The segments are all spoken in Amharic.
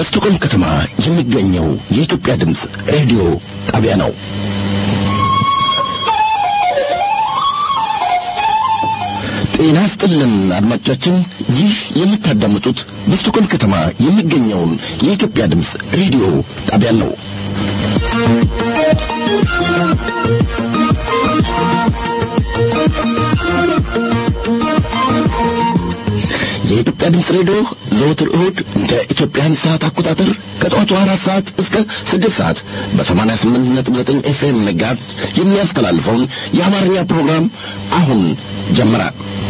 በስቶኮልም ከተማ የሚገኘው የኢትዮጵያ ድምፅ ሬዲዮ ጣቢያ ነው። ጤና ስጥልን አድማጮቻችን፣ ይህ የምታዳምጡት በስቶኮልም ከተማ የሚገኘውን የኢትዮጵያ ድምፅ ሬዲዮ ጣቢያ ነው። የኢትዮጵያ ድምፅ ሬዲዮ ዘወትር እሁድ እንደ ኢትዮጵያን ሰዓት አቆጣጠር ከጠዋቱ አራት ሰዓት እስከ ስድስት ሰዓት በሰማንያ ስምንት ነጥብ ዘጠኝ ኤፍኤም መጋዝ የሚያስተላልፈውን የአማርኛ ፕሮግራም አሁን ጀመረ።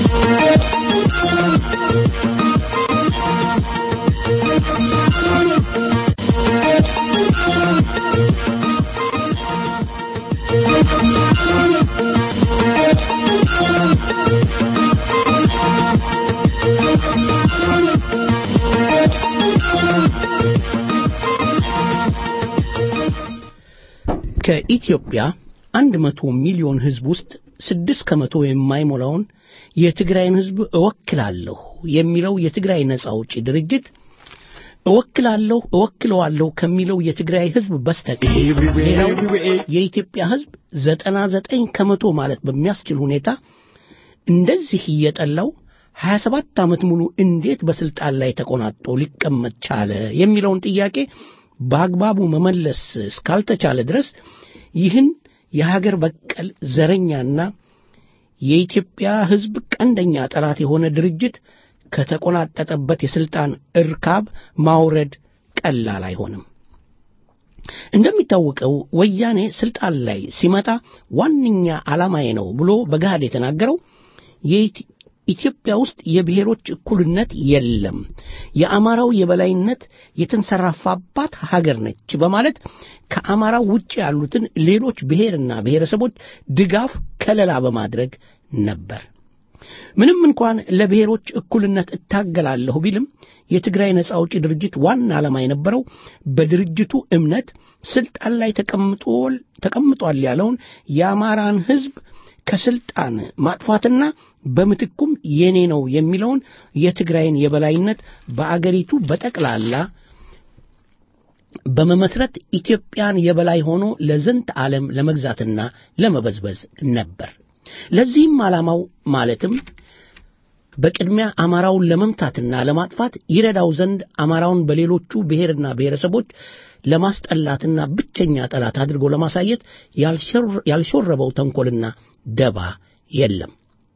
ከኢትዮጵያ አንድ መቶ ሚሊዮን ሕዝብ ውስጥ ስድስት ከመቶ የማይሞላውን የትግራይን ሕዝብ እወክላለሁ የሚለው የትግራይ ነጻ አውጪ ድርጅት እወክላለሁ እወክለዋለሁ ከሚለው የትግራይ ሕዝብ በስተቀር ሌላው የኢትዮጵያ ሕዝብ ዘጠና ዘጠኝ ከመቶ ማለት በሚያስችል ሁኔታ እንደዚህ እየጠላው ሀያ ሰባት ዓመት ሙሉ እንዴት በስልጣን ላይ ተቆናጦ ሊቀመጥ ቻለ የሚለውን ጥያቄ በአግባቡ መመለስ እስካልተቻለ ድረስ ይህን የሀገር በቀል ዘረኛና የኢትዮጵያ ሕዝብ ቀንደኛ ጠላት የሆነ ድርጅት ከተቆናጠጠበት የሥልጣን እርካብ ማውረድ ቀላል አይሆንም። እንደሚታወቀው ወያኔ ሥልጣን ላይ ሲመጣ ዋነኛ ዓላማዬ ነው ብሎ በገሃድ የተናገረው ኢትዮጵያ ውስጥ የብሔሮች እኩልነት የለም፣ የአማራው የበላይነት የተንሰራፋባት ሀገር ነች በማለት ከአማራው ውጭ ያሉትን ሌሎች ብሔርና ብሔረሰቦች ድጋፍ ከለላ በማድረግ ነበር። ምንም እንኳን ለብሔሮች እኩልነት እታገላለሁ ቢልም የትግራይ ነጻ አውጪ ድርጅት ዋና ዓላማ የነበረው በድርጅቱ እምነት ስልጣን ላይ ተቀምጧል ያለውን የአማራን ሕዝብ ከስልጣን ማጥፋትና በምትኩም የኔ ነው የሚለውን የትግራይን የበላይነት በአገሪቱ በጠቅላላ በመመስረት ኢትዮጵያን የበላይ ሆኖ ለዝንት ዓለም ለመግዛትና ለመበዝበዝ ነበር። ለዚህም ዓላማው ማለትም በቅድሚያ አማራውን ለመምታትና ለማጥፋት ይረዳው ዘንድ አማራውን በሌሎቹ ብሔርና ብሔረሰቦች ለማስጠላትና ብቸኛ ጠላት አድርጎ ለማሳየት ያልሾረበው ተንኮልና ደባ የለም።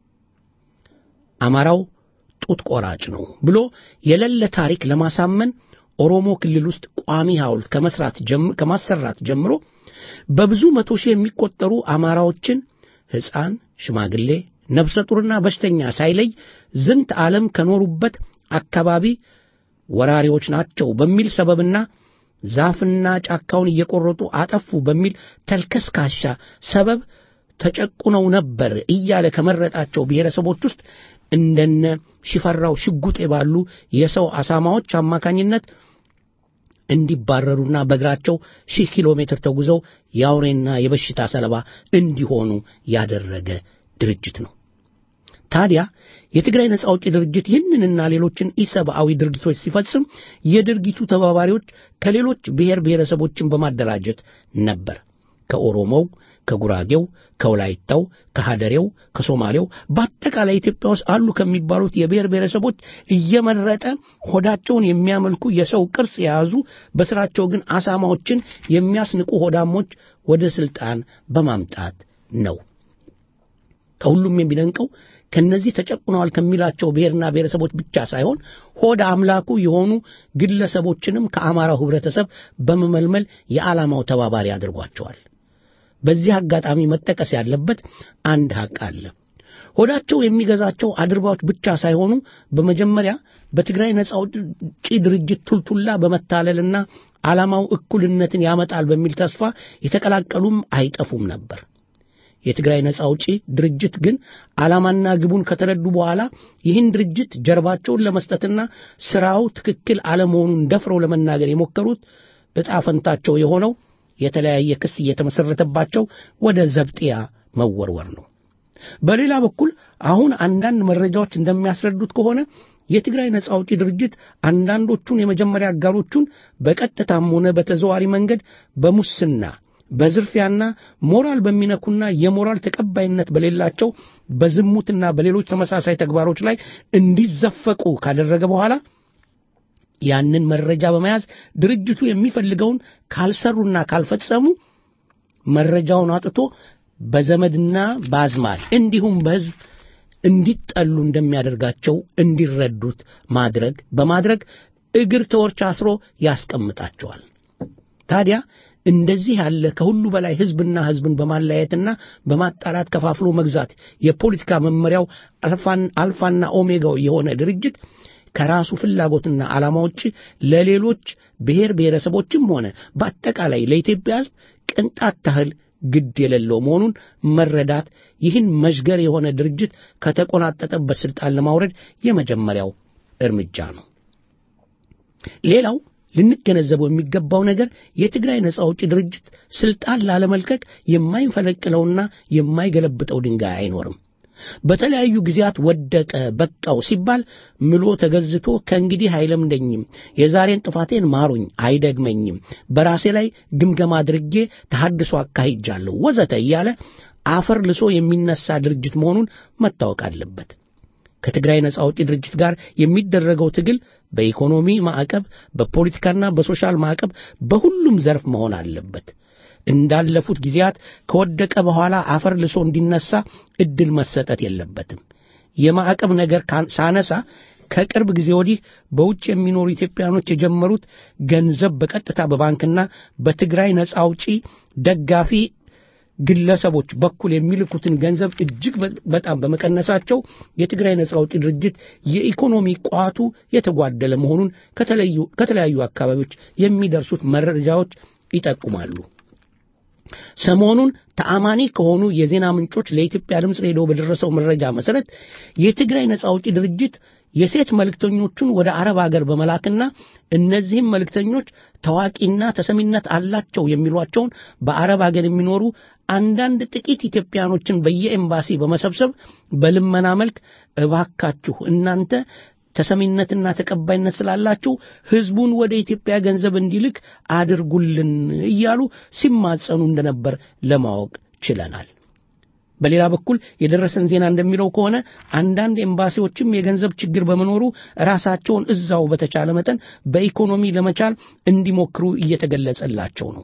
አማራው ጡት ቆራጭ ነው ብሎ የሌለ ታሪክ ለማሳመን ኦሮሞ ክልል ውስጥ ቋሚ ሐውልት ከመስራት ከማሰራት ጀምሮ በብዙ መቶ ሺህ የሚቆጠሩ አማራዎችን ሕፃን፣ ሽማግሌ፣ ነፍሰ ጡርና በሽተኛ ሳይለይ ዝንት ዓለም ከኖሩበት አካባቢ ወራሪዎች ናቸው በሚል ሰበብና ዛፍና ጫካውን እየቆረጡ አጠፉ በሚል ተልከስካሻ ሰበብ ተጨቁነው ነበር እያለ ከመረጣቸው ብሔረሰቦች ውስጥ እንደነ ሽፈራው ሽጉጤ ባሉ የሰው አሳማዎች አማካኝነት እንዲባረሩና በእግራቸው ሺህ ኪሎ ሜትር ተጉዘው የአውሬና የበሽታ ሰለባ እንዲሆኑ ያደረገ ድርጅት ነው። ታዲያ የትግራይ ነጻ አውጪ ድርጅት ይህንንና ሌሎችን ኢሰብአዊ ድርጊቶች ሲፈጽም የድርጊቱ ተባባሪዎች ከሌሎች ብሔር ብሔረሰቦችን በማደራጀት ነበር። ከኦሮሞው፣ ከጉራጌው፣ ከወላይታው፣ ከሃደሬው፣ ከሶማሌው በአጠቃላይ ኢትዮጵያ ውስጥ አሉ ከሚባሉት የብሔር ብሔረሰቦች እየመረጠ ሆዳቸውን የሚያመልኩ የሰው ቅርጽ የያዙ በስራቸው ግን አሳማዎችን የሚያስንቁ ሆዳሞች ወደ ስልጣን በማምጣት ነው። ከሁሉም የሚደንቀው ከነዚህ ተጨቁነዋል ከሚላቸው ብሔርና ብሔረሰቦች ብቻ ሳይሆን ሆድ አምላኩ የሆኑ ግለሰቦችንም ከአማራው ህብረተሰብ በመመልመል የዓላማው ተባባሪ አድርጓቸዋል። በዚህ አጋጣሚ መጠቀስ ያለበት አንድ ሐቅ አለ። ሆዳቸው የሚገዛቸው አድርባዎች ብቻ ሳይሆኑ በመጀመሪያ በትግራይ ነጻ አውጪ ድርጅት ቱልቱላ በመታለልና ዓላማው እኩልነትን ያመጣል በሚል ተስፋ የተቀላቀሉም አይጠፉም ነበር። የትግራይ ነጻ አውጪ ድርጅት ግን ዓላማና ግቡን ከተረዱ በኋላ ይህን ድርጅት ጀርባቸውን ለመስጠትና ሥራው ትክክል አለመሆኑን ደፍረው ለመናገር የሞከሩት ዕጣ ፈንታቸው የሆነው የተለያየ ክስ እየተመሠረተባቸው ወደ ዘብጥያ መወርወር ነው። በሌላ በኩል አሁን አንዳንድ መረጃዎች እንደሚያስረዱት ከሆነ የትግራይ ነጻ አውጪ ድርጅት አንዳንዶቹን የመጀመሪያ አጋሮቹን በቀጥታም ሆነ በተዘዋሪ መንገድ በሙስና በዝርፊያና ሞራል በሚነኩና የሞራል ተቀባይነት በሌላቸው በዝሙትና በሌሎች ተመሳሳይ ተግባሮች ላይ እንዲዘፈቁ ካደረገ በኋላ ያንን መረጃ በመያዝ ድርጅቱ የሚፈልገውን ካልሰሩና ካልፈጸሙ መረጃውን አጥቶ በዘመድና በአዝማድ እንዲሁም በሕዝብ እንዲጠሉ እንደሚያደርጋቸው እንዲረዱት ማድረግ በማድረግ እግር ተወርች አስሮ ያስቀምጣቸዋል። ታዲያ እንደዚህ ያለ ከሁሉ በላይ ሕዝብና ሕዝብን በማለያየትና በማጣላት ከፋፍሎ መግዛት የፖለቲካ መመሪያው አልፋና ኦሜጋው የሆነ ድርጅት ከራሱ ፍላጎትና ዓላማ ውጭ ለሌሎች ብሔር ብሔረሰቦችም ሆነ በአጠቃላይ ለኢትዮጵያ ሕዝብ ቅንጣት ታህል ግድ የሌለው መሆኑን መረዳት ይህን መዥገር የሆነ ድርጅት ከተቆናጠጠበት ስልጣን ለማውረድ የመጀመሪያው እርምጃ ነው። ሌላው ልንገነዘበው የሚገባው ነገር የትግራይ ነጻ አውጪ ድርጅት ስልጣን ላለመልቀቅ የማይፈለቅለውና የማይገለብጠው ድንጋይ አይኖርም። በተለያዩ ጊዜያት ወደቀ በቃው ሲባል ምሎ ተገዝቶ ከእንግዲህ አይለምደኝም፣ የዛሬን ጥፋቴን ማሩኝ፣ አይደግመኝም፣ በራሴ ላይ ግምገማ አድርጌ ተሐድሶ አካሂጃለሁ ወዘተ እያለ አፈር ልሶ የሚነሳ ድርጅት መሆኑን መታወቅ አለበት። ከትግራይ ነጻ አውጪ ድርጅት ጋር የሚደረገው ትግል በኢኮኖሚ ማዕቀብ፣ በፖለቲካና በሶሻል ማዕቀብ በሁሉም ዘርፍ መሆን አለበት። እንዳለፉት ጊዜያት ከወደቀ በኋላ አፈር ልሶ እንዲነሳ እድል መሰጠት የለበትም። የማዕቀብ ነገር ሳነሳ ከቅርብ ጊዜ ወዲህ በውጭ የሚኖሩ ኢትዮጵያኖች የጀመሩት ገንዘብ በቀጥታ በባንክና በትግራይ ነጻ አውጪ ደጋፊ ግለሰቦች በኩል የሚልኩትን ገንዘብ እጅግ በጣም በመቀነሳቸው የትግራይ ነጻ አውጪ ድርጅት የኢኮኖሚ ቋቱ የተጓደለ መሆኑን ከተለያዩ አካባቢዎች የሚደርሱት መረጃዎች ይጠቁማሉ። ሰሞኑን ተአማኒ ከሆኑ የዜና ምንጮች ለኢትዮጵያ ድምፅ ሬዲዮ በደረሰው መረጃ መሰረት የትግራይ ነጻ አውጪ ድርጅት የሴት መልእክተኞቹን ወደ አረብ አገር በመላክና እነዚህም መልእክተኞች ታዋቂና ተሰሚነት አላቸው የሚሏቸውን በአረብ አገር የሚኖሩ አንዳንድ ጥቂት ኢትዮጵያኖችን በየኤምባሲ በመሰብሰብ በልመና መልክ እባካችሁ እናንተ ተሰሚነትና ተቀባይነት ስላላችሁ ሕዝቡን ወደ ኢትዮጵያ ገንዘብ እንዲልክ አድርጉልን እያሉ ሲማጸኑ እንደነበር ለማወቅ ችለናል። በሌላ በኩል የደረሰን ዜና እንደሚለው ከሆነ አንዳንድ ኤምባሲዎችም የገንዘብ ችግር በመኖሩ ራሳቸውን እዛው በተቻለ መጠን በኢኮኖሚ ለመቻል እንዲሞክሩ እየተገለጸላቸው ነው።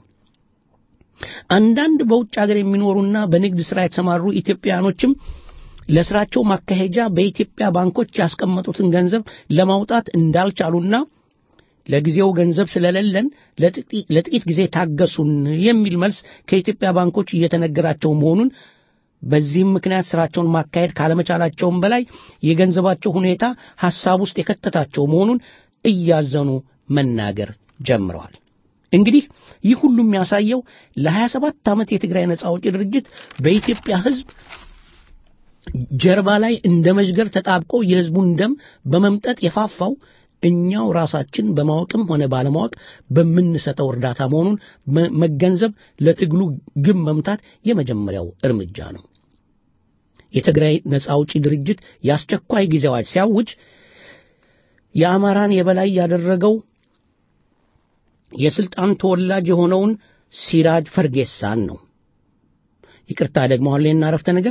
አንዳንድ በውጭ ሀገር የሚኖሩና በንግድ ሥራ የተሰማሩ ኢትዮጵያኖችም ለስራቸው ማካሄጃ በኢትዮጵያ ባንኮች ያስቀመጡትን ገንዘብ ለማውጣት እንዳልቻሉና ለጊዜው ገንዘብ ስለሌለን ለጥቂት ጊዜ ታገሱን የሚል መልስ ከኢትዮጵያ ባንኮች እየተነገራቸው መሆኑን በዚህም ምክንያት ስራቸውን ማካሄድ ካለመቻላቸውም በላይ የገንዘባቸው ሁኔታ ሐሳብ ውስጥ የከተታቸው መሆኑን እያዘኑ መናገር ጀምረዋል። እንግዲህ ይህ ሁሉ የሚያሳየው ለ27 ዓመት የትግራይ ነጻ አውጪ ድርጅት በኢትዮጵያ ሕዝብ ጀርባ ላይ እንደ መዥገር ተጣብቆ የሕዝቡን ደም በመምጠጥ የፋፋው እኛው ራሳችን በማወቅም ሆነ ባለማወቅ በምንሰጠው እርዳታ መሆኑን መገንዘብ ለትግሉ ግብ መምታት የመጀመሪያው እርምጃ ነው። የትግራይ ነጻ አውጪ ድርጅት የአስቸኳይ ጊዜ አዋጅ ሲያውጅ የአማራን የበላይ ያደረገው የስልጣን ተወላጅ የሆነውን ሲራጅ ፈርጌሳን ነው። ይቅርታ ደግሞ አሁን አረፍተ ነገር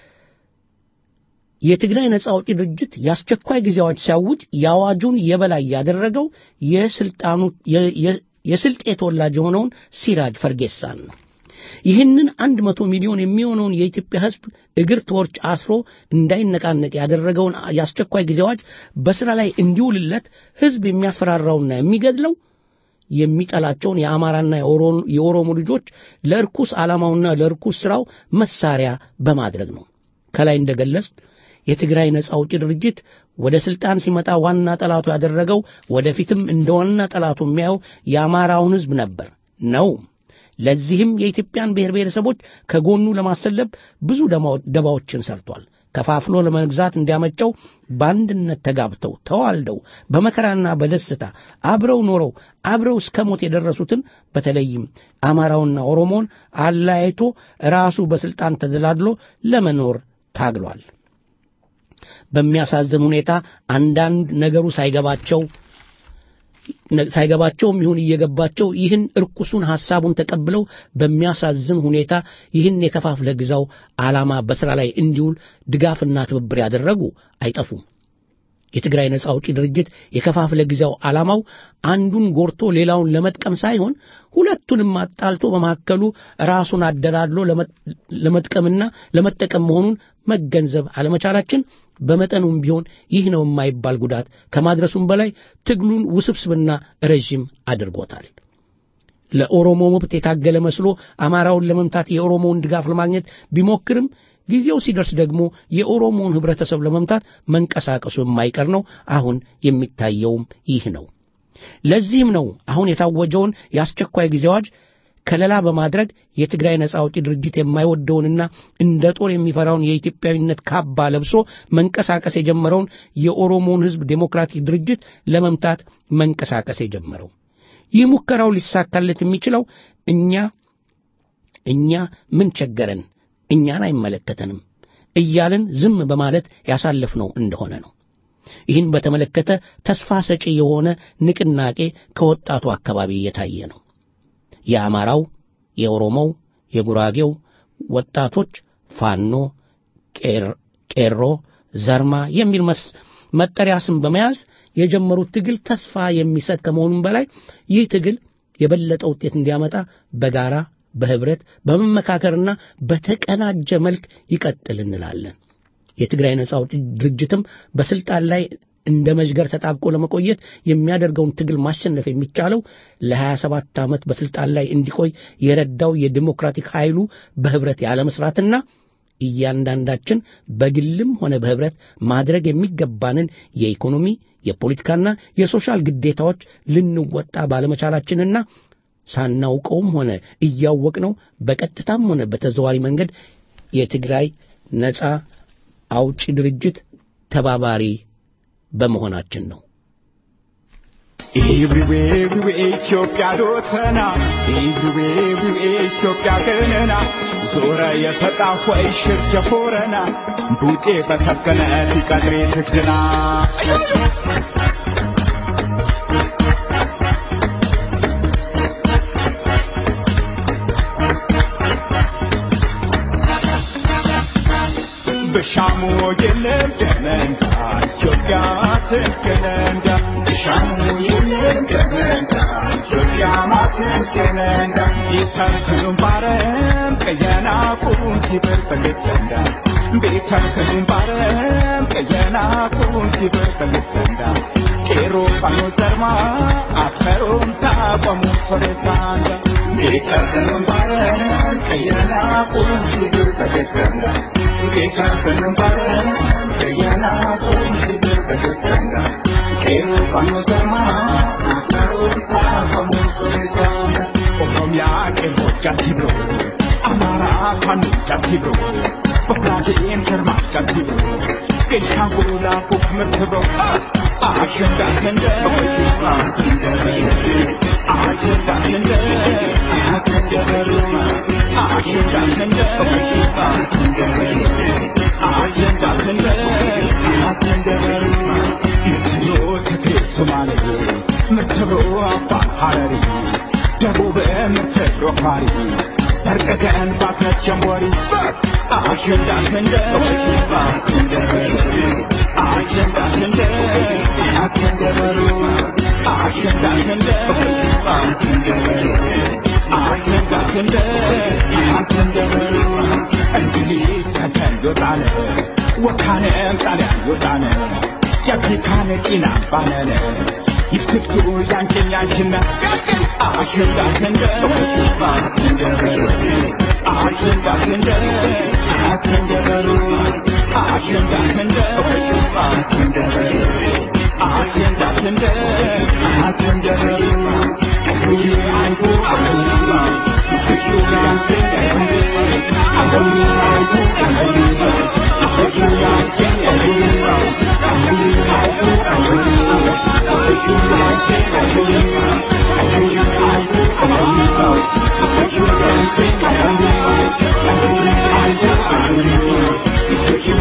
የትግራይ ነጻ አውጪ ድርጅት የአስቸኳይ ጊዜ አዋጅ ሲያውጅ የአዋጁን የበላይ ያደረገው የስልጣኑ የስልጤ ተወላጅ የሆነውን ሲራጅ ፈርጌሳን ነው። ይህንን አንድ መቶ ሚሊዮን የሚሆነውን የኢትዮጵያ ሕዝብ እግር ተወርች አስሮ እንዳይነቃነቅ ያደረገውን የአስቸኳይ ጊዜ አዋጅ በሥራ ላይ እንዲውልለት ሕዝብ የሚያስፈራራውና የሚገድለው የሚጠላቸውን የአማራና የኦሮሞ ልጆች ለርኩስ ዓላማውና ለርኩስ ሥራው መሳሪያ በማድረግ ነው። ከላይ እንደገለጽ የትግራይ ነጻ አውጪ ድርጅት ወደ ስልጣን ሲመጣ ዋና ጠላቱ ያደረገው ወደፊትም እንደ ዋና ጠላቱ የሚያየው የአማራውን ሕዝብ ነበር ነው። ለዚህም የኢትዮጵያን ብሔር ብሔረሰቦች ከጎኑ ለማሰለብ ብዙ ደባዎችን ሰርቷል። ከፋፍሎ ለመግዛት እንዲያመቸው በአንድነት ተጋብተው ተዋልደው በመከራና በደስታ አብረው ኖረው አብረው እስከ ሞት የደረሱትን በተለይም አማራውና ኦሮሞን አለያይቶ ራሱ በስልጣን ተደላድሎ ለመኖር ታግሏል። በሚያሳዝን ሁኔታ አንዳንድ ነገሩ ሳይገባቸው ሳይገባቸውም ይሁን እየገባቸው ይህን እርኩሱን ሐሳቡን ተቀብለው በሚያሳዝን ሁኔታ ይህን የከፋፍለ ግዛው ዓላማ በሥራ ላይ እንዲውል ድጋፍና ትብብር ያደረጉ አይጠፉም። የትግራይ ነጻ አውጪ ድርጅት የከፋፍለ ጊዜው ዓላማው አንዱን ጎርቶ ሌላውን ለመጥቀም ሳይሆን ሁለቱንም አጣልቶ በመካከሉ ራሱን አደላድሎ ለመጥቀምና ለመጠቀም መሆኑን መገንዘብ አለመቻላችን በመጠኑም ቢሆን ይህ ነው የማይባል ጉዳት ከማድረሱም በላይ ትግሉን ውስብስብና ረዥም አድርጎታል። ለኦሮሞ መብት የታገለ መስሎ አማራውን ለመምታት የኦሮሞውን ድጋፍ ለማግኘት ቢሞክርም ጊዜው ሲደርስ ደግሞ የኦሮሞውን ህብረተሰብ ለመምታት መንቀሳቀሱ የማይቀር ነው። አሁን የሚታየውም ይህ ነው። ለዚህም ነው አሁን የታወጀውን የአስቸኳይ ጊዜ አዋጅ ከለላ በማድረግ የትግራይ ነጻ አውጪ ድርጅት የማይወደውንና እንደ ጦር የሚፈራውን የኢትዮጵያዊነት ካባ ለብሶ መንቀሳቀስ የጀመረውን የኦሮሞውን ህዝብ ዴሞክራቲክ ድርጅት ለመምታት መንቀሳቀስ የጀመረው። ይህ ሙከራው ሊሳካለት የሚችለው እኛ እኛ ምን ቸገረን እኛን አይመለከተንም እያልን ዝም በማለት ያሳለፍነው እንደሆነ ነው። ይህን በተመለከተ ተስፋ ሰጪ የሆነ ንቅናቄ ከወጣቱ አካባቢ እየታየ ነው። የአማራው፣ የኦሮሞው፣ የጉራጌው ወጣቶች ፋኖ፣ ቄሮ፣ ዘርማ የሚል መጠሪያ ስም በመያዝ የጀመሩት ትግል ተስፋ የሚሰጥ ከመሆኑም በላይ ይህ ትግል የበለጠ ውጤት እንዲያመጣ በጋራ በህብረት በመመካከርና በተቀናጀ መልክ ይቀጥል እንላለን። የትግራይ ነጻ አውጪ ድርጅትም በስልጣን ላይ እንደ መዥገር ተጣብቆ ለመቆየት የሚያደርገውን ትግል ማሸነፍ የሚቻለው ለ27 ዓመት በስልጣን ላይ እንዲቆይ የረዳው የዲሞክራቲክ ኃይሉ በህብረት ያለመስራትና እያንዳንዳችን በግልም ሆነ በህብረት ማድረግ የሚገባንን የኢኮኖሚ የፖለቲካና የሶሻል ግዴታዎች ልንወጣ ባለመቻላችንና ሳናውቀውም ሆነ እያወቅነው በቀጥታም ሆነ በተዘዋሪ መንገድ የትግራይ ነጻ አውጪ ድርጅት ተባባሪ በመሆናችን ነው። ኢብሪዌ ኢትዮጵያ ዶተና ኢብሪዌ ኢትዮጵያ ገነና ዞረ የተጣፎይ ሽርጀ ፎረና ቡጤ በሰከነ ቲቀድሬ ትግድና በሻሙ የለም ደመንታ ኢትዮጵያ ትንክነንዳ በሻሙ የለም ደመንታ ኢትዮጵያ ማትንክነንዳ ቤተንክኑም ባረም ቀየና ቁንቲ በርበልተንዳ ቤተንክኑም ባረም ቀየና ቁንቲ በርበልተንዳ ቄሮ ፋኖ ዘርማ አብሰሮም ታቆሙ ሶሬሳንዳ ቤተንክኑም ባረም ቀየና ቁንቲ በርበልተንዳ ኦሮሚያ ቄሮቻ ቲብሮ አማራ ፋኖቻ ቲብሮ በጉራጌን ሰርማቻ ቲብሮ ቤንሻንጉል አፉፍ ምርትብሮ አሸንዳ ሰንደ አሸንዳ ሰንደ አሸንደበሩ አሸንዳ ሰንደ አሸንዳ ሰንደ አሸንደበሩ ምትሎ ትግሬ ሶማሌ ምርትብሮ አፋር ሐረሪ ደቡብ ምርትብሮ ፋሪ በርቀቀን ባክነት ሸንቦሪ አሸንዳ ሰንደ አሸንዳ ሰንደ አሸንደበሩ አሸንዳ ሰንደ አሸንዳ ሰንደ አሸንደበሩ እንግሊዝ ከተን ዮጣነ ወካነም ጣሊያን ዮጣነ የአፍሪካን ጤና ባነነ ይፍትፍቱ ያንቺን ያንቺና አሸንዳ ሰንደ አሸንዳ ሰንደ አሸንደበሩ አሸንዳ ሰንደ አሸንዳ ሰንደ አሸንደበሩ ሁሉ አይቡ አሁላ ፍቱ ያንቺን አሁሉ አይቡ አሁላ ፍቱ ያንቺን አሁላ አሁሉ አይቡ አሁላ Thank you.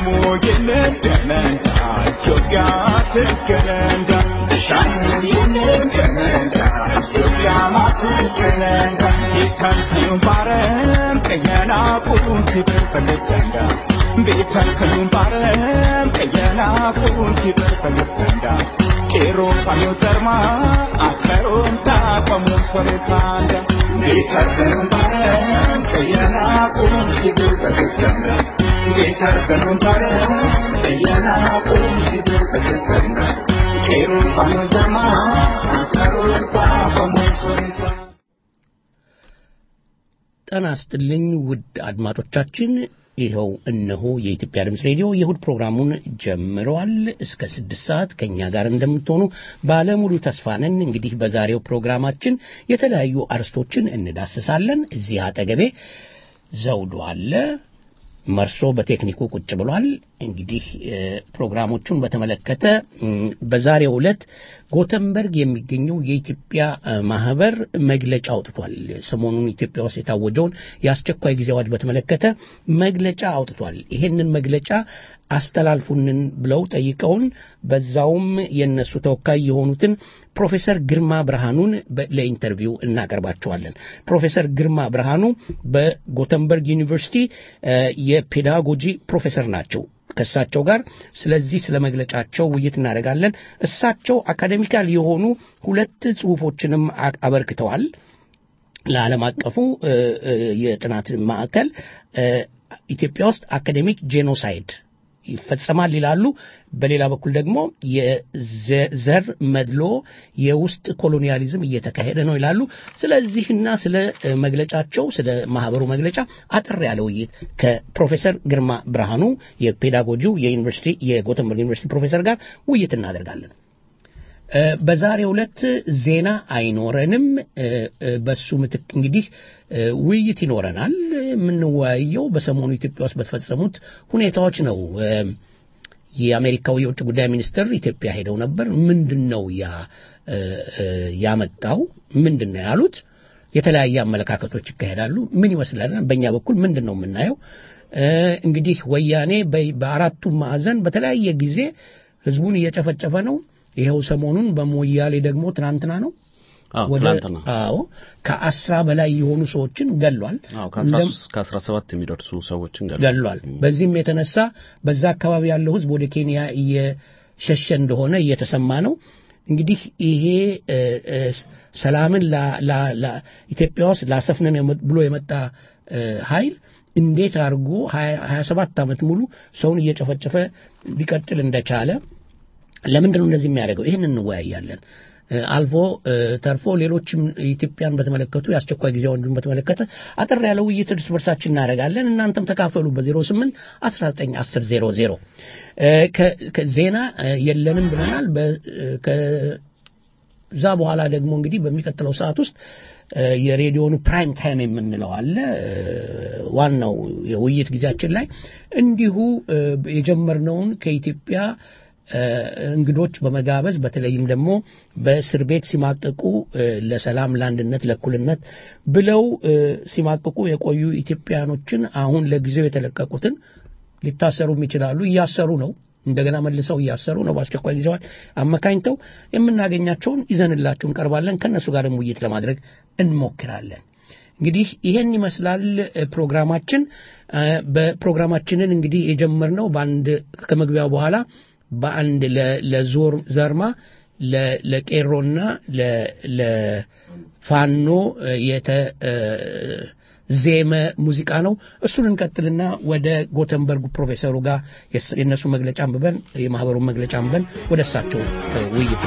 ጤና ይስጥልኝ ውድ አድማጮቻችን፣ ይኸው እነሆ የኢትዮጵያ ድምፅ ሬዲዮ የእሁድ ፕሮግራሙን ጀምረዋል። እስከ ስድስት ሰዓት ከእኛ ጋር እንደምትሆኑ ባለሙሉ ተስፋ ነን። እንግዲህ በዛሬው ፕሮግራማችን የተለያዩ አርስቶችን እንዳስሳለን። እዚህ አጠገቤ ዘውዱ አለ። መርሶ በቴክኒኩ ቁጭ ብሏል። እንግዲህ ፕሮግራሞቹን በተመለከተ በዛሬው ዕለት ጎተንበርግ የሚገኘው የኢትዮጵያ ማህበር መግለጫ አውጥቷል። ሰሞኑን ኢትዮጵያ ውስጥ የታወጀውን የአስቸኳይ ጊዜ አዋጅ በተመለከተ መግለጫ አውጥቷል። ይሄንን መግለጫ አስተላልፉንን ብለው ጠይቀውን በዛውም የነሱ ተወካይ የሆኑትን ፕሮፌሰር ግርማ ብርሃኑን ለኢንተርቪው እናቀርባቸዋለን። ፕሮፌሰር ግርማ ብርሃኑ በጎተንበርግ ዩኒቨርሲቲ የፔዳጎጂ ፕሮፌሰር ናቸው። ከእሳቸው ጋር ስለዚህ ስለ መግለጫቸው ውይይት እናደርጋለን። እሳቸው አካዴሚካል የሆኑ ሁለት ጽሁፎችንም አበርክተዋል ለዓለም አቀፉ የጥናት ማዕከል ኢትዮጵያ ውስጥ አካዴሚክ ጄኖሳይድ ይፈጸማል ይላሉ። በሌላ በኩል ደግሞ የዘር መድሎ የውስጥ ኮሎኒያሊዝም እየተካሄደ ነው ይላሉ። ስለዚህና ስለ መግለጫቸው ስለ ማህበሩ መግለጫ አጠር ያለ ውይይት ከፕሮፌሰር ግርማ ብርሃኑ የፔዳጎጂው የዩኒቨርሲቲ የጎተንበርግ ዩኒቨርሲቲ ፕሮፌሰር ጋር ውይይት እናደርጋለን። በዛሬው ዕለት ዜና አይኖረንም። በሱ ምትክ እንግዲህ ውይይት ይኖረናል። የምንወያየው በሰሞኑ ኢትዮጵያ ውስጥ በተፈጸሙት ሁኔታዎች ነው። የአሜሪካው የውጭ ጉዳይ ሚኒስትር ኢትዮጵያ ሄደው ነበር። ምንድን ነው ያ ያመጣው? ምንድን ነው ያሉት? የተለያየ አመለካከቶች ይካሄዳሉ። ምን ይመስላል? በእኛ በኩል ምንድን ነው የምናየው? እንግዲህ ወያኔ በአራቱም ማዕዘን በተለያየ ጊዜ ህዝቡን እየጨፈጨፈ ነው። ይኸው ሰሞኑን በሞያሌ ደግሞ ትናንትና ነው አዎ ከአስራ በላይ የሆኑ ሰዎችን ገሏል። ከአስራ ሰባት የሚደርሱ ሰዎችን ገሏል። በዚህም የተነሳ በዛ አካባቢ ያለው ህዝብ ወደ ኬንያ እየሸሸ እንደሆነ እየተሰማ ነው። እንግዲህ ይሄ ሰላምን ኢትዮጵያ ውስጥ ላሰፍነን ብሎ የመጣ ኃይል እንዴት አድርጎ ሀያ ሰባት ዓመት ሙሉ ሰውን እየጨፈጨፈ ሊቀጥል እንደቻለ ለምንድን ነው እንደዚህ የሚያደርገው? ይህን እንወያያለን። አልፎ ተርፎ ሌሎችም ኢትዮጵያን በተመለከቱ የአስቸኳይ ጊዜ አዋጁን በተመለከተ አጠር ያለ ውይይት እርስ በርሳችን እናደርጋለን። እናንተም ተካፈሉ በ08 19 10 00 ዜና የለንም ብለናል። ከዛ በኋላ ደግሞ እንግዲህ በሚቀጥለው ሰዓት ውስጥ የሬዲዮኑ ፕራይም ታይም የምንለው አለ። ዋናው የውይይት ጊዜያችን ላይ እንዲሁ የጀመርነውን ከኢትዮጵያ እንግዶች በመጋበዝ በተለይም ደግሞ በእስር ቤት ሲማቀቁ ለሰላም፣ ለአንድነት፣ ለእኩልነት ብለው ሲማቀቁ የቆዩ ኢትዮጵያኖችን አሁን ለጊዜው የተለቀቁትን ሊታሰሩም ይችላሉ፣ እያሰሩ ነው። እንደገና መልሰው እያሰሩ ነው። በአስቸኳይ ጊዜ አመካኝተው የምናገኛቸውን ይዘንላችሁ እንቀርባለን። ከእነሱ ጋርም ውይይት ለማድረግ እንሞክራለን። እንግዲህ ይሄን ይመስላል ፕሮግራማችን። በፕሮግራማችንን እንግዲህ የጀመርነው በአንድ ከመግቢያው በኋላ በአንድ ለዞር ዘርማ ለቄሮና ለፋኖ የተዜመ ሙዚቃ ነው። እሱን እንቀጥልና ወደ ጎተንበርጉ ፕሮፌሰሩ ጋር የእነሱ መግለጫ አንብበን የማህበሩን መግለጫ አንብበን ወደ እሳቸው ውይይት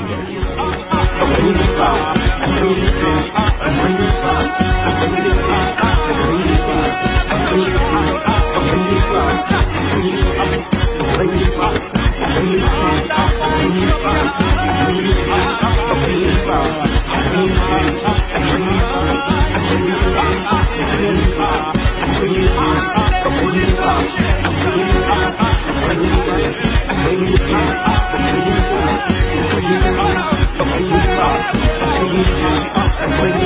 Thank you.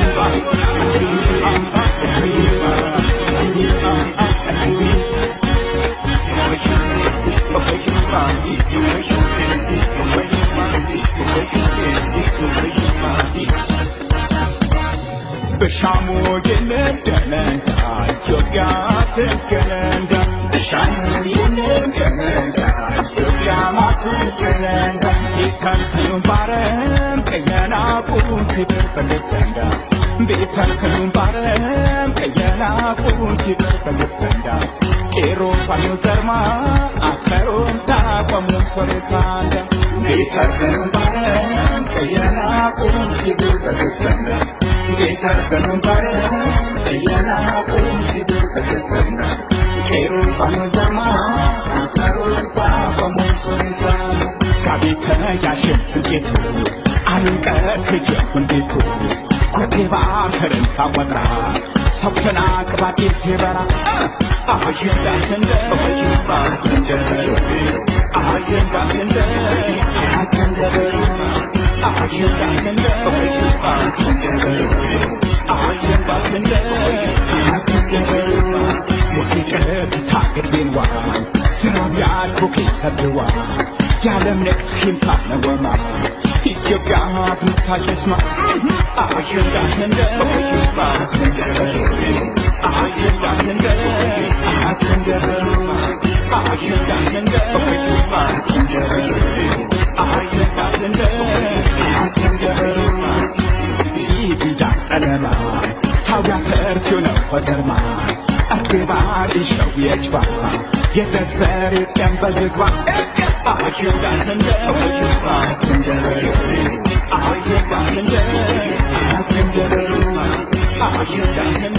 በሻሙ የነደነንዳ ኢትዮጵያ ትገነንዳ በሻሙ የነደነንዳ ኢትዮጵያ ማትገነንዳ ቤተልከሉን ባረም ቀየና ቁንቲ በልተንዳ ቤተልከሉን ባረም ቀየና ቁንቲ በልተንዳ ቄሮ ፋዩ ዘርማ አከሮም ታቆሙ ሶሬሳንዳ ቤተልከሉን ባረም ቀየና ቁንቲ በልተንዳ ቤተልከሉን ባረም ቀየና ቁንቲ በልተንዳ ቄሮ ፋዩ ዘርማ አከሮም ታቆሙ ሶሬሳንዳ ጋቤተ ያሽን ስንቄቱ አልቀስ እንዴቱ ኮቴባ ከርን ታወጥራ ሰብተና ቅባቴ ጀበራ አጀንዳ እንደ አጀንዳ አጀንዳ እንደ አጀንዳ አጀንዳ እንደ አጀንዳ እንደ ሙዚቀ ታገድቤንዋ ስራቢያ ኮኬ ሰድዋ የዓለም ንግድ ሂምታ ነወማ ኢትዮጵያ ትምታየስማ አጀንዳ እንደ አጀንዳ እንደ አጀንዳ አጀንዳ እንደ አጀንዳ እንደ ይብዳ ጠለማ ታውያ ተርቲዮ ነው ወዘርማ አግባር ይሸው የጅባ የተዘር ቀን በዝግባ አጀንዳ እንደ አጀንዳ አጀንዳ እንደ አጀንዳ እንደ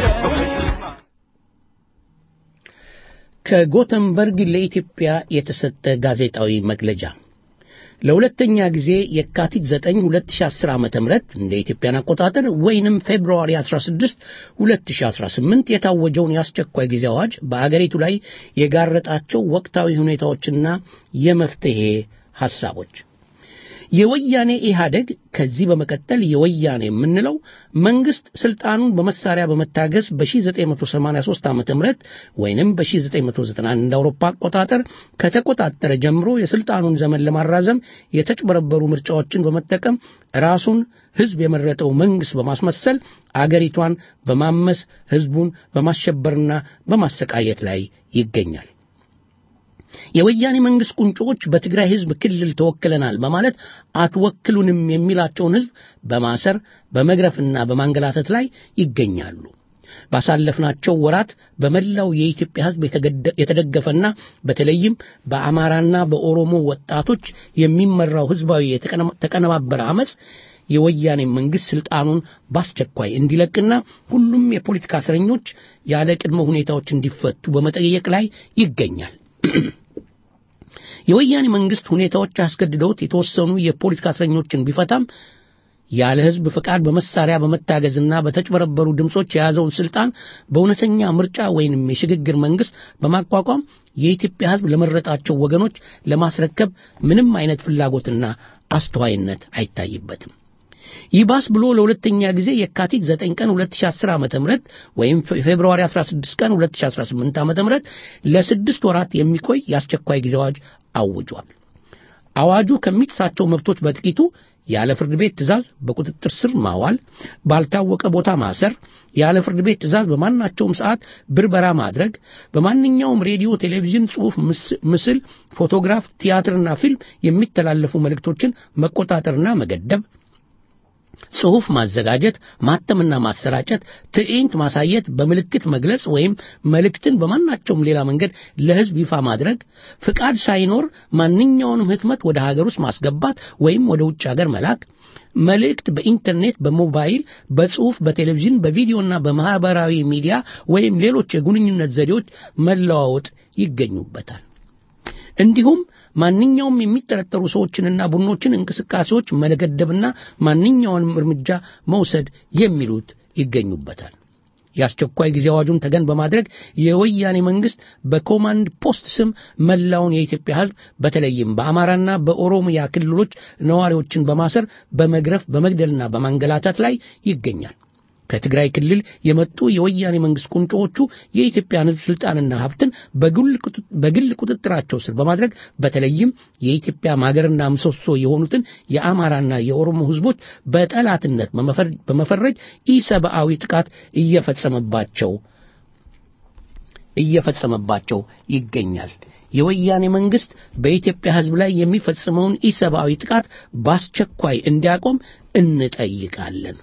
ከጎተንበርግ ለኢትዮጵያ የተሰጠ ጋዜጣዊ መግለጫ ለሁለተኛ ጊዜ የካቲት 9 2010 ዓ.ም እንደ ኢትዮጵያን አቆጣጠር ወይንም ፌብሩዋሪ 16 2018 የታወጀውን የአስቸኳይ ጊዜ አዋጅ በአገሪቱ ላይ የጋረጣቸው ወቅታዊ ሁኔታዎችና የመፍትሄ ሐሳቦች የወያኔ ኢህአደግ ከዚህ በመቀጠል የወያኔ የምንለው መንግስት ስልጣኑን በመሳሪያ በመታገዝ በ1983 ዓ ም ወይንም በ1991 እንደ አውሮፓ አቆጣጠር ከተቆጣጠረ ጀምሮ የስልጣኑን ዘመን ለማራዘም የተጭበረበሩ ምርጫዎችን በመጠቀም ራሱን ህዝብ የመረጠው መንግስት በማስመሰል አገሪቷን በማመስ ህዝቡን በማሸበርና በማሰቃየት ላይ ይገኛል። የወያኔ መንግስት ቁንጮዎች በትግራይ ህዝብ ክልል ተወክለናል በማለት አትወክሉንም የሚላቸውን ህዝብ በማሰር በመግረፍና በማንገላተት ላይ ይገኛሉ። ባሳለፍናቸው ወራት በመላው የኢትዮጵያ ህዝብ የተደገፈና በተለይም በአማራና በኦሮሞ ወጣቶች የሚመራው ህዝባዊ የተቀነባበረ አመፅ የወያኔ መንግስት ስልጣኑን በአስቸኳይ እንዲለቅና ሁሉም የፖለቲካ እስረኞች ያለ ቅድመ ሁኔታዎች እንዲፈቱ በመጠየቅ ላይ ይገኛል። የወያኔ መንግስት ሁኔታዎች አስገድደውት የተወሰኑ የፖለቲካ እስረኞችን ቢፈታም ያለ ህዝብ ፍቃድ በመሳሪያ በመታገዝና በተጭበረበሩ ድምፆች የያዘውን ስልጣን በእውነተኛ ምርጫ ወይንም የሽግግር መንግስት በማቋቋም የኢትዮጵያ ህዝብ ለመረጣቸው ወገኖች ለማስረከብ ምንም አይነት ፍላጎትና አስተዋይነት አይታይበትም። ይባስ ብሎ ለሁለተኛ ጊዜ የካቲት 9 ቀን 2010 ዓ.ም ወይም ፌብሩዋሪ 16 ቀን 2018 ዓ.ም ለስድስት ወራት የሚቆይ የአስቸኳይ ጊዜ አዋጅ አውጇል። አዋጁ ከሚጥሳቸው መብቶች በጥቂቱ ያለ ፍርድ ቤት ትእዛዝ በቁጥጥር ስር ማዋል፣ ባልታወቀ ቦታ ማሰር፣ ያለ ፍርድ ቤት ትእዛዝ በማናቸውም ሰዓት ብርበራ ማድረግ፣ በማንኛውም ሬዲዮ፣ ቴሌቪዥን፣ ጽሑፍ፣ ምስል፣ ፎቶግራፍ፣ ቲያትርና ፊልም የሚተላለፉ መልእክቶችን መቆጣጠርና መገደብ ጽሑፍ ማዘጋጀት፣ ማተምና ማሰራጨት፣ ትዕይንት ማሳየት፣ በምልክት መግለጽ ወይም መልእክትን በማናቸውም ሌላ መንገድ ለሕዝብ ይፋ ማድረግ፣ ፍቃድ ሳይኖር ማንኛውንም ህትመት ወደ ሀገር ውስጥ ማስገባት ወይም ወደ ውጭ ሀገር መላክ፣ መልእክት በኢንተርኔት፣ በሞባይል፣ በጽሑፍ፣ በቴሌቪዥን፣ በቪዲዮና በማህበራዊ ሚዲያ ወይም ሌሎች የግንኙነት ዘዴዎች መለዋወጥ ይገኙበታል። እንዲሁም ማንኛውም የሚጠረጠሩ ሰዎችንና ቡድኖችን እንቅስቃሴዎች መገደብና ማንኛውንም እርምጃ መውሰድ የሚሉት ይገኙበታል። የአስቸኳይ ጊዜ አዋጁን ተገን በማድረግ የወያኔ መንግስት በኮማንድ ፖስት ስም መላውን የኢትዮጵያ ህዝብ በተለይም በአማራና በኦሮሚያ ክልሎች ነዋሪዎችን በማሰር በመግረፍ በመግደልና በማንገላታት ላይ ይገኛል። ከትግራይ ክልል የመጡ የወያኔ መንግስት ቁንጮዎቹ የኢትዮጵያን ሕዝብ ስልጣንና ሀብትን በግል ቁጥጥራቸው ስር በማድረግ በተለይም የኢትዮጵያ ማገርና ምሰሶ የሆኑትን የአማራና የኦሮሞ ሕዝቦች በጠላትነት በመፈረጅ ኢሰብአዊ ጥቃት እየፈጸመባቸው እየፈጸመባቸው ይገኛል። የወያኔ መንግስት በኢትዮጵያ ሕዝብ ላይ የሚፈጽመውን ኢሰብአዊ ጥቃት በአስቸኳይ እንዲያቆም እንጠይቃለን።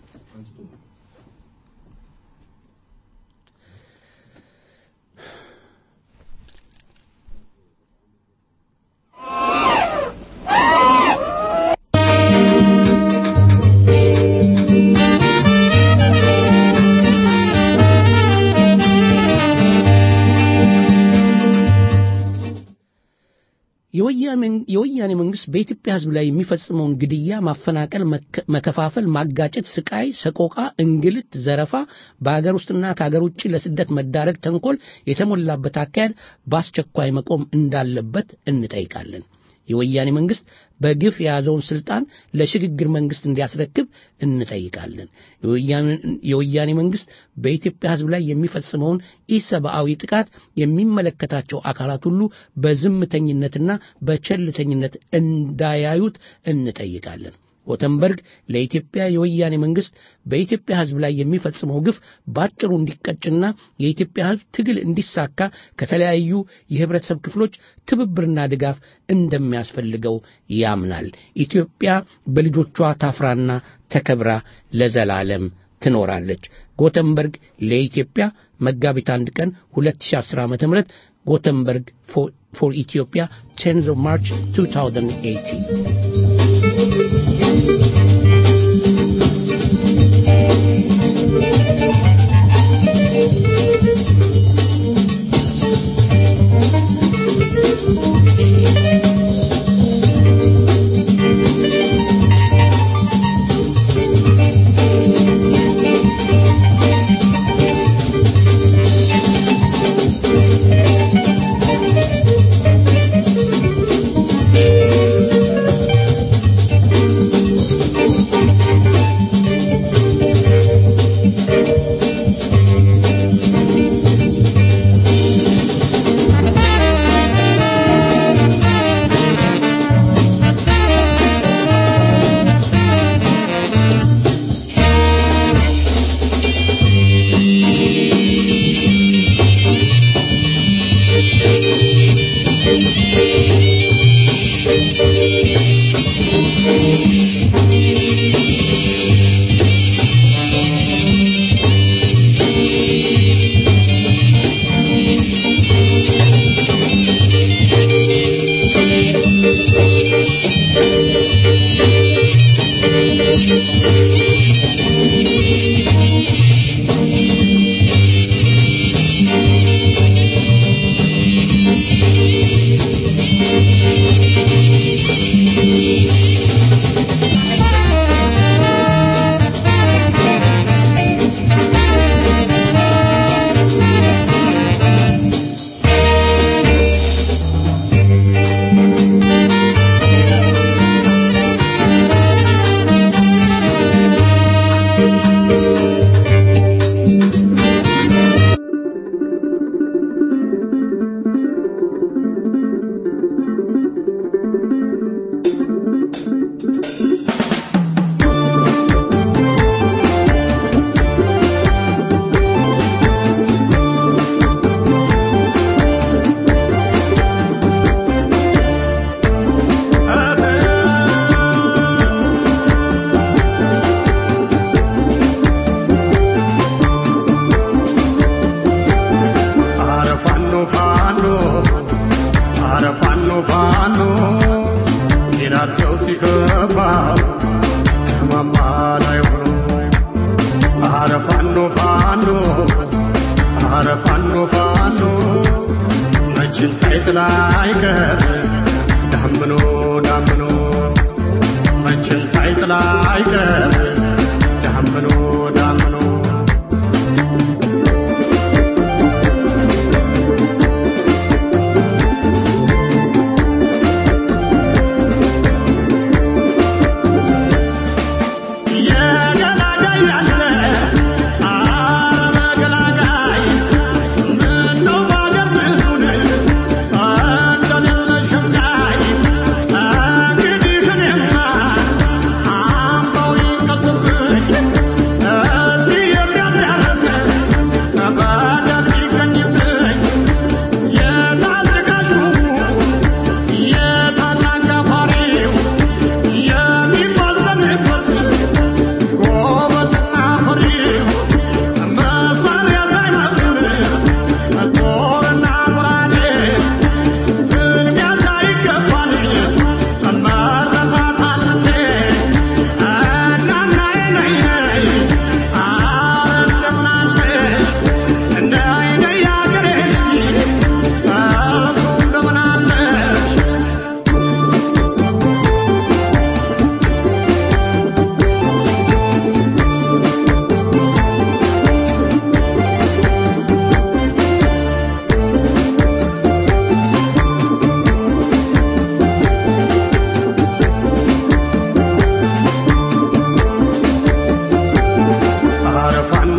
የወያኔ መንግስት በኢትዮጵያ ህዝብ ላይ የሚፈጽመውን ግድያ፣ ማፈናቀል፣ መከፋፈል፣ ማጋጨት፣ ስቃይ፣ ሰቆቃ፣ እንግልት፣ ዘረፋ፣ በአገር ውስጥና ከአገር ውጭ ለስደት መዳረግ፣ ተንኮል የተሞላበት አካሄድ በአስቸኳይ መቆም እንዳለበት እንጠይቃለን። የወያኔ መንግስት በግፍ የያዘውን ስልጣን ለሽግግር መንግስት እንዲያስረክብ እንጠይቃለን። የወያኔ መንግስት በኢትዮጵያ ህዝብ ላይ የሚፈጽመውን ኢሰብአዊ ጥቃት የሚመለከታቸው አካላት ሁሉ በዝምተኝነትና በቸልተኝነት እንዳያዩት እንጠይቃለን። ጎተንበርግ ለኢትዮጵያ የወያኔ መንግስት በኢትዮጵያ ህዝብ ላይ የሚፈጽመው ግፍ ባጭሩ እንዲቀጭና የኢትዮጵያ ህዝብ ትግል እንዲሳካ ከተለያዩ የህብረተሰብ ክፍሎች ትብብርና ድጋፍ እንደሚያስፈልገው ያምናል። ኢትዮጵያ በልጆቿ ታፍራና ተከብራ ለዘላለም ትኖራለች። ጎተንበርግ ለኢትዮጵያ መጋቢት አንድ ቀን 2010 ዓ ም ጎተንበርግ ፎር ኢትዮጵያ 10 ማርች 2018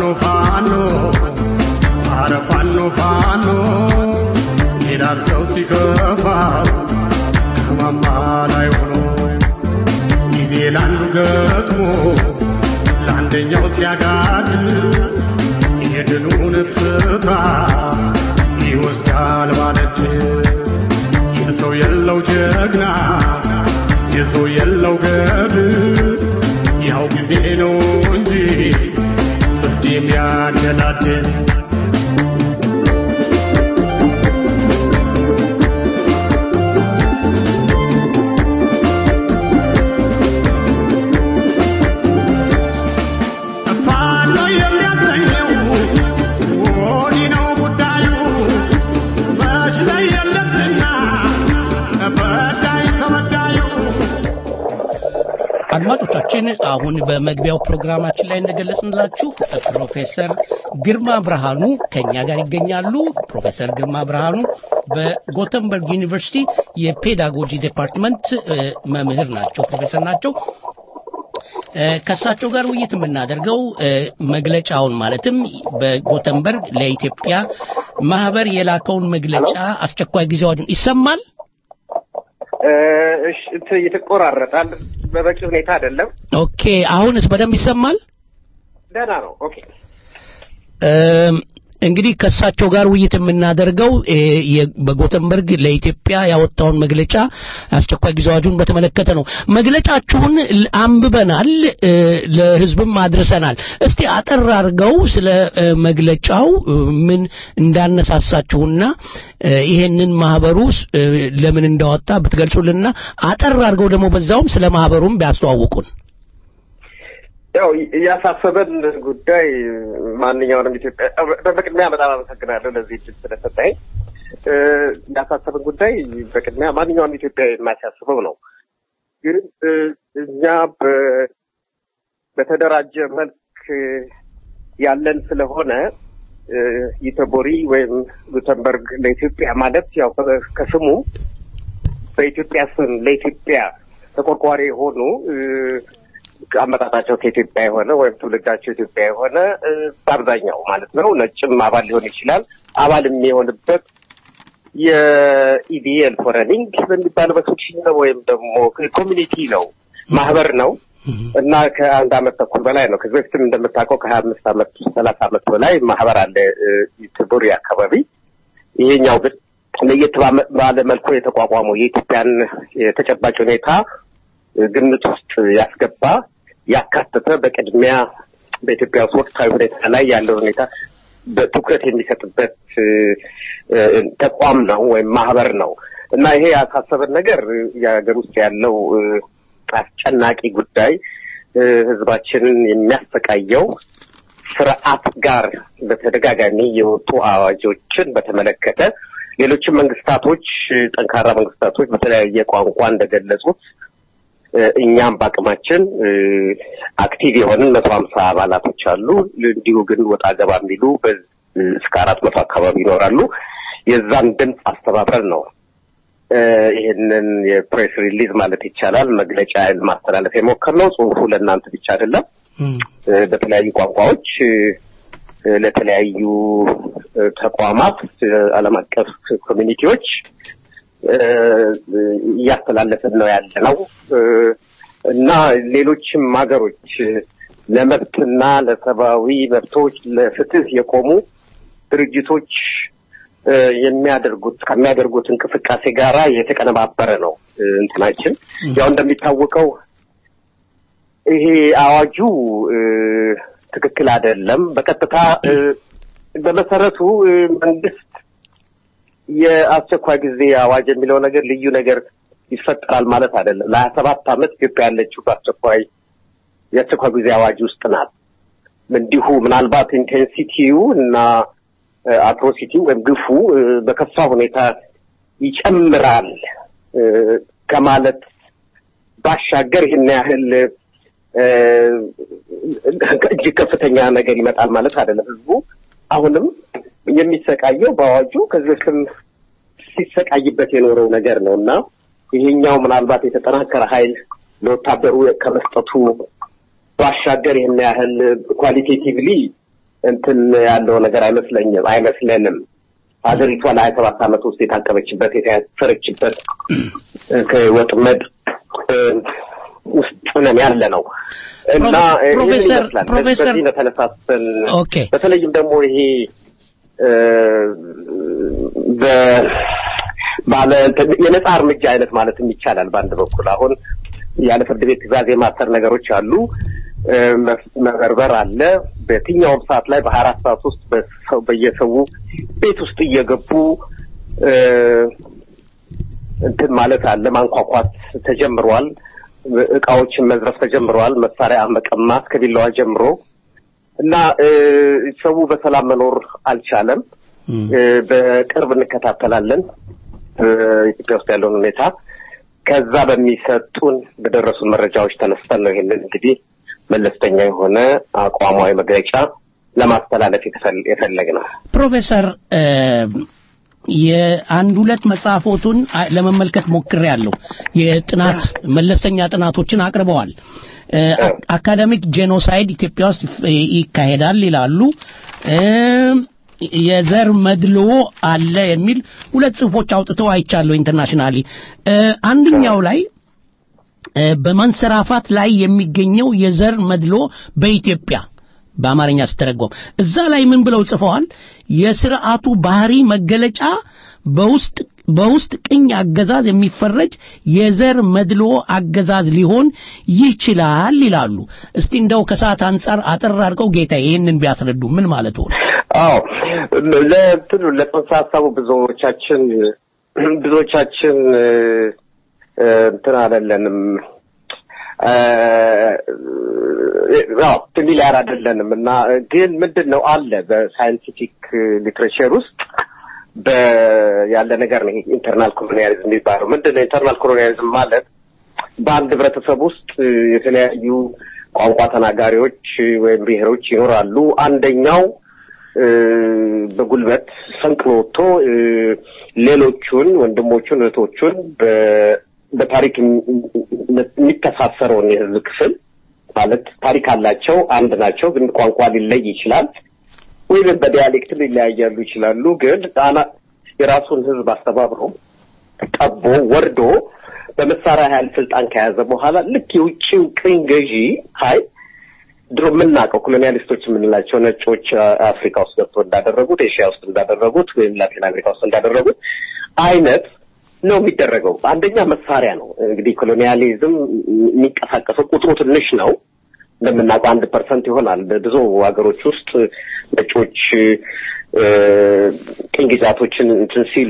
ፋኖ አረ ፋኖ ፋኖ ይላል ሰው ሲከፋው ከማማ ላይ ሆኖ ጊዜ ላንዱ ገጥሞ ለአንደኛው ሲያጋድል የድሉን ፍታ ይወስዳል ማለት የሰው የለው ጀግና የሰው የለው ገድል ያው ጊዜ ነው እንጂ ፍርድ የሚያገላድል ፋኖ የሚያሰኘው ወዲህ ነው ጉዳዩ መች ለየለትና በዳይ ከበዳዩ አድማጮቻችን አሁን በመግቢያው ፕሮግራማችን ላይ እንደገለጽንላችሁ ፕሮፌሰር ግርማ ብርሃኑ ከኛ ጋር ይገኛሉ። ፕሮፌሰር ግርማ ብርሃኑ በጎተንበርግ ዩኒቨርሲቲ የፔዳጎጂ ዲፓርትመንት እ፣ መምህር ናቸው፣ ፕሮፌሰር ናቸው። እ፣ ከእሳቸው ጋር ውይይት የምናደርገው እ፣ መግለጫውን ማለትም በጎተንበርግ ለኢትዮጵያ ማህበር የላከውን መግለጫ አስቸኳይ ጊዜ አዋጅን ይሰማል። እሺ እንትን ይተቆራረጣል። በበቂ ሁኔታ አይደለም። ኦኬ፣ አሁንስ በደንብ ይሰማል። ደህና ነው። ኦኬ እም፣ እንግዲህ ከእሳቸው ጋር ውይይት የምናደርገው እ፣ የ- በጎተንበርግ ለኢትዮጵያ ያወጣውን መግለጫ አስቸኳይ ጊዜ አዋጁን በተመለከተ ነው። መግለጫችሁን ል- አንብበናል፣ እ፣ ለሕዝብም አድርሰናል። እስቲ አጠር አድርገው ስለ እ፣ መግለጫው እ፣ ምን እንዳነሳሳችሁና እ፣ ይሄንን ማህበሩ ስ- እ፣ ለምን እንዳወጣ ብትገልጹልንና አጠር አድርገው ደግሞ በዛውም ስለ ማህበሩም ቢያስተዋውቁን። ያው ያሳሰበን ጉዳይ ማንኛውንም ኢትዮጵያ በቅድሚያ በጣም አመሰግናለሁ ለዚህ እድል ስለሰጠኝ። እ፣ ያሳሰበን ጉዳይ በቅድሚያ ማንኛውንም ኢትዮጵያ የማያሳስበው ነው። ግን እ፣ እኛ በ- በተደራጀ መልክ ያለን ስለሆነ እ፣ ኢተቦሪ ወይም ጉተንበርግ ለኢትዮጵያ ማለት ያው ከ- ከስሙ በኢትዮጵያ ስም ለኢትዮጵያ ተቆርቋሪ የሆኑ እ፣ አመጣጣቸው ከኢትዮጵያ የሆነ ወይም ትውልዳቸው ኢትዮጵያ የሆነ እ፣ በአብዛኛው ማለት ነው ነጭም አባል ሊሆን ይችላል። አባል የሚሆንበት የኢቢኤል ፎረኒንግ በሚባለው በስዊድሽ ነው ወይም ደግሞ ኮሚኒቲ ነው ማህበር ነው እና ከአንድ አመት ተኩል በላይ ነው። ከዚህ በፊትም እንደምታውቀው ከሀያ አምስት አመት ሰላሳ አመት በላይ ማህበር አለ እ፣ ቱቡሪ አካባቢ። ይሄኛው ግን ለየት ባመ- ባለ መልኩ የተቋቋመው የኢትዮጵያን የተጨባጭ ሁኔታ ግምት ውስጥ ያስገባ ያካተተ በቅድሚያ በኢትዮጵያ ውስጥ ወቅታዊ ሁኔታ ላይ ያለው ሁኔታ በትኩረት የሚሰጥበት እ፣ እ፣ ተቋም ነው ወይም ማህበር ነው እና ይሄ ያሳሰበን ነገር እ፣ የሀገር ውስጥ ያለው እ፣ አስጨናቂ ጉዳይ እ፣ ህዝባችንን የሚያሰቃየው ስርዓት ጋር በተደጋጋሚ የወጡ አዋጆችን በተመለከተ ሌሎችም መንግስታቶች እ፣ ጠንካራ መንግስታቶች በተለያየ ቋንቋ እንደገለጹት እ፣ እኛም በአቅማችን እ፣ አክቲቭ የሆንን መቶ ሀምሳ አባላቶች አሉ። እንዲሁ ግን ወጣ ገባ የሚሉ በ- እስከ አራት መቶ አካባቢ ይኖራሉ። የዛን ድምፅ አስተባብረን ነው እ፣ ይህንን የፕሬስ ሪሊዝ ማለት ይቻላል መግለጫ ማስተላለፍ የሞከርነው። ጽሁፉ ለእናንተ ብቻ አይደለም። እ፣ በተለያዩ ቋንቋዎች እ፣ ለተለያዩ እ፣ ተቋማት እ፣ ዓለም አቀፍ ኮሚኒቲዎች እ፣ እያስተላለፍን ነው ያለ ነው እ፣ እና ሌሎችም ሀገሮች እ፣ ለመብትና ለሰብአዊ መብቶች ለፍትህ የቆሙ ድርጅቶች እ፣ የሚያደርጉት ከሚያደርጉት እንቅስቃሴ ጋራ የተቀነባበረ ነው እ፣ እንትናችን ያው እንደሚታወቀው ይሄ አዋጁ እ፣ ትክክል አይደለም። በቀጥታ እ፣ በመሰረቱ እ፣ መንግስት የአስቸኳይ ጊዜ አዋጅ የሚለው ነገር ልዩ ነገር ይፈጠራል ማለት አይደለም። ለሀያ ሰባት ዓመት ኢትዮጵያ ያለችው በአስቸኳይ የአስቸኳይ ጊዜ አዋጅ ውስጥ ናት። እንዲሁ ምናልባት ኢንቴንሲቲው እና አትሮሲቲው ወይም ግፉ እ፣ በከፋ ሁኔታ ይጨምራል እ፣ ከማለት ባሻገር ይህን ያህል እ፣ እጅግ ከፍተኛ ነገር ይመጣል ማለት አይደለም። ህዝቡ አሁንም የሚሰቃየው በአዋጁ ከዚህ በፊትም ሲሰቃይበት የኖረው ነገር ነው እና ይሄኛው ምናልባት የተጠናከረ ኃይል ለወታደሩ ከመስጠቱ ባሻገር ይህን ያህል ኳሊቴቲቭሊ እንትን ያለው ነገር አይመስለኝም አይመስለንም። ሀገሪቷ ለሀያ ሰባት ዓመት ውስጥ የታቀበችበት የታሰረችበት ከወጥመድ ውስጥ ነን ያለ ነው እና ፕሮፌሰር ፕሮፌሰር በዚህ ነው ተነሳስተን ኦኬ በተለይም ደግሞ ይሄ ባለ የነጻ እርምጃ አይነት ማለትም ይቻላል። በአንድ በኩል አሁን ያለ ፍርድ ቤት ትዕዛዝ የማሰር ነገሮች አሉ። መበርበር አለ። በየትኛውም ሰዓት ላይ በሀያ አራት ሰዓት ውስጥ በሰው በየሰው ቤት ውስጥ እየገቡ እንትን ማለት አለ። ማንኳኳት ተጀምሯል። እቃዎችን መዝረፍ ተጀምረዋል። መሳሪያ መቀማት ከቢላዋ ጀምሮ እና ሰው በሰላም መኖር አልቻለም። በቅርብ እንከታተላለን ኢትዮጵያ ውስጥ ያለውን ሁኔታ። ከዛ በሚሰጡን በደረሱን መረጃዎች ተነስተን ነው ይሄንን እንግዲህ መለስተኛ የሆነ አቋማዊ መግለጫ ለማስተላለፍ የፈለግ ነው። ፕሮፌሰር የአንድ ሁለት መጽሐፎቱን ለመመልከት ሞክሬያለሁ። የጥናት መለስተኛ ጥናቶችን አቅርበዋል። አካደሚክ ጄኖሳይድ ኢትዮጵያ ውስጥ ይካሄዳል ይላሉ። የዘር መድልዎ አለ የሚል ሁለት ጽሁፎች አውጥተው አይቻለሁ ኢንተርናሽናሊ። አንደኛው ላይ በማንሰራፋት ላይ የሚገኘው የዘር መድሎ በኢትዮጵያ በአማርኛ ስተረጎም እዛ ላይ ምን ብለው ጽፈዋል? የስርዓቱ ባህሪ መገለጫ በውስጥ በውስጥ ቅኝ አገዛዝ የሚፈረጅ የዘር መድሎ አገዛዝ ሊሆን ይችላል ይላሉ። እስቲ እንደው ከሰዓት አንጻር አጠር አድርገው ጌታ ይህንን ቢያስረዱ ምን ማለት ሆነ? አዎ ለእንትኑ ለጽንሰ ሀሳቡ ብዙዎቻችን ብዙዎቻችን እንትን አይደለንም አዎ ፊሚሊያር አይደለንም እና ግን ምንድን ነው አለ በሳይንቲፊክ ሊትሬቸር ውስጥ ያለ ነገር ነው ኢንተርናል ኮሎኒያሊዝም የሚባለው ምንድን ነው ኢንተርናል ኮሎኒያሊዝም ማለት በአንድ ህብረተሰብ ውስጥ የተለያዩ ቋንቋ ተናጋሪዎች ወይም ብሔሮች ይኖራሉ አንደኛው በጉልበት ፈንቅሎ ወጥቶ ሌሎቹን ወንድሞቹን እህቶቹን በታሪክ የሚተሳሰረውን የህዝብ ክፍል ማለት ታሪክ አላቸው፣ አንድ ናቸው፣ ግን ቋንቋ ሊለይ ይችላል፣ ወይም በዲያሌክት ሊለያያሉ ይችላሉ። ግን ጣና የራሱን ህዝብ አስተባብሮ ጠቦ ወርዶ በመሳሪያ ኃይል ስልጣን ከያዘ በኋላ ልክ የውጭው ቅኝ ገዢ ኃይል ድሮ የምናውቀው ኮሎኒያሊስቶች የምንላቸው ነጮች አፍሪካ ውስጥ ገብቶ እንዳደረጉት ኤሽያ ውስጥ እንዳደረጉት ወይም ላቲን አሜሪካ ውስጥ እንዳደረጉት አይነት ነው የሚደረገው። አንደኛ መሳሪያ ነው። እንግዲህ ኮሎኒያሊዝም የሚንቀሳቀሰው ቁጥሩ ትንሽ ነው። እንደምናውቀው አንድ ፐርሰንት ይሆናል። በብዙ ሀገሮች ውስጥ ነጮች ቅኝ ግዛቶችን እንትን ሲሉ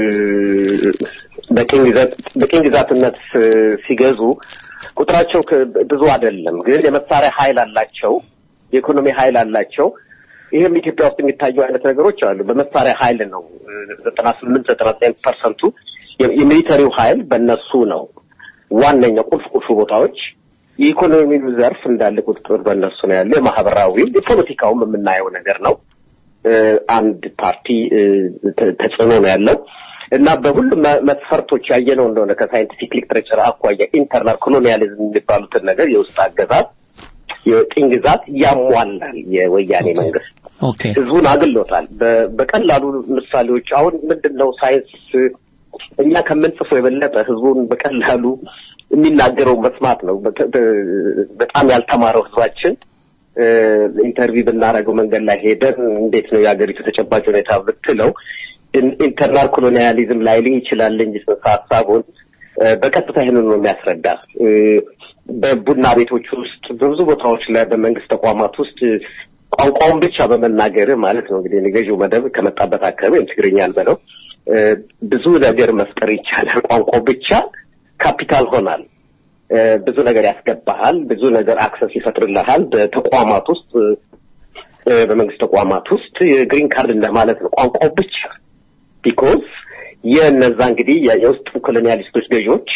በቅኝ ግዛትነት ሲገዙ ቁጥራቸው ብዙ አይደለም፣ ግን የመሳሪያ ኃይል አላቸው፣ የኢኮኖሚ ኃይል አላቸው። ይህም ኢትዮጵያ ውስጥ የሚታዩ አይነት ነገሮች አሉ። በመሳሪያ ኃይል ነው ዘጠና ስምንት ዘጠና ዘጠኝ ፐርሰንቱ የሚሊተሪው ኃይል በእነሱ ነው። ዋነኛው ቁልፍ ቁልፍ ቦታዎች የኢኮኖሚው ዘርፍ እንዳለ ቁጥጥር በእነሱ ነው ያለው። የማህበራዊም የፖለቲካውም የምናየው ነገር ነው። አንድ ፓርቲ ተጽዕኖ ነው ያለው እና በሁሉም መስፈርቶች ያየነው እንደሆነ ከሳይንቲፊክ ሊትሬቸር አኳያ ኢንተርናል ኮሎኒያሊዝም የሚባሉትን ነገር የውስጥ አገዛዝ የቅኝ ግዛት ያሟላል የወያኔ መንግስት። ህዝቡን አግሎታል። በቀላሉ ምሳሌዎች አሁን ምንድን ነው ሳይንስ እኛ ከምንጽፈው የበለጠ ህዝቡን በቀላሉ የሚናገረው መስማት ነው። በጣም ያልተማረው ህዝባችን ኢንተርቪው ብናደርገው መንገድ ላይ ሄደን እንዴት ነው የሀገሪቱ ተጨባጭ ሁኔታ ብትለው ኢንተርናል ኮሎኒያሊዝም ላይልህ ይችላል እንጂ ጽንሰ ሀሳቡን በቀጥታ ይህንን ነው የሚያስረዳ። በቡና ቤቶች ውስጥ በብዙ ቦታዎች ላይ በመንግስት ተቋማት ውስጥ ቋንቋውን ብቻ በመናገር ማለት ነው እንግዲህ ገዢው መደብ ከመጣበት አካባቢ ወይም ትግርኛን በለው ብዙ ነገር መፍጠር ይቻላል። ቋንቋው ብቻ ካፒታል ሆናል። ብዙ ነገር ያስገባሃል። ብዙ ነገር አክሰስ ይፈጥርልሃል። በተቋማት ውስጥ በመንግስት ተቋማት ውስጥ የግሪን ካርድ እንደማለት ነው። ቋንቋው ብቻ ቢኮዝ የእነዛ እንግዲህ የውስጥ ኮሎኒያሊስቶች ገዢዎች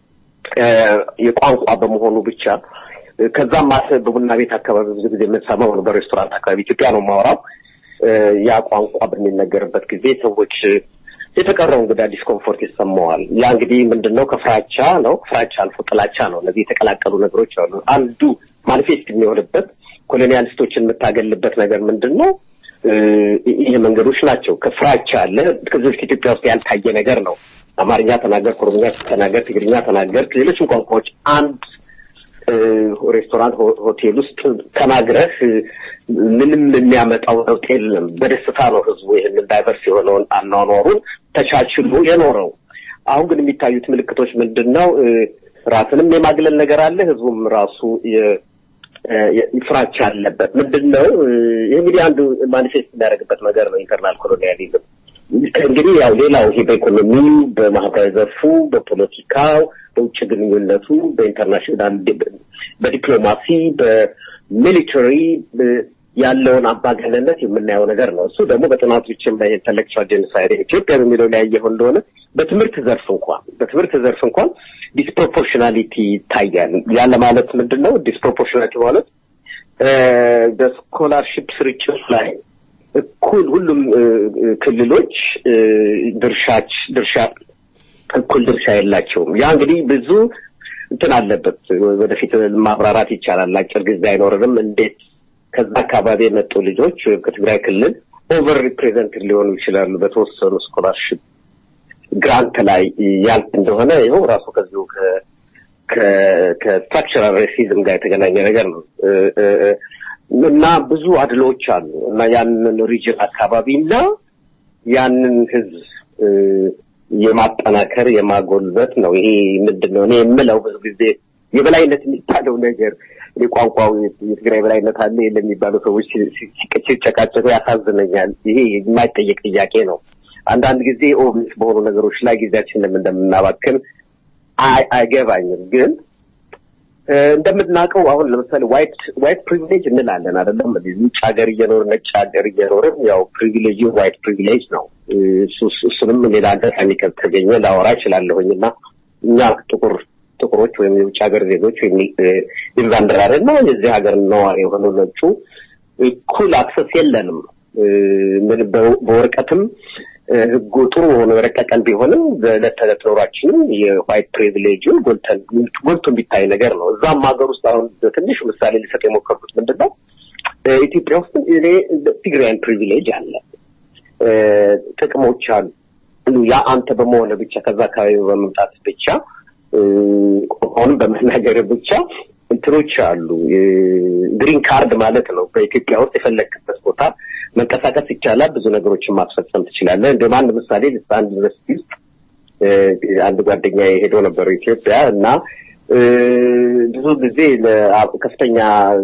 የቋንቋ በመሆኑ ብቻ ከዛም ማስ በቡና ቤት አካባቢ ብዙ ጊዜ የምንሰማው ነው። በሬስቶራንት አካባቢ ኢትዮጵያ ነው የማወራው። ያ ቋንቋ በሚነገርበት ጊዜ ሰዎች የተቀረው እንግዳ ዲስኮምፎርት ይሰማዋል። ያ እንግዲህ ምንድን ነው? ከፍራቻ ነው። ፍራቻ አልፎ ጥላቻ ነው። እነዚህ የተቀላቀሉ ነገሮች አሉ። አንዱ ማኒፌስት የሚሆንበት ኮሎኒያሊስቶችን የምታገልበት ነገር ምንድን ነው? ይህ መንገዶች ናቸው። ከፍራቻ አለ። ከዚህ በፊት ኢትዮጵያ ውስጥ ያልታየ ነገር ነው። አማርኛ ተናገር፣ ኦሮምኛ ተናገር፣ ትግርኛ ተናገር፣ ሌሎችም ቋንቋዎች አንድ ሬስቶራንት፣ ሆቴል ውስጥ ተናግረህ ምንም የሚያመጣው ለውጥ የለም። በደስታ ነው ህዝቡ ይህንን ዳይቨርስ የሆነውን አኗኗሩን ተቻችሎ የኖረው። አሁን ግን የሚታዩት ምልክቶች ምንድን ነው? ራስንም የማግለል ነገር አለ። ህዝቡም ራሱ ፍራቻ አለበት። ምንድን ነው ይህ እንግዲህ አንዱ ማኒፌስት የሚያደርግበት ነገር ነው ኢንተርናል ኮሎኒያሊዝም። እንግዲህ ያው ሌላው ይሄ በኢኮኖሚው፣ በማህበራዊ ዘርፉ፣ በፖለቲካው፣ በውጭ ግንኙነቱ፣ በኢንተርናሽናል በዲፕሎማሲ፣ በሚሊተሪ ያለውን አምባገነንነት የምናየው ነገር ነው። እሱ ደግሞ በጥናቶችም ላይ ኢንተሌክቹዋል ጄኖሳይድ ኢትዮጵያ በሚለው ላይ ያየኸው እንደሆነ በትምህርት ዘርፍ እንኳን በትምህርት ዘርፍ እንኳን ዲስፕሮፖርሽናሊቲ ይታያል። ያለ ማለት ምንድን ነው? ዲስፕሮፖርሽናሊቲ ማለት በስኮላርሽፕ ስርጭት ላይ እኩል ሁሉም ክልሎች ድርሻች ድርሻ እኩል ድርሻ የላቸውም። ያ እንግዲህ ብዙ እንትን አለበት። ወደፊት ማብራራት ይቻላል። አጭር ጊዜ አይኖርንም። እንዴት ከዛ አካባቢ የመጡ ልጆች ከትግራይ ክልል ኦቨር ሪፕሬዘንትድ ሊሆኑ ይችላሉ በተወሰኑ ስኮላርሽፕ ግራንት ላይ ያልፍ እንደሆነ ይኸው ራሱ ከዚሁ ከስትራክቸራል ሬሲዝም ጋር የተገናኘ ነገር ነው እና ብዙ አድሎዎች አሉ እና ያንን ሪጅን አካባቢ እና ያንን ህዝብ የማጠናከር የማጎልበት ነው። ይሄ ምንድን ነው እኔ የምለው ብዙ ጊዜ የበላይነት የሚባለው ነገር ቋንቋው የትግራይ በላይነት አለ የለም የሚባሉ ሰዎች ሲጨቃጨቁ ያሳዝነኛል። ይሄ የማይጠየቅ ጥያቄ ነው። አንዳንድ ጊዜ ኦብስ በሆኑ ነገሮች ላይ ጊዜያችንን እንደምናባክን አይገባኝም። ግን እንደምናውቀው አሁን ለምሳሌ ዋይት ዋይት ፕሪቪሌጅ እንላለን አይደለም? ውጭ ሀገር እየኖርን ነጭ ሀገር እየኖርን ያው ፕሪቪሌጅ ዋይት ፕሪቪሌጅ ነው። እሱንም ሌላ አጋጣሚ ከተገኘ ላወራ እችላለሁኝ እና እኛ ጥቁር ጥቁሮች ወይም የውጭ ሀገር ዜጎች ወይም ኢንቫንደራር እና የዚህ ሀገር ነዋሪ የሆኑ ነጩ እኩል አክሰስ የለንም። ምን በወረቀትም ህጉ ጥሩ ሆኖ የረቀቀን ቢሆንም በዕለት ተዕለት ኖሯችንም የዋይት ፕሪቪሌጅ ጎልቶ የሚታይ ነገር ነው። እዛም ሀገር ውስጥ አሁን በትንሹ ምሳሌ ሊሰጥ የሞከርኩት ምንድን ነው ኢትዮጵያ ውስጥ እኔ ትግራይን ፕሪቪሌጅ አለ፣ ጥቅሞች አሉ። ያ አንተ በመሆነ ብቻ ከዛ አካባቢ በመምጣት ብቻ ቋንቋውንም በመናገር ብቻ እንትኖች አሉ። ግሪን ካርድ ማለት ነው። በኢትዮጵያ ውስጥ የፈለግበት ቦታ መንቀሳቀስ ይቻላል። ብዙ ነገሮችን ማስፈጸም ትችላለህ። እንደ አንድ ምሳሌ አንድ ዩኒቨርሲቲ ውስጥ አንድ ጓደኛ ሄዶ ነበር ኢትዮጵያ እና ብዙ ጊዜ ከፍተኛ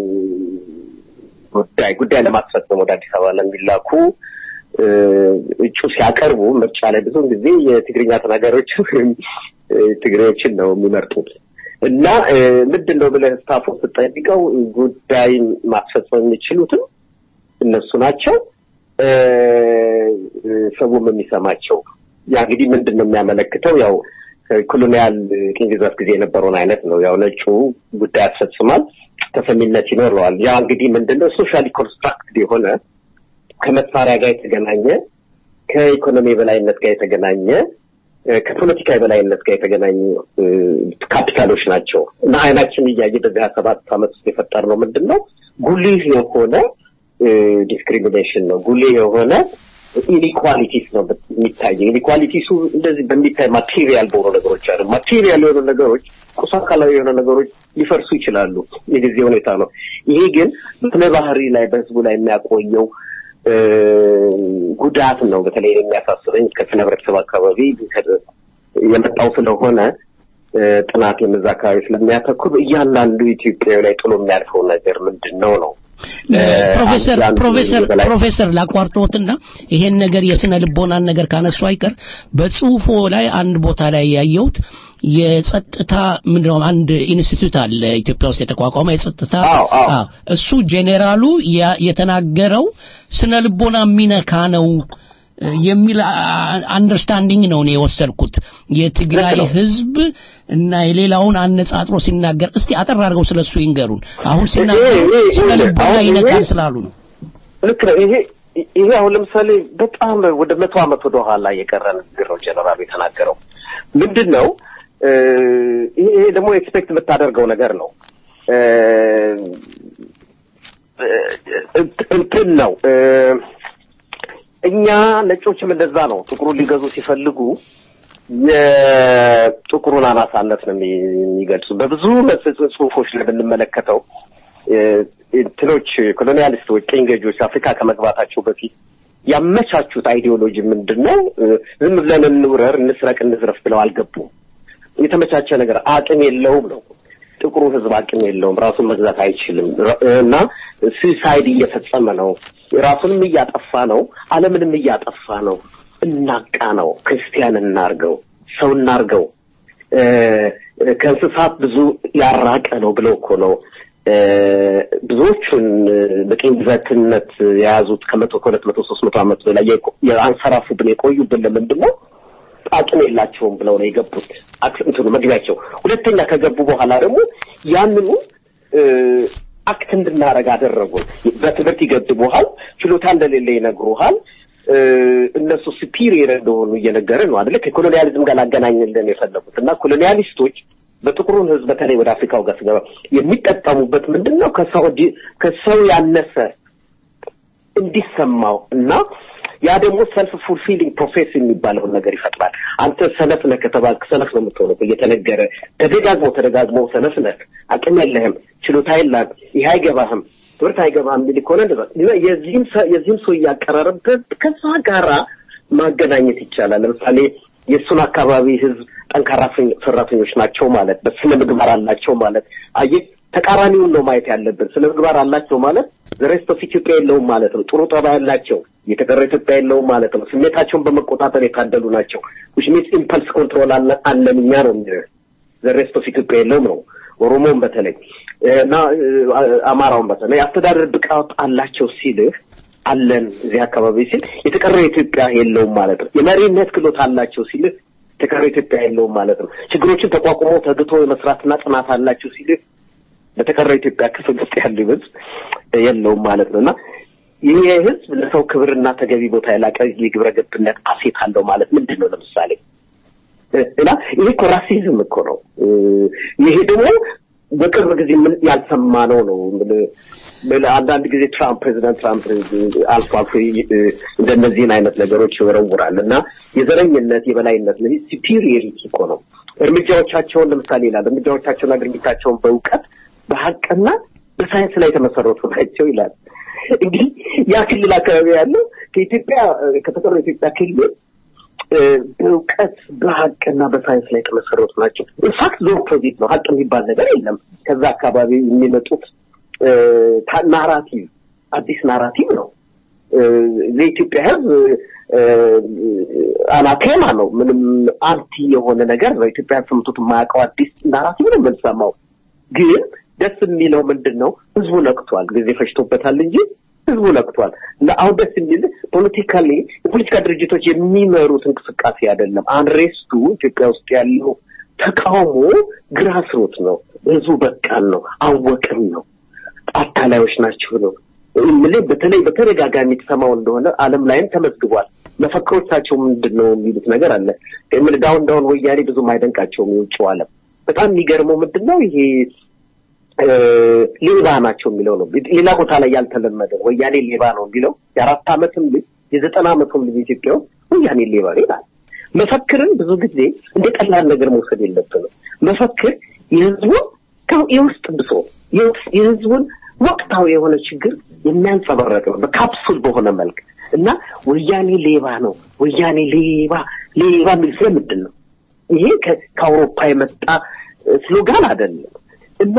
ጉዳይ ጉዳይ ለማስፈጸም ወደ አዲስ አበባ ለሚላኩ እጩ ሲያቀርቡ ምርጫ ላይ ብዙውን ጊዜ የትግርኛ ተናጋሪዎች ትግሬዎችን ነው የሚመርጡት እና ምንድን ነው ብለህ ስታፎ ስጠይቀው ጉዳይ ማስፈጸም የሚችሉትም እነሱ ናቸው። ሰውም የሚሰማቸው ያ እንግዲህ ምንድን ነው የሚያመለክተው? ያው ኮሎኒያል ቅኝ ግዛት ጊዜ የነበረውን አይነት ነው። ያው ነጩ ጉዳይ ያስፈጽማል፣ ተሰሚነት ይኖረዋል። ያ እንግዲህ ምንድን ነው ሶሻሊ ኮንስትራክትድ የሆነ ከመሳሪያ ጋር የተገናኘ ከኢኮኖሚ የበላይነት ጋር የተገናኘ ከፖለቲካ የበላይነት ጋር የተገናኙ ካፒታሎች ናቸው እና አይናችን እያየ በዚህ ሀያ ሰባት ዓመት ውስጥ የፈጠርነው ምንድን ነው ጉልህ የሆነ ዲስክሪሚኔሽን ነው። ጉልህ የሆነ ኢኒኳሊቲስ ነው የሚታየው። ኢኒኳሊቲሱ እንደዚህ በሚታይ ማቴሪያል በሆኑ ነገሮች አሉ። ማቴሪያል የሆኑ ነገሮች፣ ቁስ አካላዊ የሆኑ ነገሮች ሊፈርሱ ይችላሉ። የጊዜ ሁኔታ ነው። ይሄ ግን በስነ ባህሪ ላይ በህዝቡ ላይ የሚያቆየው ጉዳት ነው። በተለይ የሚያሳስበኝ ከስነ ህብረተሰብ አካባቢ የመጣው ስለሆነ ጥናት የምዛ አካባቢ ስለሚያተኩር እያንዳንዱ ኢትዮጵያዊ ላይ ጥሎ የሚያልፈው ነገር ምንድን ነው ነው ፕሮፌሰር ፕሮፌሰር ፕሮፌሰር ላቋርጦትና ይሄን ነገር የስነ ልቦናን ነገር ካነሱ አይቀር በጽሁፎ ላይ አንድ ቦታ ላይ ያየሁት የጸጥታ ምንድነው አንድ ኢንስቲትዩት አለ ኢትዮጵያ ውስጥ የተቋቋመ የጸጥታ እሱ ጄኔራሉ የተናገረው ስነ ልቦና የሚነካ ነው የሚል አንደርስታንዲንግ ነው እኔ የወሰድኩት የትግራይ ህዝብ እና የሌላውን አነጻጥሮ ሲናገር እስቲ አጠር አድርገው ስለሱ ይንገሩን አሁን ሲናገሩ ስነ ልቦና ይነካል ስላሉ ነው ልክ ነው ይሄ ይሄ አሁን ለምሳሌ በጣም ወደ መቶ ዓመት ወደ ኋላ የቀረ ንግግር ነው ጀነራሉ የተናገረው ምንድን ነው ይሄ ደግሞ ኤክስፔክት የምታደርገው ነገር ነው እንትን ነው እኛ ነጮችም እንደዛ ነው። ጥቁሩን ሊገዙ ሲፈልጉ የጥቁሩን አናሳነት ነው የሚገልጹ። በብዙ ጽሁፎች ላይ ብንመለከተው እንትኖች ኮሎኒያሊስቶች፣ ቅኝ ገዢዎች አፍሪካ ከመግባታቸው በፊት ያመቻቹት አይዲዮሎጂ ምንድን ነው? ዝም ብለን እንውረር፣ እንስረቅ፣ እንዝረፍ ብለው አልገቡም። የተመቻቸ ነገር አቅም የለውም ነው። ጥቁሩ ህዝብ አቅም የለውም፣ ራሱን መግዛት አይችልም እና ሱሳይድ እየፈጸመ ነው፣ ራሱንም እያጠፋ ነው፣ ዓለምንም እያጠፋ ነው። እናቃ ነው፣ ክርስቲያን እናርገው፣ ሰው እናርገው፣ ከእንስሳት ብዙ ያራቀ ነው ብለው እኮ ነው ብዙዎቹን በቅኝ ግዛትነት የያዙት ከመቶ ከሁለት መቶ ሶስት መቶ ዓመት በላይ አንሰራፉብን የቆዩብን ለምንድን ነው? አቅም የላቸውም ብለው ነው የገቡት። እንትኑ መግቢያቸው። ሁለተኛ ከገቡ በኋላ ደግሞ ያንኑ አክት እንድናረግ አደረጉን። በትምህርት ይገድቡሃል፣ ችሎታ እንደሌለ ይነግሩሃል። እነሱ ሱፒሪየር እንደሆኑ እየነገረ ነው አደለ? ከኮሎኒያሊዝም ጋር ላገናኝልን የፈለጉት እና ኮሎኒያሊስቶች በጥቁሩን ህዝብ በተለይ ወደ አፍሪካው ጋር ስገባ የሚጠቀሙበት ምንድን ነው? ከሰው ከሰው ያነሰ እንዲሰማው እና ያ ደግሞ ሰልፍ ፉልፊሊንግ ፕሮፌሲ የሚባለውን ነገር ይፈጥራል። አንተ ሰነፍ ነህ ከተባልክ ሰነፍ ነው የምትሆነው። እየተነገረ ተደጋግሞ ተደጋግሞ ሰነፍ ነህ፣ አቅም የለህም፣ ችሎታ የለህም፣ ይህ አይገባህም፣ ትምህርት አይገባህም የሚል ከሆነ እንደዛ የዚህም የዚህም ሰው እያቀራረብ ከዛ ጋራ ማገናኘት ይቻላል። ለምሳሌ የእሱን አካባቢ ህዝብ ጠንካራ ሰራተኞች ናቸው ማለት በስነ ምግባር አላቸው ማለት አየህ፣ ተቃራኒውን ነው ማየት ያለብን። ስነ ምግባር አላቸው ማለት ዘሬስት ኦፍ ኢትዮጵያ የለውም ማለት ነው። ጥሩ ጠባይ ያላቸው የተቀረ ኢትዮጵያ የለውም ማለት ነው። ስሜታቸውን በመቆጣጠር የታደሉ ናቸው። ዊች ሚንስ ኢምፐልስ ኮንትሮል አለን እኛ ነው የሚለው ዘሬስት ኦፍ ኢትዮጵያ የለውም ነው። ኦሮሞውን በተለይ እና አማራውን በተለይ አስተዳደር ብቃት አላቸው ሲልህ አለን እዚህ አካባቢ ሲል የተቀረው ኢትዮጵያ የለውም ማለት ነው። የመሪነት ክሎት አላቸው ሲልህ የተቀረው ኢትዮጵያ የለውም ማለት ነው። ችግሮችን ተቋቁሞ ተግቶ የመስራትና ጽናት አላቸው ሲልህ በተቀረው ኢትዮጵያ ክፍል ውስጥ ያለው ህዝብ የለውም ማለት ነው እና ይህ ህዝብ ለሰው ክብርና ተገቢ ቦታ የላቀ የግብረ ገብነት አሴት አለው ማለት ምንድን ነው? ለምሳሌ እና ይሄ እኮ ራሲዝም እኮ ነው። ይሄ ደግሞ በቅርብ ጊዜ ምን ያልሰማነው ነው። አንዳንድ ጊዜ ትራምፕ ፕሬዚዳንት ትራምፕ አልፎ አልፎ እንደነዚህን አይነት ነገሮች ይወረውራል እና የዘረኝነት የበላይነት ነው ሲፒሪየሪቲ እኮ ነው። እርምጃዎቻቸውን ለምሳሌ ይላል እርምጃዎቻቸውና ድርጊታቸውን በእውቀት በሀቅና በሳይንስ ላይ የተመሰረቱ ናቸው ይላል። እንግዲህ ያ ክልል አካባቢ ያለው ከኢትዮጵያ ከተቀረው የኢትዮጵያ ክልል በእውቀት በሀቅና በሳይንስ ላይ የተመሰረቱ ናቸው። ኢንፋክት ዞ ኦፖዚት ነው። ሀቅ የሚባል ነገር የለም። ከዛ አካባቢ የሚመጡት ናራቲቭ አዲስ ናራቲቭ ነው። የኢትዮጵያ ሕዝብ አናቴማ ነው። ምንም አንቲ የሆነ ነገር ነው። ኢትዮጵያ ሰምቶት የማያውቀው አዲስ ናራቲቭ ነው የምንሰማው። ግን ደስ የሚለው ምንድን ነው? ህዝቡ ነቅቷል። ጊዜ ፈጅቶበታል እንጂ ህዝቡ ነቅቷል። እና አሁን ደስ የሚል ፖለቲካሊ የፖለቲካ ድርጅቶች የሚመሩት እንቅስቃሴ አይደለም። አንሬስቱ ኢትዮጵያ ውስጥ ያለው ተቃውሞ ግራስሮት ነው። ህዝቡ በቃን ነው፣ አወቅን ነው፣ አታላዮች ናቸው ነው የምልህ። በተለይ በተደጋጋሚ የተሰማው እንደሆነ ዓለም ላይም ተመዝግቧል። መፈክሮቻቸው ምንድን ነው የሚሉት ነገር አለ። የምልህ ዳውን ዳውን ወያኔ ብዙም አይደንቃቸውም የውጭው ዓለም። በጣም የሚገርመው ምንድን ነው ይሄ ሌባ ናቸው የሚለው ነው። ሌላ ቦታ ላይ ያልተለመደ ወያኔ ሌባ ነው የሚለው የአራት ዓመትም ልጅ የዘጠና ዓመትም ልጅ ኢትዮጵያ ውስጥ ወያኔ ሌባ ነው ይላል። መፈክርን ብዙ ጊዜ እንደ ቀላል ነገር መውሰድ የለብንም። መፈክር የህዝቡን የውስጥ ብሶ የህዝቡን ወቅታዊ የሆነ ችግር የሚያንጸባረቅ ነው በካፕሱል በሆነ መልክ እና ወያኔ ሌባ ነው ወያኔ ሌባ ሌባ የሚል ስለምንድን ነው? ይሄ ከአውሮፓ የመጣ ስሎጋን አይደለም። እና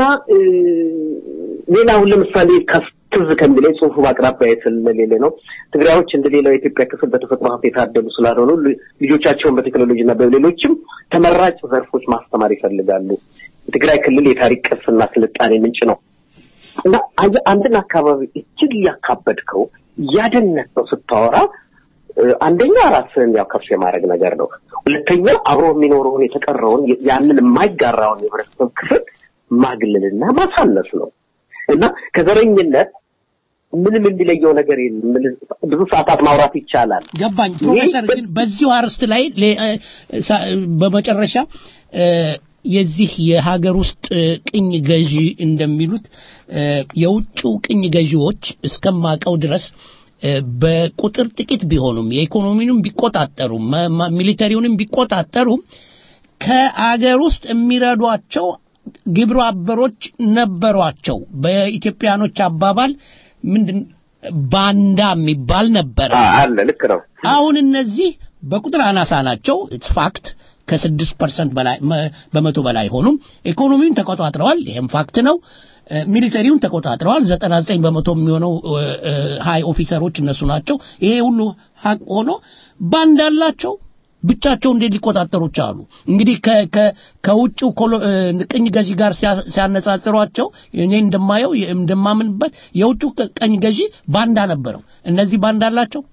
ሌላውን ለምሳሌ ትዝ ከሚለኝ ጽሁፉ በአቅራቢያ ስለሌለ ነው። ትግራዮች እንደ ሌላው የኢትዮጵያ ክፍል በተፈጥሮ ሀብት የታደሉ ስላልሆኑ ልጆቻቸውን በቴክኖሎጂ እና በሌሎችም ተመራጭ ዘርፎች ማስተማር ይፈልጋሉ። የትግራይ ክልል የታሪክ ቅርስና ስልጣኔ ምንጭ ነው እና አንድን አካባቢ እጅግ እያካበድከው እያደነቀው ስታወራ አንደኛ ራስህን ያው ከፍ የማድረግ ነገር ነው። ሁለተኛ አብሮ የሚኖረውን የተቀረውን ያንን የማይጋራውን የህብረተሰብ ክፍል ማግለልና ማሳነስ ነው እና ከዘረኝነት ምንም የሚለየው ነገር የለም። ብዙ ሰዓታት ማውራት ይቻላል። ገባኝ ፕሮፌሰር። ግን በዚሁ አርስት ላይ በመጨረሻ የዚህ የሀገር ውስጥ ቅኝ ገዢ እንደሚሉት የውጭው ቅኝ ገዢዎች እስከማቀው ድረስ በቁጥር ጥቂት ቢሆኑም የኢኮኖሚንም ቢቆጣጠሩ ሚሊተሪውንም ቢቆጣጠሩ ከአገር ውስጥ የሚረዷቸው ግብረ አበሮች ነበሯቸው። በኢትዮጵያኖች አባባል ምንድን ባንዳ የሚባል ነበረ አለ። ልክ ነው። አሁን እነዚህ በቁጥር አናሳ ናቸው። ኢትስ ፋክት ከስድስት ፐርሰንት በላይ በመቶ በላይ ሆኑም። ኢኮኖሚውን ተቆጣጥረዋል። ይህም ፋክት ነው። ሚሊተሪውን ተቆጣጥረዋል። ዘጠና ዘጠኝ በመቶ የሚሆነው ሀይ ኦፊሰሮች እነሱ ናቸው። ይሄ ሁሉ ሀቅ ሆኖ ባንዳ አላቸው። ብቻቸው እንዴት ሊቆጣጠሩ ቻሉ? እንግዲህ ከውጭው ቅኝ ገዢ ጋር ሲያነጻጽሯቸው እኔ እንደማየው እንደማምንበት የውጭው ቀኝ ገዢ ባንዳ ነበረው። እነዚህ ባንዳ አላቸው።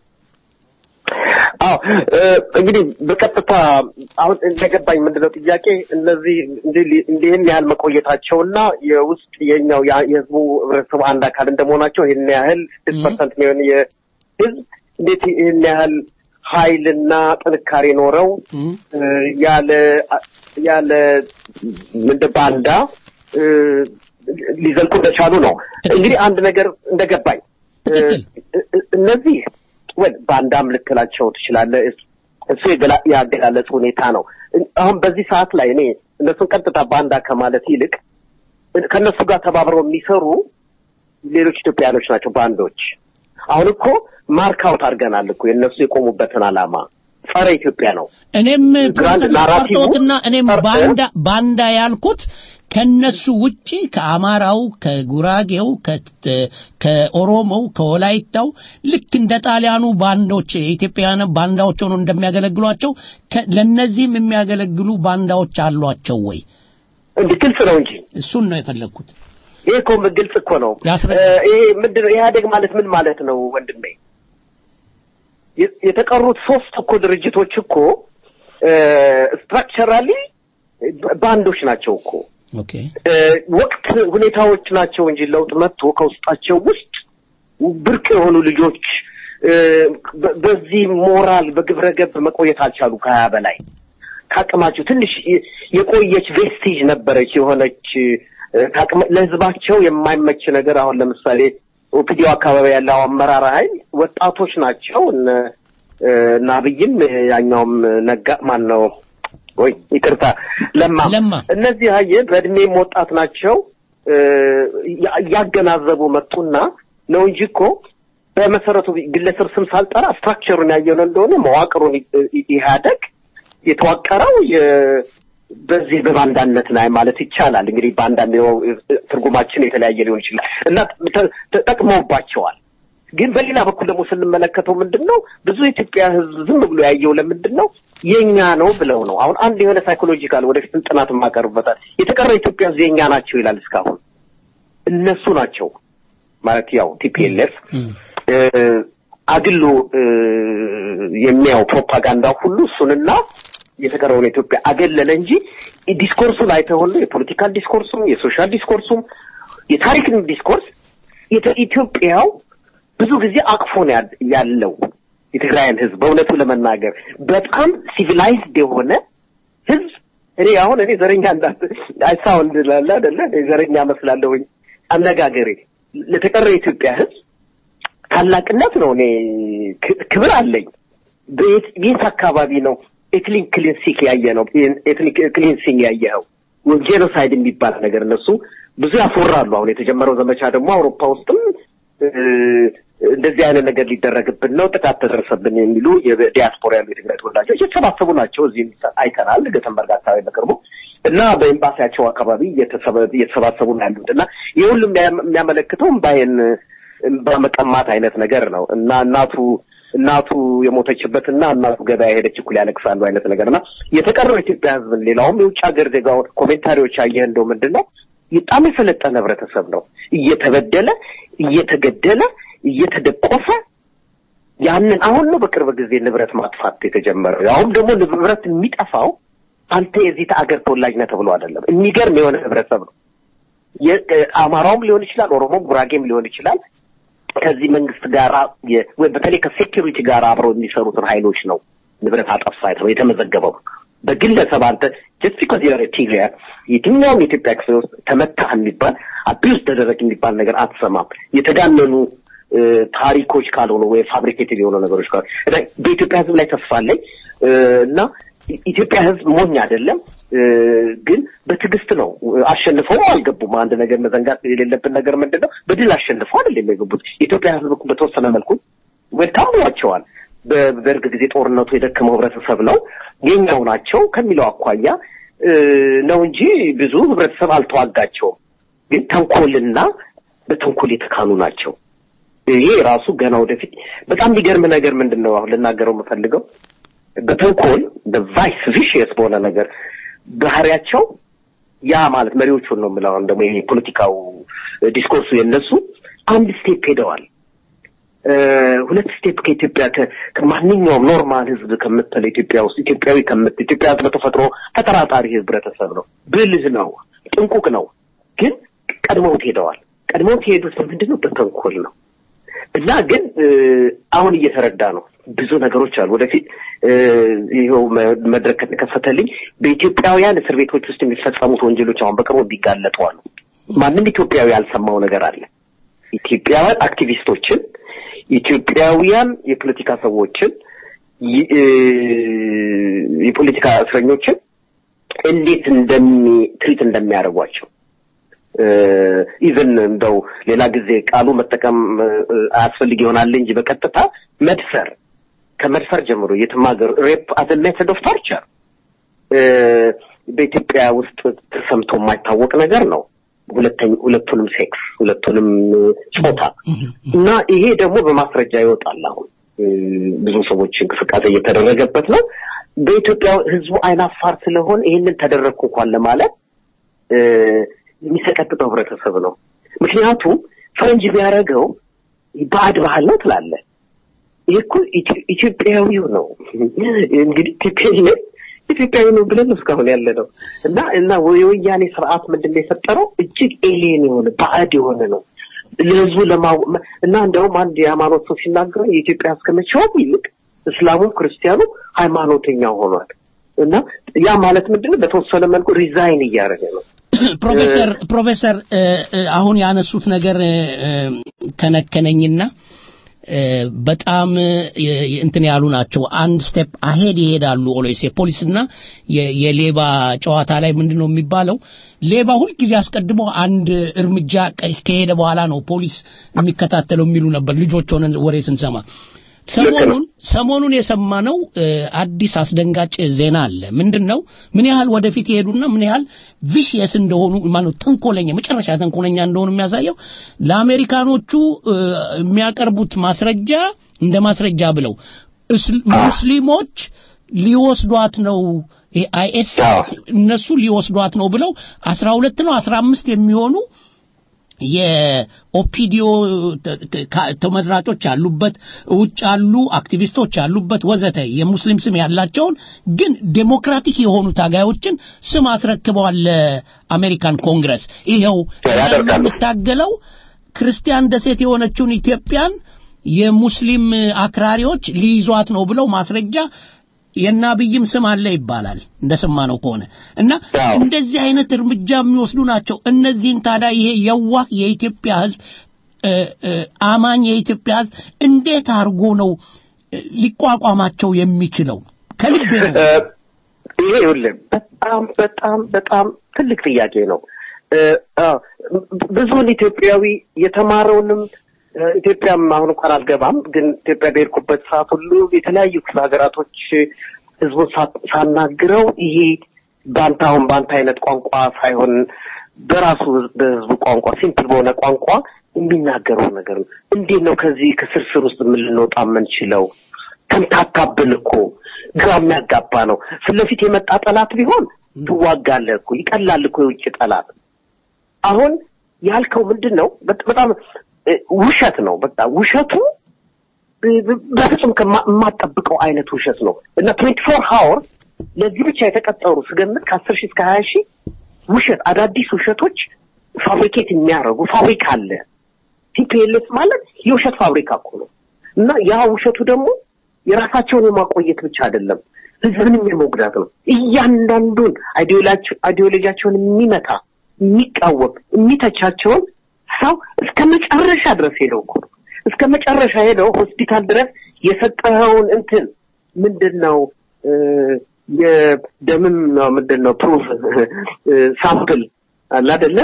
አዎ እንግዲህ በቀጥታ አሁን እንደገባኝ ምንድነው ጥያቄ እነዚህ እንዲህን ያህል መቆየታቸውና የውስጥ የኛው የህዝቡ ህብረተሰቡ አንድ አካል እንደመሆናቸው ይህን ያህል ስድስት ፐርሰንት የሚሆን የህዝብ እንዴት ይህን ያህል ኃይልና ጥንካሬ ኖረው ያለ ያለ ምንድን ባንዳ ሊዘልቁ እንደቻሉ ነው። እንግዲህ አንድ ነገር እንደገባኝ እነዚህ ወይ ባንዳም ልትላቸው ትችላለህ። እሱ ያገላለጽ ሁኔታ ነው። አሁን በዚህ ሰዓት ላይ እኔ እነሱን ቀጥታ ባንዳ ከማለት ይልቅ ከእነሱ ጋር ተባብረው የሚሰሩ ሌሎች ኢትዮጵያኖች ናቸው ባንዶች። አሁን እኮ ማርክ አውት አድርገናል እኮ የእነሱ የቆሙበትን ዓላማ ጸረ ኢትዮጵያ ነው። እኔም ፕሮቴስታንትና እኔም ባንዳ ባንዳ ያልኩት ከነሱ ውጪ ከአማራው፣ ከጉራጌው፣ ከኦሮሞው፣ ከወላይታው ልክ እንደ ጣሊያኑ ባንዶች የኢትዮጵያውያን ባንዳዎች ሆኖ እንደሚያገለግሏቸው ለነዚህም የሚያገለግሉ ባንዳዎች አሏቸው ወይ? እንዲህ ግልጽ ነው እንጂ እሱን ነው የፈለግኩት። ይሄ እኮ ግልጽ እኮ ነው። ይሄ ምንድን ነው ኢህአዴግ ማለት ምን ማለት ነው ወንድሜ? የተቀሩት ሶስት እኮ ድርጅቶች እኮ ስትራክቸራሊ ባንዶች ናቸው እኮ ኦኬ ወቅት ሁኔታዎች ናቸው እንጂ ለውጥ መጥቶ ከውስጣቸው ውስጥ ብርቅ የሆኑ ልጆች በዚህ ሞራል በግብረ ገብ መቆየት አልቻሉ። ከሀያ በላይ ከአቅማቸው ትንሽ የቆየች ቬስቲጅ ነበረች የሆነች ለህዝባቸው የማይመች ነገር አሁን ለምሳሌ ኦፒዲዮ አካባቢ ያለው አመራር ኃይል ወጣቶች ናቸው። እነ አብይም ያኛውም ነጋ ማን ነው ወይ ይቅርታ ለማ ለማ እነዚህ አየህ በእድሜም ወጣት ናቸው። እያገናዘቡ መጡና ነው እንጂ እኮ በመሰረቱ ግለሰብ ስም ሳልጠራ ስትራክቸሩን ያየነው እንደሆነ መዋቅሩን ኢህአደግ የተዋቀረው በዚህ በባንዳነት ላይ ማለት ይቻላል። እንግዲህ በአንዳንድ ትርጉማችን የተለያየ ሊሆን ይችላል እና ተጠቅመውባቸዋል። ግን በሌላ በኩል ደግሞ ስንመለከተው ምንድን ነው ብዙ የኢትዮጵያ ሕዝብ ዝም ብሎ ያየው ለምንድን ነው የኛ ነው ብለው ነው። አሁን አንድ የሆነ ሳይኮሎጂካል ወደፊት ጥናት የማቀርብበታል የተቀረው ኢትዮጵያ ሕዝብ የኛ ናቸው ይላል። እስካሁን እነሱ ናቸው ማለት ያው ቲፒኤልኤፍ አግሎ የሚያው ፕሮፓጋንዳ ሁሉ እሱንና የተቀረውን ኢትዮጵያ አገለለ እንጂ ዲስኮርሱ ላይ ተሆነ የፖለቲካል ዲስኮርሱም የሶሻል ዲስኮርሱም የታሪክን ዲስኮርስ ኢትዮጵያው ብዙ ጊዜ አቅፎ ነው ያለው የትግራይን ህዝብ በእውነቱ ለመናገር በጣም ሲቪላይዝድ የሆነ ህዝብ እኔ አሁን እኔ ዘረኛ እንዳት አይሳውንድ ላለ አይደለ ዘረኛ መስላለሁኝ አነጋገሬ ለተቀረ የኢትዮጵያ ህዝብ ታላቅነት ነው እኔ ክብር አለኝ ቤት አካባቢ ነው ኤትኒክ ክሊንሲክ ያየ ነው ኤትኒክ ክሊንሲንግ ያየኸው ጄኖሳይድ የሚባል ነገር እነሱ ብዙ ያፎራሉ አሁን የተጀመረው ዘመቻ ደግሞ አውሮፓ ውስጥም እንደዚህ አይነት ነገር ሊደረግብን ነው፣ ጥቃት ተደረሰብን የሚሉ የዲያስፖራ ያሉ የትግራይ ተወላጆች የተሰባሰቡ ናቸው። እዚህም አይተናል፣ ገተንበርግ አካባቢ በቅርቡ እና በኤምባሲያቸው አካባቢ እየተሰባሰቡ ነው ያሉት እና ይህ ሁሉ የሚያመለክተው እምባዬን እምባ መቀማት አይነት ነገር ነው እና እናቱ እናቱ የሞተችበትና እናቱ ገበያ ሄደች እኩል ያለቅሳሉ አይነት ነገር እና የተቀረው ኢትዮጵያ ሕዝብን ሌላውም የውጭ ሀገር ዜጋውን ኮሜንታሪዎች አየህ እንደው ምንድን ነው በጣም የሰለጠነ ህብረተሰብ ነው እየተበደለ እየተገደለ እየተደቆሰ ያንን አሁን ነው በቅርብ ጊዜ ንብረት ማጥፋት የተጀመረው። ያውም ደግሞ ንብረት የሚጠፋው አንተ የዚህ አገር ተወላጅ ነህ ተብሎ አይደለም። የሚገርም የሆነ ህብረተሰብ ነው። አማራውም ሊሆን ይችላል፣ ኦሮሞም ጉራጌም ሊሆን ይችላል። ከዚህ መንግስት ጋር ወይ በተለይ ከሴኪሪቲ ጋር አብረው የሚሰሩትን ኃይሎች ነው ንብረት አጠፋ የተመዘገበው በግለሰብ አንተ ጀስት ቢኮዝ ዩር ቲግሪያን የትኛውም የኢትዮጵያ ክፍል ውስጥ ተመታህ የሚባል አቢውስ ተደረግ የሚባል ነገር አትሰማም። የተጋነኑ እ፣ ታሪኮች ካልሆኑ ወይ ፋብሪኬትድ የሆኑ ነገሮች ካሉ እና በኢትዮጵያ ሕዝብ ላይ ተስፋ አለኝ እ፣ እና ኢትዮጵያ ሕዝብ ሞኝ አይደለም እ፣ ግን በትዕግስት ነው አሸንፈው አልገቡም። አንድ ነገር መዘንጋት የሌለብን ነገር ምንድን ነው? በድል አሸንፈው አይደለም የገቡት። የኢትዮጵያ ሕዝብ እኮ በተወሰነ መልኩ ዌልካም ብሏቸዋል። በደርግ ጊዜ ጦርነቱ የደከመው ህብረተሰብ ነው የኛው ናቸው ከሚለው አኳያ እ፣ ነው እንጂ ብዙ ህብረተሰብ አልተዋጋቸውም። ግን ተንኮልና በተንኮል የተካኑ ናቸው። ይሄ ራሱ ገና ወደፊት በጣም የሚገርም ነገር ምንድን ነው አሁን ልናገረው የምፈልገው በተንኮል በቫይስ ቪሽየስ በሆነ ነገር ባህሪያቸው ያ ማለት መሪዎቹን ነው የምለው አሁን ደግሞ ይሄ ፖለቲካው ዲስኮርሱ የነሱ አንድ ስቴፕ ሄደዋል። እ፣ ሁለት ስቴፕ ከኢትዮጵያ ከ- ከማንኛውም ኖርማል ህዝብ ከምትለው ኢትዮጵያ ውስጥ ኢትዮጵያዊ ከምት ኢትዮጵያ ህዝብ በተፈጥሮ ተጠራጣሪ ህብረተሰብ ነው፣ ብልህ ነው፣ ጥንቁቅ ነው። ግን ቀድመውት ሄደዋል። ቀድመውት የሄዱት በምንድን ነው? በተንኮል ነው። እና ግን እ፣ አሁን እየተረዳ ነው። ብዙ ነገሮች አሉ። ወደፊት እ፣ ይኸው መ- መድረክ ከተከፈተልኝ በኢትዮጵያውያን እስር ቤቶች ውስጥ የሚፈጸሙት ወንጀሎች አሁን በቅርቡ ቢጋለጡ አሉ። ማንም ኢትዮጵያዊ ያልሰማው ነገር አለ። ኢትዮጵያውያን አክቲቪስቶችን፣ ኢትዮጵያውያን የፖለቲካ ሰዎችን፣ ይ- እ፣ የፖለቲካ እስረኞችን እንዴት እንደሚ ትሪት እንደሚያደርጓቸው ኢቨን እንደው ሌላ ጊዜ ቃሉ መጠቀም እ፣ አያስፈልግ ይሆናል እንጂ በቀጥታ መድፈር ከመድፈር ጀምሮ የትም ሀገር ሬፕ አዘ ሜተድ ኦፍ ቶርቸር በኢትዮጵያ ውስጥ ተሰምቶ የማይታወቅ ነገር ነው። ሁለተኛ ሁለቱንም ሴክስ ሁለቱንም ጾታ እና ይሄ ደግሞ በማስረጃ ይወጣል። አሁን እ፣ ብዙ ሰዎች እንቅስቃሴ እየተደረገበት ነው። በኢትዮጵያ ህዝቡ አይናፋር ስለሆን ይህንን ተደረግኩ እንኳን ለማለት እ፣ የሚሰቀጥጠው ህብረተሰብ ነው። ምክንያቱም ፈረንጅ ቢያደርገው ባዕድ ባህል ነው ትላለህ። ይህ እኮ ኢትዮ- ኢትዮጵያዊው ነው እንግዲህ ኢትዮጵያ ኢትዮጵያዊ ነው ብለን ነው እስካሁን ያለ ነው እና እና የወያኔ ስርዓት ምንድን ነው የፈጠረው እጅግ ኤሊየን የሆነ ባዕድ የሆነ ነው ለህዝቡ ለማው እና እንደውም አንድ የሃይማኖት ሰው ሲናገሩ የኢትዮጵያ እስከ መቼውም ይልቅ እስላሙም ክርስቲያኑም ሃይማኖተኛ ሆኗል እና ያ ማለት ምንድን ነው በተወሰነ መልኩ ሪዛይን እያደረገ ነው ፕሮፌሰር ፕሮፌሰር እ፣ እ፣ አሁን ያነሱት ነገር እ፣ እ፣ ከነከነኝና እ፣ በጣም እ፣ እንትን ያሉ ናቸው። አንድ ስቴፕ አሄድ ይሄዳሉ። ኦሎይስ የፖሊስና የ- የሌባ ጨዋታ ላይ ምንድን ነው የሚባለው? ሌባ ሁልጊዜ አስቀድሞ አንድ እርምጃ ቀ- ከሄደ በኋላ ነው ፖሊስ የሚከታተለው የሚሉ ነበር ልጆች ሆነን ወሬ ስንሰማ። ሰሞኑን ሰሞኑን የሰማነው እ፣ አዲስ አስደንጋጭ ዜና አለ። ምንድን ነው? ምን ያህል ወደፊት የሄዱና ምን ያህል ቪሽየስ እንደሆኑ ማለት ተንኮለኛ መጨረሻ ተንኮለኛ እንደሆኑ የሚያሳየው ለአሜሪካኖቹ እ፣ የሚያቀርቡት ማስረጃ እንደ ማስረጃ ብለው እስል- ሙስሊሞች ሊወስዷት ነው አይኤስ እነሱ ሊወስዷት ነው ብለው አስራ ሁለት ነው አስራ አምስት የሚሆኑ የኦፒዲዮ ተመራጮች ያሉበት ውጭ ያሉ አክቲቪስቶች ያሉበት ወዘተ የሙስሊም ስም ያላቸውን ግን ዴሞክራቲክ የሆኑ ታጋዮችን ስም አስረክበዋል ለአሜሪካን ኮንግረስ። ይኸው ያደርጋሉ። የምታገለው ክርስቲያን ደሴት የሆነችውን ኢትዮጵያን የሙስሊም አክራሪዎች ሊይዟት ነው ብለው ማስረጃ የእነ አብይም ስም አለ ይባላል እንደሰማነው ከሆነ እና አዎ። እንደዚህ አይነት እርምጃ የሚወስዱ ናቸው። እነዚህን ታዲያ ይሄ የዋህ የኢትዮጵያ ሕዝብ እ፣ እ፣ አማኝ የኢትዮጵያ ሕዝብ እንዴት አድርጎ ነው እ፣ ሊቋቋማቸው የሚችለው? ከልቤ ነው። እ፣ ይሄ ይኸውልህ በጣም በጣም በጣም ትልቅ ጥያቄ ነው። እ፣ አዎ፣ ብዙውን ኢትዮጵያዊ የተማረውንም እ፣ ኢትዮጵያም አሁን እንኳን አልገባም፣ ግን ኢትዮጵያ በሄድኩበት ሰዓት ሁሉ የተለያዩ ክፍለ ሀገራቶች ህዝቡን ሳ- ሳናግረው ይሄ በአንተ አሁን በአንተ አይነት ቋንቋ ሳይሆን በራሱ ህዝብ- በህዝቡ ቋንቋ ሲምፕል በሆነ ቋንቋ የሚናገረው ነገር ነው። እንዴት ነው ከዚህ ከስርስር ውስጥ ምን ልንወጣ የምንችለው? ተምታታብን እኮ ግራ የሚያጋባ ነው። ፊት ለፊት የመጣ ጠላት ቢሆን ትዋጋለህ እኮ ይቀላል እኮ የውጭ ጠላት። አሁን ያልከው ምንድን ነው? በ- በጣም እ፣ ውሸት ነው። በቃ ውሸቱ እ፣ ብ- በፍጹም ከማ- የማጠብቀው አይነት ውሸት ነው እና ትዌንቲ ፎር ሀወር ለዚህ ብቻ የተቀጠሩ ስገምት ከአስር ሺህ እስከ ሀያ ሺህ ውሸት አዳዲስ ውሸቶች ፋብሪኬት የሚያደርጉ ፋብሪካ አለ። ቲፒኤልኤፍ ማለት የውሸት ፋብሪካ እኮ ነው እና ያ ውሸቱ ደግሞ የራሳቸውን የማቆየት ብቻ አይደለም ህዝብንም የመጉዳት ነው። እያንዳንዱን አይዲዮሎጂያቸውን የሚመታ የሚቃወም የሚተቻቸውን ሰው እስከ መጨረሻ ድረስ ሄደው እኮ ነው እስከ መጨረሻ ሄደው ሆስፒታል ድረስ የሰጠኸውን እንትን ምንድን ነው የደምም ነው ምንድን ነው ፕሩፍ ሳምፕል አለ አይደለ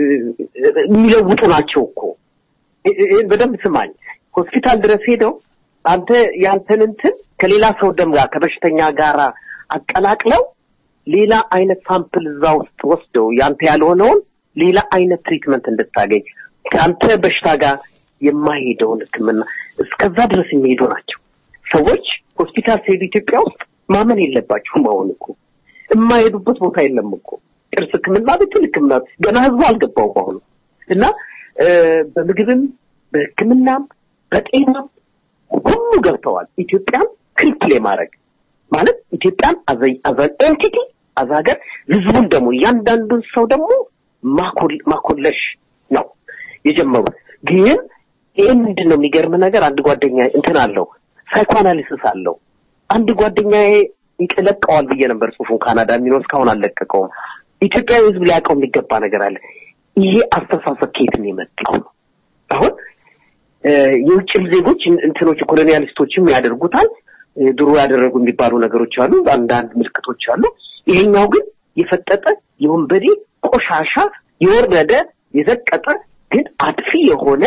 የሚለውጡ ናቸው እኮ ይህን በደንብ ስማኝ ሆስፒታል ድረስ ሄደው አንተ ያንተን እንትን ከሌላ ሰው ደም ጋር ከበሽተኛ ጋር አቀላቅለው ሌላ አይነት ሳምፕል እዛ ውስጥ ወስደው ያንተ ያልሆነውን ሌላ አይነት ትሪትመንት እንድታገኝ ከአንተ በሽታ ጋር የማይሄደውን ሕክምና እስከዛ ድረስ የሚሄዱ ናቸው። ሰዎች ሆስፒታል ሲሄዱ ኢትዮጵያ ውስጥ ማመን የለባቸውም። አሁን እኮ የማይሄዱበት ቦታ የለም እኮ ጥርስ ሕክምና ብትል ሕክምና ገና ህዝቡ አልገባውም አሁኑ እና በምግብም በሕክምናም በጤናም ሁሉ ገብተዋል። ኢትዮጵያን ክሪፕል የማድረግ ማለት ኢትዮጵያን አዘን ኤንቲቲ አዛ ሀገር ህዝቡን ደግሞ እያንዳንዱን ሰው ደግሞ ማኮለሽ ነው የጀመሩት። ግን ይህ ምንድን ነው የሚገርም ነገር አንድ ጓደኛ እንትን አለው ሳይኮአናሊሲስ አለው። አንድ ጓደኛ ይለቀዋል ብዬ ነበር ጽሁፉን ካናዳ የሚኖር እስካሁን አልለቀቀውም። ኢትዮጵያዊ ህዝብ ሊያውቀው የሚገባ ነገር አለ። ይሄ አስተሳሰብ ከየት ነው የመጣው ነው አሁን የውጭም ዜጎች እንትኖች ኮሎኒያሊስቶችም ያደርጉታል። ድሮ ያደረጉ የሚባሉ ነገሮች አሉ፣ አንዳንድ ምልክቶች አሉ። ይሄኛው ግን የፈጠጠ የወንበዴ ቆሻሻ የወረደ የዘቀጠ ግን አጥፊ የሆነ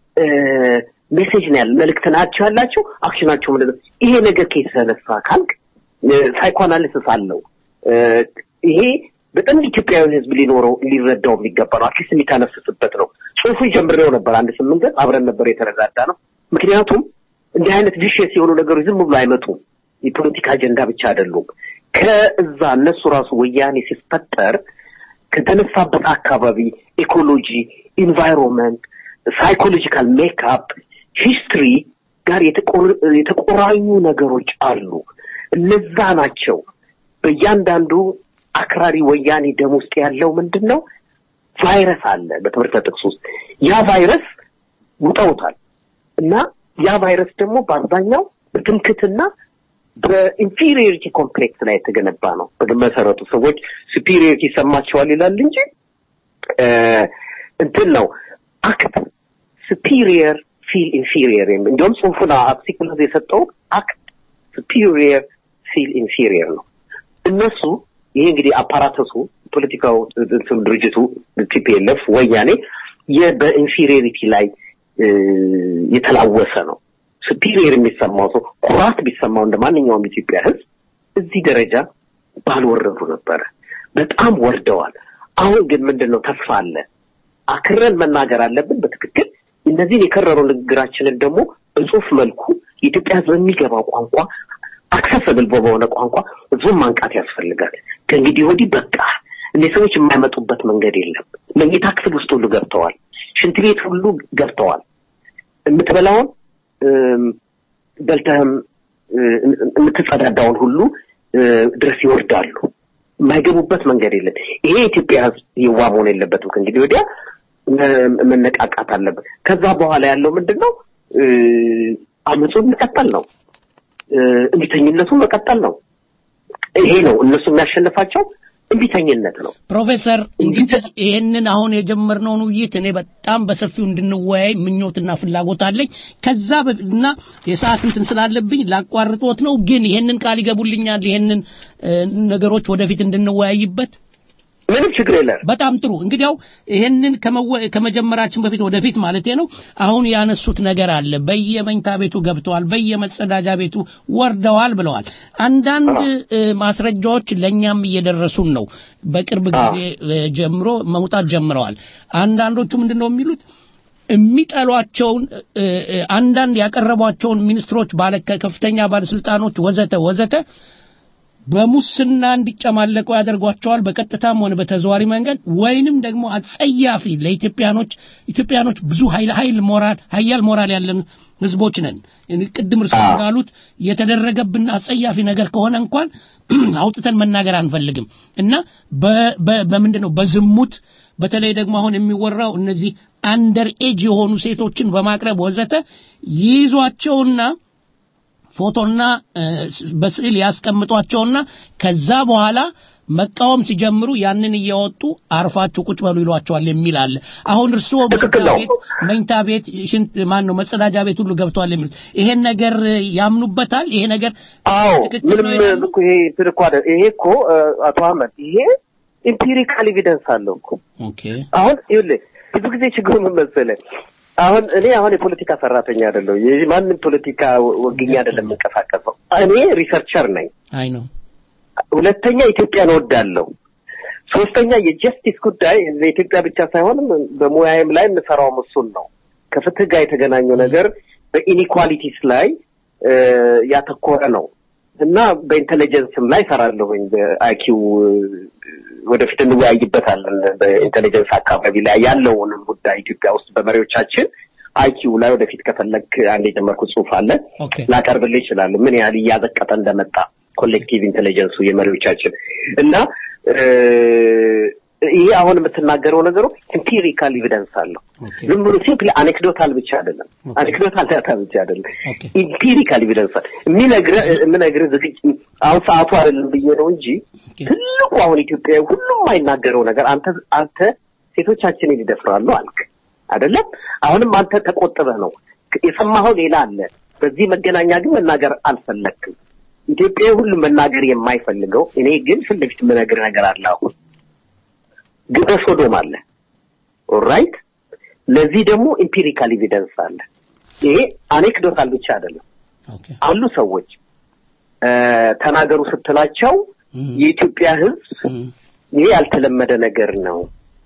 ሜሴጅ ነው ያለ መልእክት ናቸው ያላቸው። አክሽናቸው ምንድን ነው? ይሄ ነገር ከተነሳ ካልክ ሳይኮአናሊሲስ አለው። ይሄ በጣም ኢትዮጵያዊ ህዝብ ሊኖረው ሊረዳው የሚገባ ነው። አትሊስት የሚተነፍስበት ነው። ጽሁፉ ጀምሬው ነበር አንድ ስምንት ገጽ አብረን ነበር የተረዳዳ ነው። ምክንያቱም እንዲህ አይነት ቪሽየስ የሆኑ ነገሮች ዝም ብሎ አይመጡም። የፖለቲካ አጀንዳ ብቻ አይደሉም። ከእዛ እነሱ ራሱ ወያኔ ሲፈጠር ከተነሳበት አካባቢ ኢኮሎጂ፣ ኢንቫይሮንመንት፣ ሳይኮሎጂካል ሜክአፕ፣ ሂስትሪ ጋር የተቆራኙ ነገሮች አሉ። እነዛ ናቸው በእያንዳንዱ አክራሪ ወያኔ ደም ውስጥ ያለው ምንድን ነው? ቫይረስ አለ በትምህርት ጥቅስ ውስጥ ያ ቫይረስ ውጠውታል እና ያ ቫይረስ ደግሞ በአብዛኛው በትምክትና በኢንፌሪዮሪቲ ኮምፕሌክስ ላይ የተገነባ ነው። በመሰረቱ ሰዎች ሱፒሪዮሪቲ ይሰማቸዋል ይላል እንጂ እንትን ነው አክት ሱፒሪየር ፊል ኢንፌሪየር የሚል እንዲሁም ጽሁፉን አፕሲክሎዝ የሰጠው አክት ሱፒሪየር ፊል ኢንፌሪየር ነው። እነሱ ይሄ እንግዲህ አፓራተሱ ፖለቲካው ድርጅቱ ቲፒኤልኤፍ ወያኔ በኢንፌሪዮሪቲ ላይ የተላወሰ ነው። ሱፒሪየር የሚሰማው ሰው ኩራት ቢሰማው እንደ ማንኛውም ኢትዮጵያ ሕዝብ እዚህ ደረጃ ባልወረዱ ነበረ። በጣም ወርደዋል። አሁን ግን ምንድን ነው ተስፋ አለ። አክረን መናገር አለብን በትክክል እነዚህን የከረሩ ንግግራችንን ደግሞ በጽሁፍ መልኩ የኢትዮጵያ ሕዝብ የሚገባው ቋንቋ አክሰሰብል በሆነ ቋንቋ ህዝቡን ማንቃት ያስፈልጋል። ከእንግዲህ ወዲህ በቃ እነዚህ ሰዎች የማይመጡበት መንገድ የለም። መኝታ ክፍል ውስጥ ሁሉ ገብተዋል። ሽንት ቤት ሁሉ ገብተዋል። የምትበላውን በልተህም የምትጸዳዳውን ሁሉ ድረስ ይወርዳሉ። የማይገቡበት መንገድ የለም። ይሄ የኢትዮጵያ ህዝብ ይዋ መሆን የለበትም። ከእንግዲህ ወዲያ መነቃቃት አለበት። ከዛ በኋላ ያለው ምንድን ነው? አመፁን መቀጠል ነው። እምቢተኝነቱን መቀጠል ነው። ይሄ ነው እነሱ የሚያሸንፋቸው እምቢተኝነት ነው። ፕሮፌሰር እንግዲህ ይህንን አሁን የጀመርነውን ውይይት እኔ በጣም በሰፊው እንድንወያይ ምኞትና ፍላጎት አለኝ። ከዛ እና የሰዓት እንትን ስላለብኝ ላቋርጦት ነው። ግን ይህንን ቃል ይገቡልኛል፣ ይህንን ነገሮች ወደፊት እንድንወያይበት ምንም ችግር የለም። በጣም ጥሩ። እንግዲያው ይሄንን ከመጀመራችን በፊት ወደፊት ማለቴ ነው። አሁን ያነሱት ነገር አለ። በየመኝታ ቤቱ ገብተዋል፣ በየመጸዳጃ ቤቱ ወርደዋል ብለዋል። አንዳንድ ማስረጃዎች ለእኛም እየደረሱን ነው። በቅርብ ጊዜ ጀምሮ መውጣት ጀምረዋል። አንዳንዶቹ ምንድን ነው የሚሉት የሚጠሏቸውን አንዳንድ ያቀረቧቸውን ሚኒስትሮች፣ ባለ ከፍተኛ ባለስልጣኖች ወዘተ ወዘተ በሙስና እንዲጨማለቁ ያደርጓቸዋል በቀጥታም ሆነ በተዘዋሪ መንገድ ወይንም ደግሞ አጸያፊ ለኢትዮጵያኖች ኢትዮጵያኖች ብዙ ኃይል ኃይል ሞራል ኃያል ሞራል ያለን ህዝቦች ነን። ቅድም እርሱ እንዳሉት የተደረገብን አጸያፊ ነገር ከሆነ እንኳን አውጥተን መናገር አንፈልግም እና በምንድን ነው በዝሙት በተለይ ደግሞ አሁን የሚወራው እነዚህ አንደር ኤጅ የሆኑ ሴቶችን በማቅረብ ወዘተ ይይዟቸውና ፎቶና እ፣ በስዕል ያስቀምጧቸውና ከዛ በኋላ መቃወም ሲጀምሩ ያንን እያወጡ አርፋችሁ ቁጭ በሉ ይሏቸዋል የሚል አለ። አሁን እርስዎ ትክክል መኝታ ነው። ቤት መኝታ ቤት ሽንት ማን ነው መጸዳጃ ቤት ሁሉ ገብተዋል የሚሉት ይሄን ነገር ያምኑበታል? ይሄ ነገር አዎ ትክክል ምንም ነው ይላሉ? እኮ ይሄ እንትን እኮ አይደል። ይሄ እኮ እ፣ አቶ አህመድ ይሄ ኢምፒሪካል ኤቪደንስ አለው እኮ ኦኬ አሁን ይኸውልህ ብዙ ጊዜ ችግሩ ምን መሰለህ አሁን እኔ አሁን የፖለቲካ ሰራተኛ አይደለሁ ማንም ፖለቲካ ወግኛ አይደለም የምንቀሳቀሰው እኔ ሪሰርቸር ነኝ አይ ነው ሁለተኛ ኢትዮጵያን እወዳለሁ ሶስተኛ የጀስቲስ ጉዳይ ለኢትዮጵያ ብቻ ሳይሆን በሙያዬም ላይ የምሰራውም እሱን ነው ከፍትህ ጋር የተገናኘው ነገር በኢኒኳሊቲስ ላይ እ፣ ያተኮረ ነው እና በኢንቴሊጀንስም ላይ ሰራለሁኝ በአይኪው ወደፊት እንወያይበታለን በኢንቴሊጀንስ አካባቢ ላይ ያለውንም ጉዳይ ኢትዮጵያ ውስጥ በመሪዎቻችን አይኪው ላይ ወደፊት ከፈለግ አንድ የጀመርኩት ጽሁፍ አለ ኦኬ ላቀርብልህ ይችላሉ ምን ያህል እያዘቀጠ እንደመጣ ኮሌክቲቭ ኢንቴሊጀንሱ የመሪዎቻችን እና እ፣ ይሄ አሁን የምትናገረው ነገሩ ኢምፒሪካል ኤቪደንስ አለው ኦኬ ዝም ብሎ ሲምፕሊ አኔክዶታል ብቻ አይደለም አኔክዶታል ዳታ ብቻ አይደለም ኦኬ ኢምፒሪካል ኤቪደንስ የሚነግርህ የምነግርህ ዝግጅ አሁን ሰዓቱ አይደለም ብዬ ነው እንጂ ኦኬ ትልቁ አሁን ኢትዮጵያ ሁሉም የማይናገረው ነገር አንተ አንተ ሴቶቻችንን ይደፍራሉ አልክ አይደለም አሁንም አንተ ተቆጥበህ ነው የሰማኸው ሌላ አለ በዚህ መገናኛ ግን መናገር አልፈለግክም ኢትዮጵያ ሁሉ መናገር የማይፈልገው እኔ ግን ፊት ለፊት የምነግርህ ነገር አለ አሁን ግብረ ሶዶም አለ ኦራይት ለዚህ ደግሞ ኢምፒሪካል ኤቪደንስ አለ ይሄ አኔክዶታል ብቻ አይደለም ኦኬ አሉ ሰዎች እ፣ ተናገሩ ስትላቸው እም፣ የኢትዮጵያ ሕዝብ እም፣ ይሄ ያልተለመደ ነገር ነው።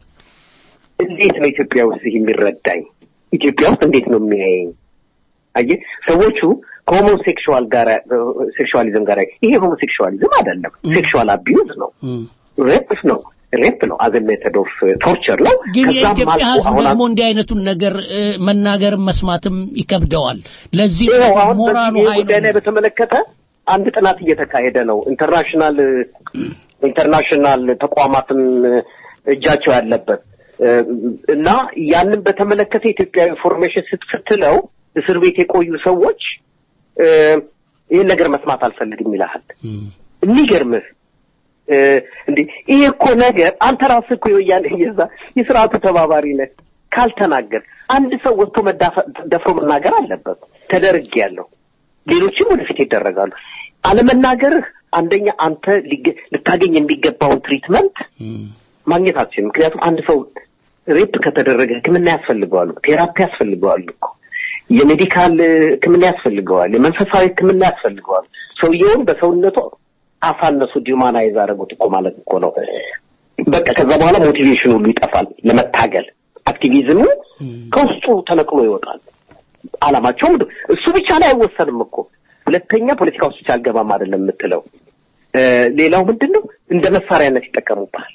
እንዴት ነው ኢትዮጵያ ውስጥ ይህ የሚረዳኝ? ኢትዮጵያ ውስጥ እንዴት ነው የሚያየኝ? አየህ ሰዎቹ ከሆሞሴክሹዋል ጋር ሴክሹዋሊዝም ጋር ይሄ ሆሞሴክሹዋሊዝም አይደለም፣ ሴክሹዋል አቢዩዝ ነው፣ እም። ሬፕ ነው፣ ሬፕ ነው አዘ ሜተድ ኦፍ ቶርቸር ነው። ግን ከዛም የኢትዮጵያ አልፎ ህዝብ አሁን ደግሞ እንዲህ አይነቱን ነገር እ፣ መናገርም መስማትም ይከብደዋል። ለዚህ ይኸው አሁን ሞራሉ በዚህ ኃይሉ ጉዳይ ላይ በተመለከተ አንድ ጥናት እየተካሄደ ነው። ኢንተርናሽናል ኢንተርናሽናል ተቋማትም እጃቸው ያለበት እ፣ እና ያንን በተመለከተ ኢትዮጵያ ኢንፎርሜሽን ስትስትለው እስር ቤት የቆዩ ሰዎች እ፣ ይህን ነገር መስማት አልፈልግም ይልሃል። እም፣ የሚገርምህ እ፣ እንዴ ይሄ እኮ ነገር አንተ ራስህ እኮ የወያኔ የዛ የስርዓቱ ተባባሪ ነህ። ካልተናገር አንድ ሰው ወጥቶ መዳፈ- ደፍሮ መናገር አለበት። ተደርጌያለሁ፣ ሌሎችም ወደፊት ይደረጋሉ። አለመናገርህ አንደኛ አንተ ሊገ- ልታገኝ የሚገባውን ትሪትመንት እም፣ ማግኘት አትችልም። ምክንያቱም አንድ ሰው ሬፕ ከተደረገ ሕክምና ያስፈልገዋል፣ ቴራፒ ያስፈልገዋል እኮ የሜዲካል ሕክምና ያስፈልገዋል፣ የመንፈሳዊ ሕክምና ያስፈልገዋል። ሰውየውን በሰውነቱ አሳነሱ፣ ዲሁማናይዝ አደረጉት እኮ ማለት እኮ ነው። በቃ ከዛ በኋላ ሞቲቬሽን ሁሉ ይጠፋል ለመታገል። አክቲቪዝሙ ከውስጡ ተነቅሎ ይወጣል። አላማቸው ምንድን እሱ ብቻ ላይ አይወሰንም እኮ ሁለተኛ ፖለቲካ ውስጥ ብቻ አልገባም አይደለም የምትለው እ፣ ሌላው ምንድን ነው እንደ መሳሪያነት ይጠቀሙብሃል።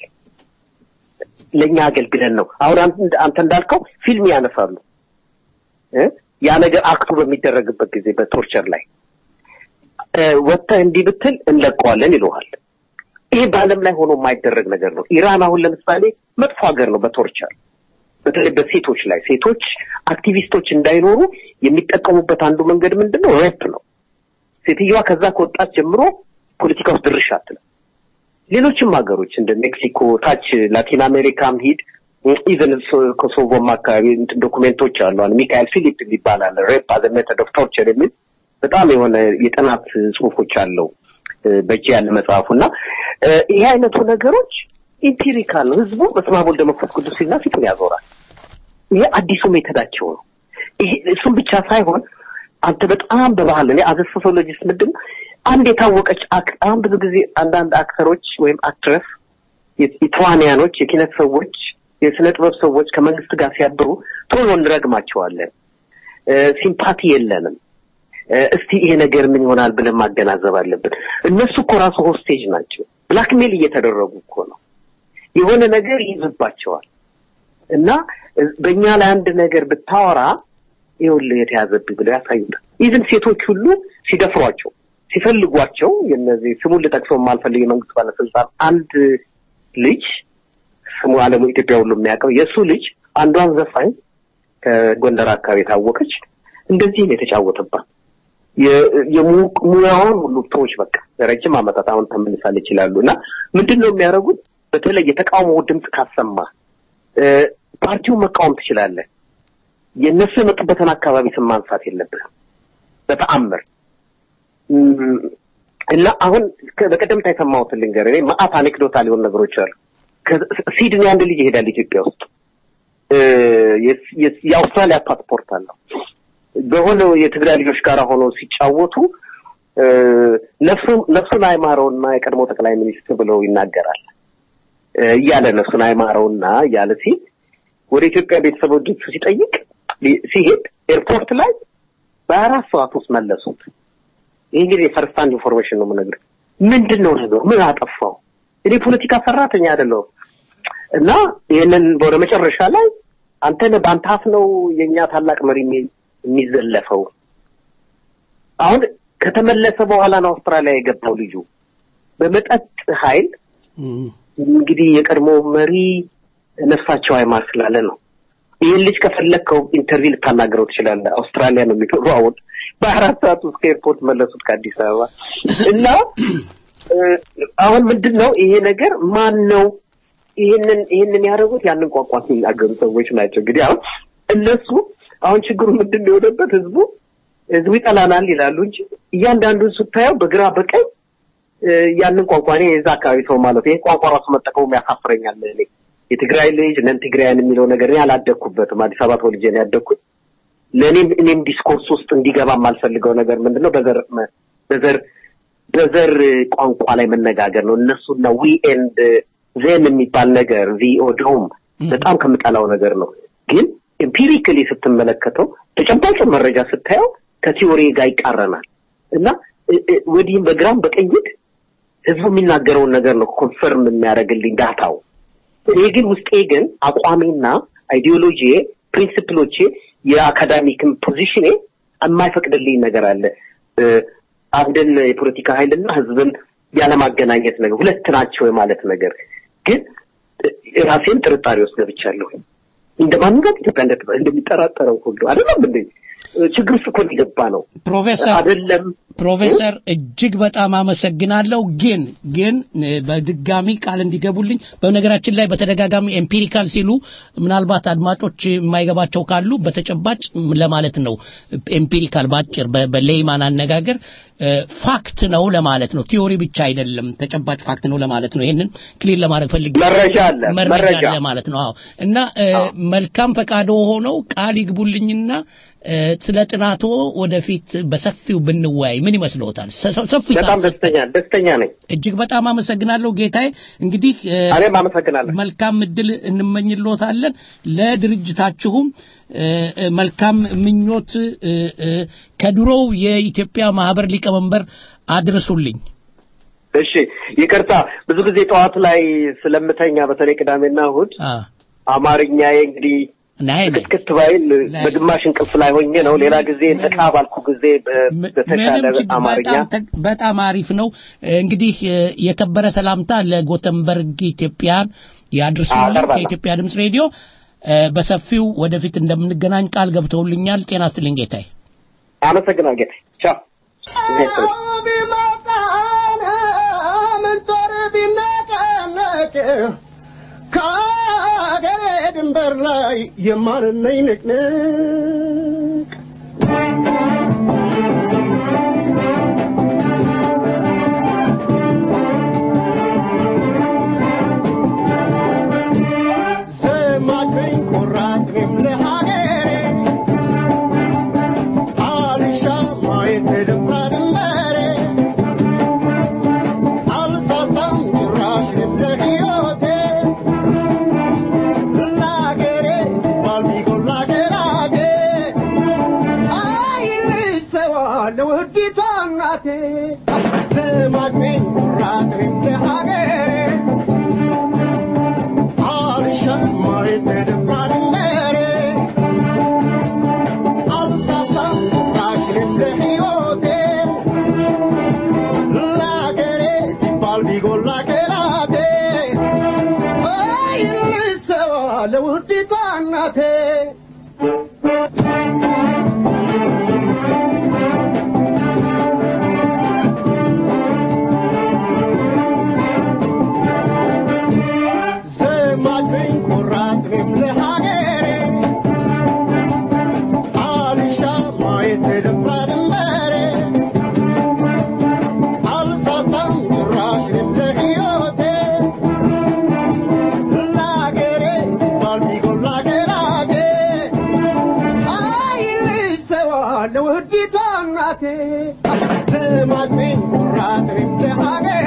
ለእኛ አገልግለን ነው። አሁን አንተ አንተ እንዳልከው ፊልም ያነሳሉ እ ያ ነገር አክቱ በሚደረግበት ጊዜ በቶርቸር ላይ እ፣ ወጥተህ እንዲህ ብትል እንለቀዋለን ይለዋል። ይሄ በዓለም ላይ ሆኖ የማይደረግ ነገር ነው። ኢራን አሁን ለምሳሌ መጥፎ ሀገር ነው በቶርቸር በተለይ በሴቶች ላይ ሴቶች አክቲቪስቶች እንዳይኖሩ የሚጠቀሙበት አንዱ መንገድ ምንድን ነው? ሬፕ ነው። ሴትዮዋ ከዛ ከወጣች ጀምሮ ፖለቲካ ውስጥ ድርሽ አትልም። ሌሎችም ሀገሮች እንደ ሜክሲኮ፣ ታች ላቲን አሜሪካም ሂድ ኢቨን ኮሶቮም አካባቢ እንትን ዶኩሜንቶች አሉ። አሁን ሚካኤል ፊሊፕ የሚባል አለ ሬፕ አዘ ሜተድ ኦፍ ቶርቸር የሚል በጣም የሆነ የጥናት ጽሁፎች አለው እ፣ በእጅ ያለ መጽሐፉ እና እ፣ ይሄ አይነቱ ነገሮች ኢምፒሪካል ነው። ህዝቡ በስመ አብ ወልድ መንፈስ ቅዱስ ሲልና ፊቱን ያዞራል። ይሄ አዲሱ ሜተዳቸው ነው። ይሄ እሱም ብቻ ሳይሆን አንተ በጣም በባህል እኔ አዘ ሶሲዮሎጂስት ምንድን ነው አንድ የታወቀች አክ- አሁን ብዙ ጊዜ አንዳንድ አክተሮች ወይም አክትረስ የተዋንያኖች የኪነት ሰዎች የስነ ጥበብ ሰዎች ከመንግስት ጋር ሲያብሩ ቶሎ እንረግማቸዋለን። እ፣ ሲምፓቲ የለንም። እ፣ እስቲ ይሄ ነገር ምን ይሆናል ብለን ማገናዘብ አለብን። እነሱ እኮ ራሱ ሆስቴጅ ናቸው። ብላክሜል እየተደረጉ እኮ ነው። የሆነ ነገር ይይዝባቸዋል እና እ፣ በእኛ ላይ አንድ ነገር ብታወራ ይኸውልህ የተያዘብኝ ብለው ያሳዩታል። ኢቭን ሴቶች ሁሉ ሲደፍሯቸው ሲፈልጓቸው የነዚህ ስሙን ልጠቅሰው የማልፈልግ የመንግስት ባለስልጣን አንድ ልጅ ስሙ አለሙ ኢትዮጵያ ሁሉ የሚያውቀው የእሱ ልጅ አንዷን ዘፋኝ ከጎንደር አካባቢ የታወቀች እንደዚህ ነው የተጫወተባት። የሙያውን ሁሉ ቶች በቃ ረጅም ዓመታት አሁን ተመልሳል ይችላሉ እና ምንድን ነው የሚያደርጉት? በተለይ የተቃውሞ ድምፅ ካሰማ ፓርቲውን መቃወም ትችላለህ። የእነሱ የመጡበትን አካባቢ ስም ማንሳት የለብህም በተአምር እና አሁን በቀደምታ የሰማሁትን ልንገርህ። እኔ መዓት አኔክዶታል የሆኑ ነገሮች አሉ። ሲድኒ አንድ ልጅ ይሄዳል ኢትዮጵያ ውስጥ የአውስትራሊያ ፓስፖርት አለው። በሆነ የትግራይ ልጆች ጋር ሆነው ሲጫወቱ ነፍሱን ነፍሱን አይማረውና የቀድሞ ጠቅላይ ሚኒስትር ብለው ይናገራል እያለ ነፍሱን አይማረውና እያለ ሲል ወደ ኢትዮጵያ ቤተሰቦቹ ሲጠይቅ ሲሄድ ኤርፖርት ላይ በአራት ሰዓት ውስጥ መለሱት። ይህ እንግዲህ የፈርስት ሃንድ ኢንፎርሜሽን ነው የምነግርህ። ምንድን ነው ነገሩ? ምን አጠፋው? እኔ ፖለቲካ ሰራተኛ አይደለሁም እና ይህንን ወደ መጨረሻ ላይ አንተ ነህ በአንተ አፍ ነው የእኛ ታላቅ መሪ የሚዘለፈው። አሁን ከተመለሰ በኋላ ነው አውስትራሊያ የገባው ልጁ በመጠጥ ኃይል እንግዲህ የቀድሞ መሪ ነፍሳቸው አይማር ስላለ ነው። ይህን ልጅ ከፈለግከው ኢንተርቪው ልታናገረው ትችላለህ። አውስትራሊያ ነው የሚኖሩ አሁን በአራት ሰዓት ውስጥ ከኤርፖርት መለሱት ከአዲስ አበባ እና አሁን ምንድን ነው ይሄ ነገር ማን ነው ይህንን ይህንን ያደረጉት ያንን ቋንቋ የሚናገሩ ሰዎች ናቸው። እንግዲህ አሁን እነሱ አሁን ችግሩ ምንድን ነው የሆነበት ህዝቡ ህዝቡ ይጠላናል ይላሉ እንጂ እያንዳንዱን ስታየው በግራ በቀኝ ያንን ቋንቋ እኔ የዛ አካባቢ ሰው ማለት ይሄ ቋንቋ ራሱ መጠቀሙ ያሳፍረኛል። እኔ የትግራይ ልጅ ነን ትግራያን የሚለው ነገር እኔ አላደግኩበትም። አዲስ አበባ ተወልጄ ነው ያደግኩት። ለእኔም እኔም ዲስኮርስ ውስጥ እንዲገባ የማልፈልገው ነገር ምንድን ነው በዘር በዘር በዘር ቋንቋ ላይ መነጋገር ነው። እነሱና ዊ ኤንድ ዜን የሚባል ነገር ቪኦዶም በጣም ከምጠላው ነገር ነው። ግን ኤምፒሪካሊ ስትመለከተው ተጨባጭ መረጃ ስታየው ከቲዎሪ ጋር ይቃረናል እና ወዲህም በግራም በቀኝ ህዝቡ የሚናገረውን ነገር ነው ኮንፈርም የሚያደርግልኝ ዳታው። እኔ ግን ውስጤ ግን አቋሜና አይዲዮሎጂ ፕሪንሲፕሎቼ የአካዳሚክም ፖዚሽኔ የማይፈቅድልኝ ነገር አለ። አንድን የፖለቲካ ኃይልና ህዝብን ያለማገናኘት ነገር ሁለት ናቸው የማለት ነገር ግን ራሴን ጥርጣሬ ውስጥ ገብቻለሁ። እንደ ማንኛውም ኢትዮጵያ እንደሚጠራጠረው ሁሉ አይደለም እንዴ? ችግር ውስጥ እኮ የገባ ነው ፕሮፌሰር አይደለም ፕሮፌሰር እጅግ በጣም አመሰግናለሁ። ግን ግን በድጋሚ ቃል እንዲገቡልኝ በነገራችን ላይ በተደጋጋሚ ኤምፒሪካል ሲሉ ምናልባት አድማጮች የማይገባቸው ካሉ በተጨባጭ ለማለት ነው። ኤምፒሪካል ባጭር በሌይማን አነጋገር ፋክት ነው ለማለት ነው። ቲዮሪ ብቻ አይደለም፣ ተጨባጭ ፋክት ነው ለማለት ነው። ይሄንን ክሊር ለማድረግ ፈልጌ መረጃ አለ መረጃ አለ ማለት ነው። አዎ እና መልካም ፈቃዶ ሆነው ቃል ይግቡልኝና ስለ ጥናቶ ወደፊት በሰፊው ብንወያይ ምን ይመስልዎታል? ሰፊ በጣም ደስተኛ ደስተኛ ነኝ። እጅግ በጣም አመሰግናለሁ ጌታዬ። እንግዲህ እኔም አመሰግናለሁ። መልካም እድል እንመኝልዎታለን። ለድርጅታችሁም መልካም ምኞት ከድሮው የኢትዮጵያ ማህበር ሊቀመንበር አድርሱልኝ። እሺ፣ ይቅርታ ብዙ ጊዜ ጠዋት ላይ ስለምተኛ በተለይ ቅዳሜና እሑድ አማርኛዬ እንግዲህ ክትክት ባይል በግማሽ እንቅልፍ ላይ ሆኜ ነው። ሌላ ጊዜ ነቃ ባልኩ ጊዜ በተሻለ አማርኛ በጣም አሪፍ ነው። እንግዲህ የከበረ ሰላምታ ለጎተንበርግ ኢትዮጵያን ያድርሱልኝ ከኢትዮጵያ ድምፅ ሬዲዮ። በሰፊው ወደፊት እንደምንገናኝ ቃል ገብተውልኛል። ጤና ይስጥልኝ ጌታዬ። አመሰግናል ጌታዬ። ቻው። ከአገሬ ድንበር ላይ የማንነኝ ንቅንቅ ዘማችኝ ኩራት እኔም ለሀገሬ አልሻ ማየት ድንባ ድንበሬ አልሳሳም ጭራሽ ለሕይወቴ ለአገሬ ሲባል ቢጎላ ገራቴ አይልሰዋለሁ ውዲቷ እናቴ ስማችኝ ኩራት እኔም ለሀገሬ አልሻም ማየት ድንባ ድንበሬ አልሳሳም ጭራሽ ለሕይወቴ ለአገሬ ሲባል ቢጎላ ገራቴ አይልሰዋለሁ ውዲቷ እናቴ ስማኝ ኩራት ለሀገሬ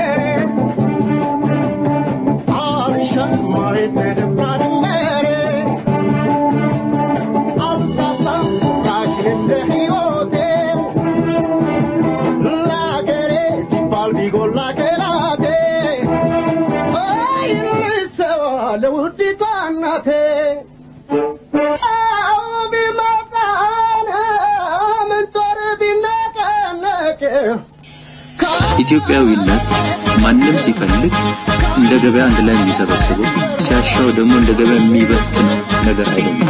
አልሻም ማየት ደፋርነሬ አልሳሳም ራሽን እንደ ሕይወቴ ለአገሬ ሲባል ቢጎላ ከላቴ አይልሰዋ ለውዲቷ እናቴ አዎ ቢመጣን ምን ጦር ቢነቀነቅ ኢትዮጵያዊነት ማንም ሲፈልግ እንደ ገበያ አንድ ላይ የሚሰበስበው ሲያሻው ደግሞ እንደ ገበያ የሚበትን ነገር አይደለም።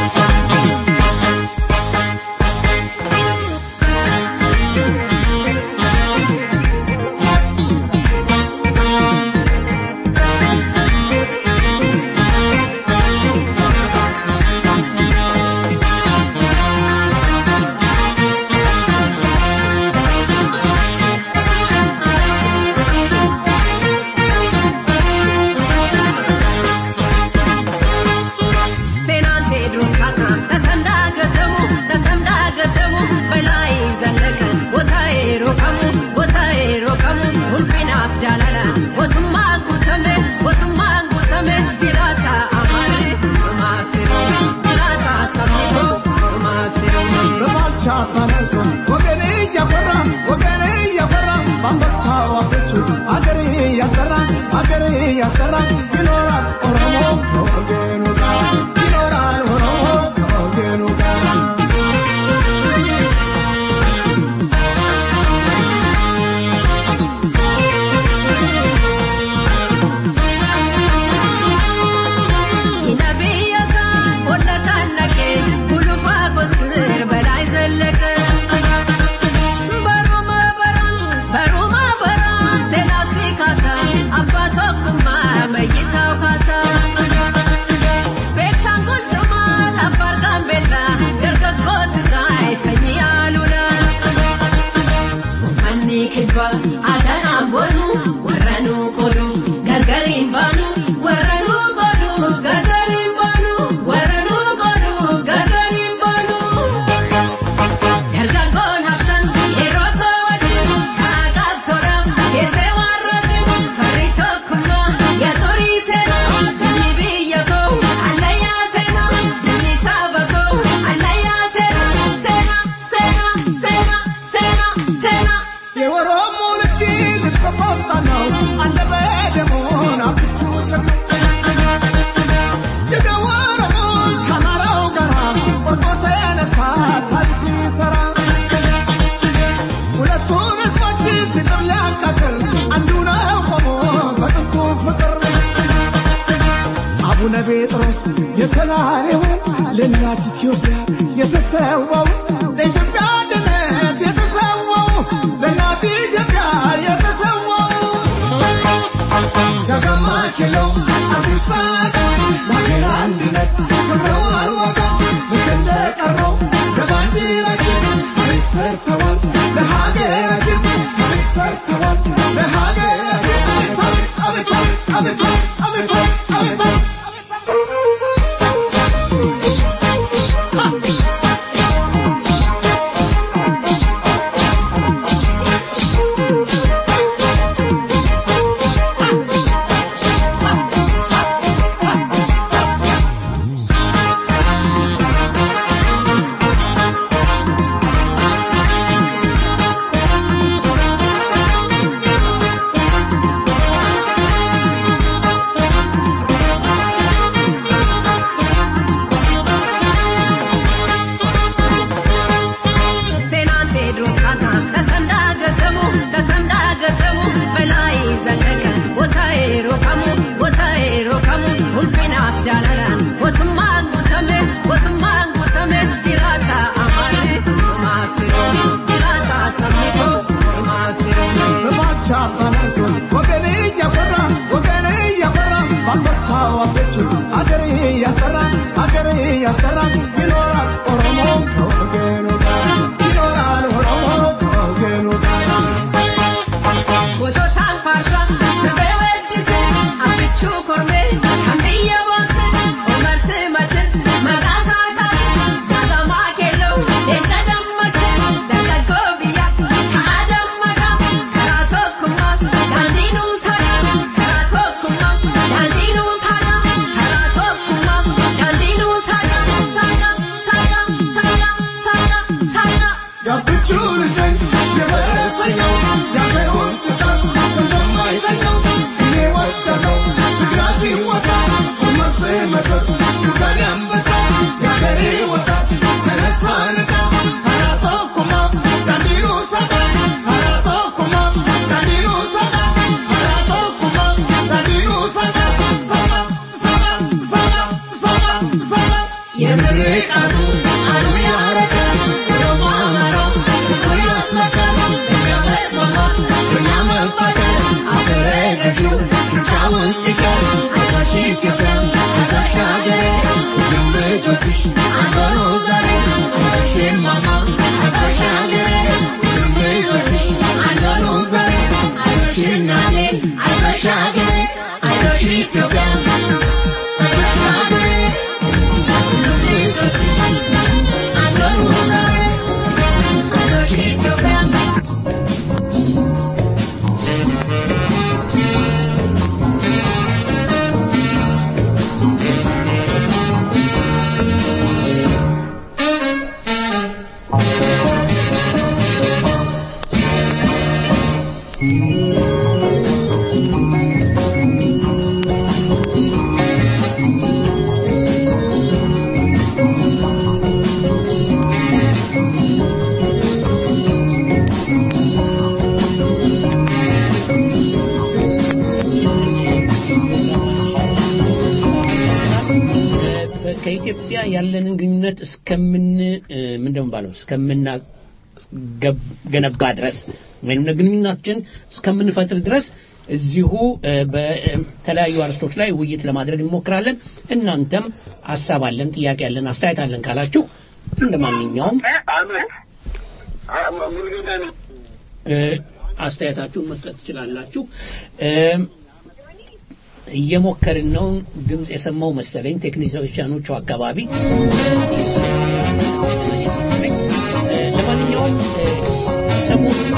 አቡነ ጴጥሮስ የሰላሬው ለእናት ኢትዮጵያ የተሰዋው ለኢትዮጵያ አንድነት የተሰዋው ለእናት ኢትዮጵያ የተሰዋው ጃጋማ ኬለው አዲስ ለሀገር አንድነት ክብረዋል ዋጋ ልክ እንደቀረው ለባንዲራችን ታሪክ ሰርተዋል ለሀገራችን ታሪክ ሰርተዋል ለሀገራችን ታሪክ አቤት አቤት አቤት አቤት አቤት ከኢትዮጵያ ያለንን ግንኙነት እስከምን እ፣ ምንድን ነው የሚባለው እስከምና ገብ- ገነባ ድረስ ወይም ግንኙነታችን እስከምንፈጥር ድረስ እዚሁ እ፣ በተለያዩ አርስቶች ላይ ውይይት ለማድረግ እንሞክራለን። እናንተም ሀሳብ አለን፣ ጥያቄ አለን፣ አስተያየት አለን ካላችሁ እንደ ማንኛውም እ፣ አስተያየታችሁን መስጠት ትችላላችሁ። እ፣ እየሞከርን ነው። ድምፅ የሰማው መሰለኝ ቴክኒሽያኖቹ አካባቢ እ፣ ለማንኛውም እ፣ ሰሞኑን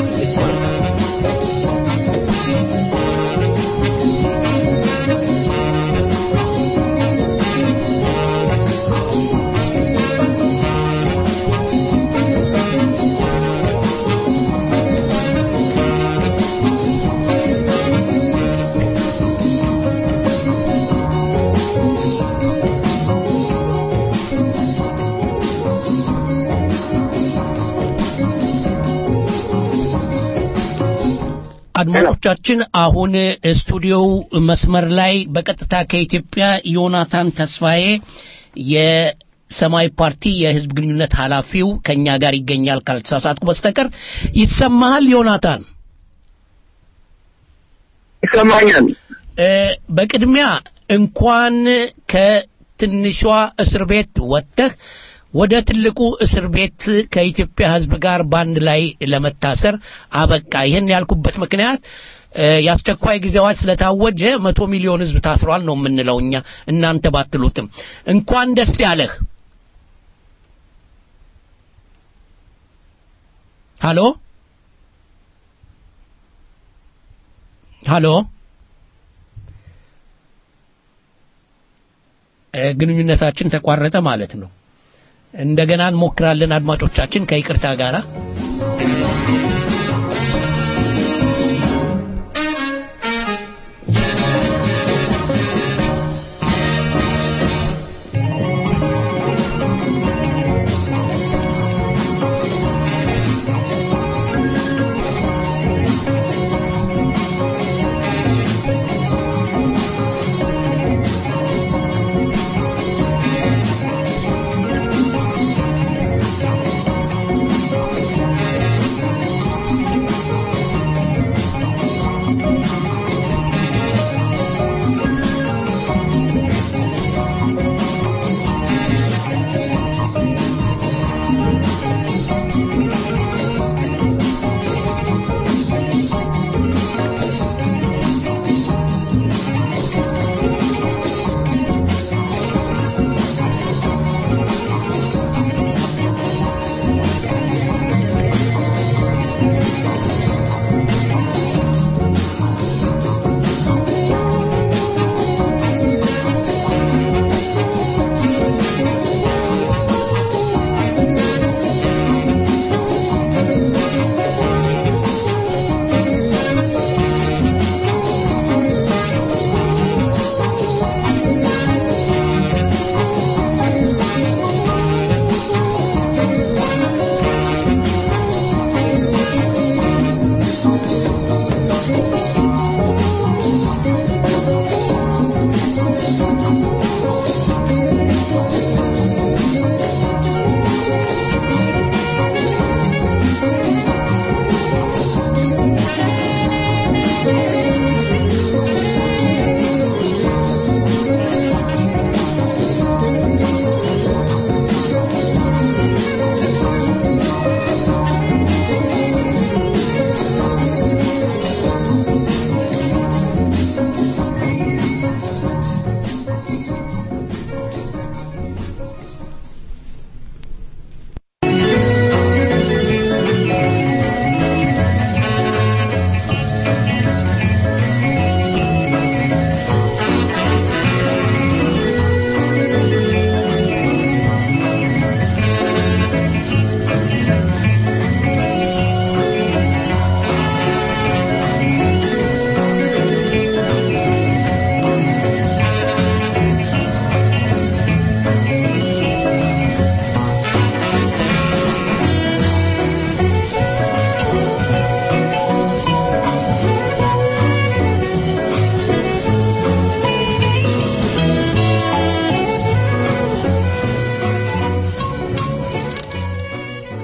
አድማጮቻችን አሁን ስቱዲዮው መስመር ላይ በቀጥታ ከኢትዮጵያ ዮናታን ተስፋዬ የሰማያዊ ፓርቲ የህዝብ ግንኙነት ኃላፊው ከኛ ጋር ይገኛል ካልተሳሳትኩ በስተቀር ይሰማሃል ዮናታን ይሰማኛል። እ፣ በቅድሚያ እንኳን ከትንሿ እስር ቤት ወጥተህ ወደ ትልቁ እስር ቤት ከኢትዮጵያ ህዝብ ጋር በአንድ ላይ ለመታሰር አበቃ። ይህን ያልኩበት ምክንያት እ፣ የአስቸኳይ ጊዜ አዋጅ ስለታወጀ መቶ ሚሊዮን ህዝብ ታስሯል ነው የምንለው እኛ እናንተ ባትሉትም። እንኳን ደስ ያለህ። ሃሎ ሃሎ እ፣ ግንኙነታችን ተቋረጠ ማለት ነው። እንደገና እንሞክራለን አድማጮቻችን ከይቅርታ ጋራ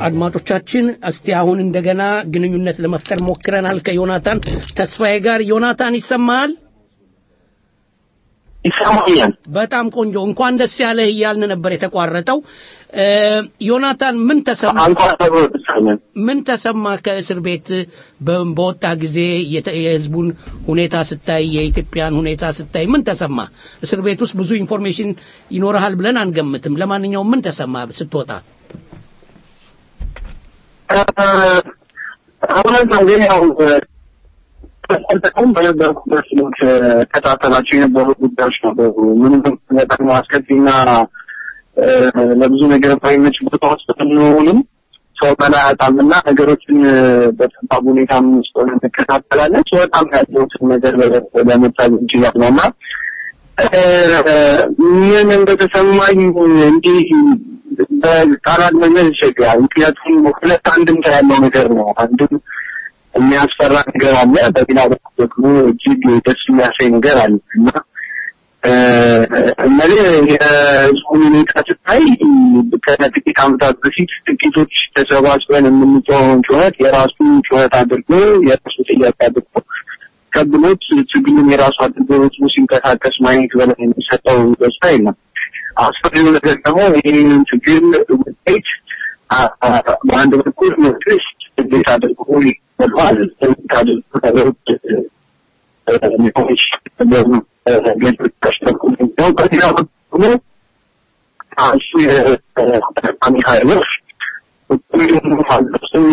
አድማጮቻችን እስቲ አሁን እንደገና ግንኙነት ለመፍጠር ሞክረናል ከዮናታን ተስፋዬ ጋር ዮናታን ይሰማሃል ይሰማኛል በጣም ቆንጆ እንኳን ደስ ያለህ እያልን ነበር የተቋረጠው እ፣ ዮናታን ምን ተሰማ ምን ተሰማ ከእስር ቤት በ- በወጣ ጊዜ የተ- የህዝቡን ሁኔታ ስታይ የኢትዮጵያን ሁኔታ ስታይ ምን ተሰማ እስር ቤት ውስጥ ብዙ ኢንፎርሜሽን ይኖርሃል ብለን አንገምትም ለማንኛውም ምን ተሰማ ስትወጣ እውነት ነው ግን ያው ተጠቀም በነበርኩበት ስልክ ከታተላቸው የነበሩ ጉዳዮች ነበሩ። ምንም በጣም አስከፊና እ፣ ለብዙ ነገር ባይመች ቦታ ውስጥ ብንሆንም ሰው በላይ አጣምና ነገሮችን እ፣ በጠባብ ሁኔታ ውስጥ ሆነን እንከታተላለን። ሰው በጣም ያለሁትን ነገር ለመታል እንችላል ነው እና እ፣ ምን እንደተሰማኝ እንዲህ በቃላት መግለጽ ይቸግራል። ምክንያቱም ሁለት አንድምታ ያለው ነገር ነው። አንድም የሚያስፈራ ነገር አለ፣ በሌላ በኩል ደግሞ እጅግ ደስ የሚያሳይ ነገር አለ እና እነዚህ የህዝቡን ሁኔታ ስታይ ከጥቂት ዓመታት በፊት ጥቂቶች ተሰባስበን የምንጮኸውን ጩኸት የራሱ ጩኸት አድርጎ የራሱ ጥያቄ አድርጎ ከብሎት ትግሉን የራሱ አድርጎ ህዝቡ ሲንቀሳቀስ ማየት በላይ የሚሰጠው ደስታ የለም። አስፈሪው ነገር ደግሞ ይህንን ትግል ውጤት አ- አ- በአንድ በኩል መንግስት እንዴት አድርጎ ይበሏል እንዴት አድርጎ ነገሮች ሊሆች ገጆች ተሽተርኩ ነው በሌላ በኩል እሱ የተጠቃሚ ኃይሎች ሁሉም አልበስም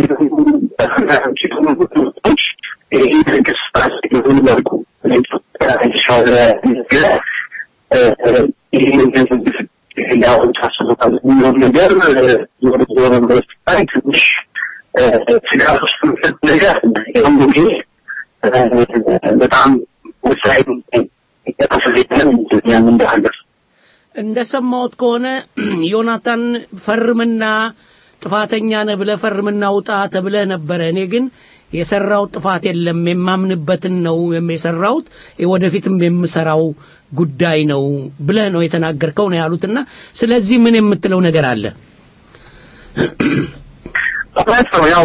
ይህ መንግስት ይሁን መልኩ ለኢትዮጵያ የተሻለ ነገር ይህንን ያው ታስቦታል የሚሆን ነገር ዞሮ ዞሮ ዩኒቨርስቲ ላይ ትንሽ ስጋት ውስጥ የሚከት ነገር ይሁን ጊዜ በጣም ወሳኝ የተፈለገን ያን እንዳለ እንደሰማሁት ከሆነ ዮናታን ፈርምና ጥፋተኛ ነህ ብለህ ፈርምና ውጣ ተብለህ ነበረ። እኔ ግን የሰራው ጥፋት የለም የማምንበትን ነው የሰራሁት ወደፊትም የምሰራው ጉዳይ ነው ብለህ ነው የተናገርከው ነው ያሉትና ስለዚህ ምን የምትለው ነገር አለ? እውነት ነው። ያው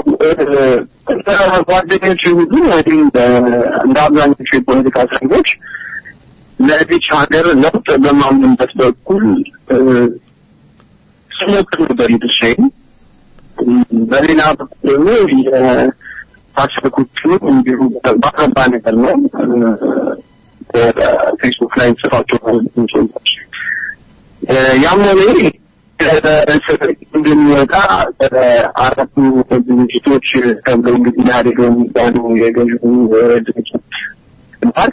ጓደኞች ሁሉ እንግዲህ እንደ አብዛኞቹ የፖለቲካ እስረኞች ለዚች ሀገር ለውጥ በማምንበት በኩል ስሞክር ነበር ድርሻዬን። በሌላ በኩል ደግሞ የታሰሩት እንዲሁ ባረባ ነገር ነው ፌስቡክ ላይ ጽፋቸው ጽሁፎች ያም ሆነ ይህ እንደሚወጣ አራቱ ድርጅቶች ተብሎ እንግዲህ ኢህአዴግ የሚባሉ የገዥው ድርጅት ግንባር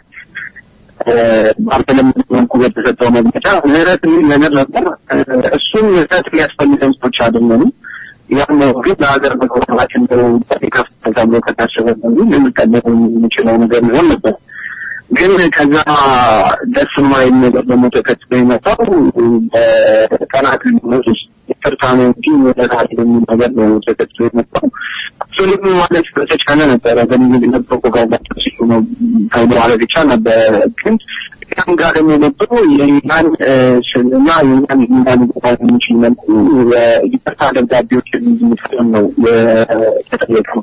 ባልተለመደ መልኩ በተሰጠው መግለጫ ምህረት የሚል ነገር ነበር። እሱም ምህረት የሚያስፈልገን ሰዎች አይደለንም። ያም ግን ለሀገር መግባባችን ከፍተኛ ተብሎ ከታሰበ ልንቀበለው የምንችለው ነገር ሊሆን ነበር። ግን ከዛ ደስ የማይል ነገር ደግሞ ተከትሎ የመጣው በቀናት ልዩነት ውስጥ ይቅርታ ነው እንጂ ወደታል የሚል ነገር ነው ተከትሎ የመጣው። እሱንም ማለት በተቻለ ነበረ በንግግነት ፕሮፓጋንዳ ሲሉ ነው ተብሎ ማለት ይቻል ነበረ። ግን ያም ጋር ደግሞ መጥቶ የኛን ስልና የኛን ሚና ሊገባ የሚችል መልኩ ይቅርታ ደብዳቤዎች የሚፈጥም ነው የተጠየቀው።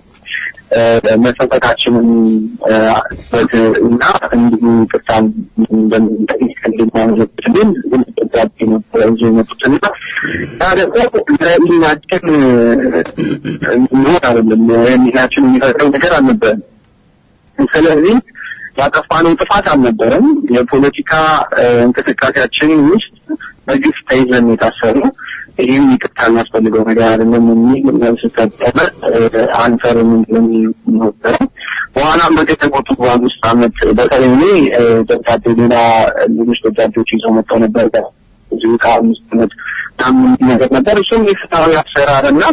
መጸጸታችንን እና እንዲሁ ቅርታን እንደምንጠይቅ እንድናመለክትልን ደብዳቤ ነበረ ይዞ የመጡት እና ያ ደግሞ ለሚናችን የሚሆን አይደለም የሚናችን የሚፈጥረው ነገር አልነበረም። ስለዚህ ያጠፋነው ጥፋት አልነበረም። የፖለቲካ እንቅስቃሴያችን ውስጥ በግፍ ተይዘን የታሰሩ ይህም ይቅርታ የሚያስፈልገው ነገር አይደለም የሚል መልስ ሰጠነ። አንሰርም የሚል ነበረ። በኋላም በገጠሞቱ በአምስት ዓመት በተለይ እኔ ደብዳቤ ሌላ ሌሎች ደብዳቤዎች ይዘው መጥተው ነበር እዚሁ ከአምስት ዓመት ምናምን ነገር ነበር። እሱም የፍትሐዊ አሰራርና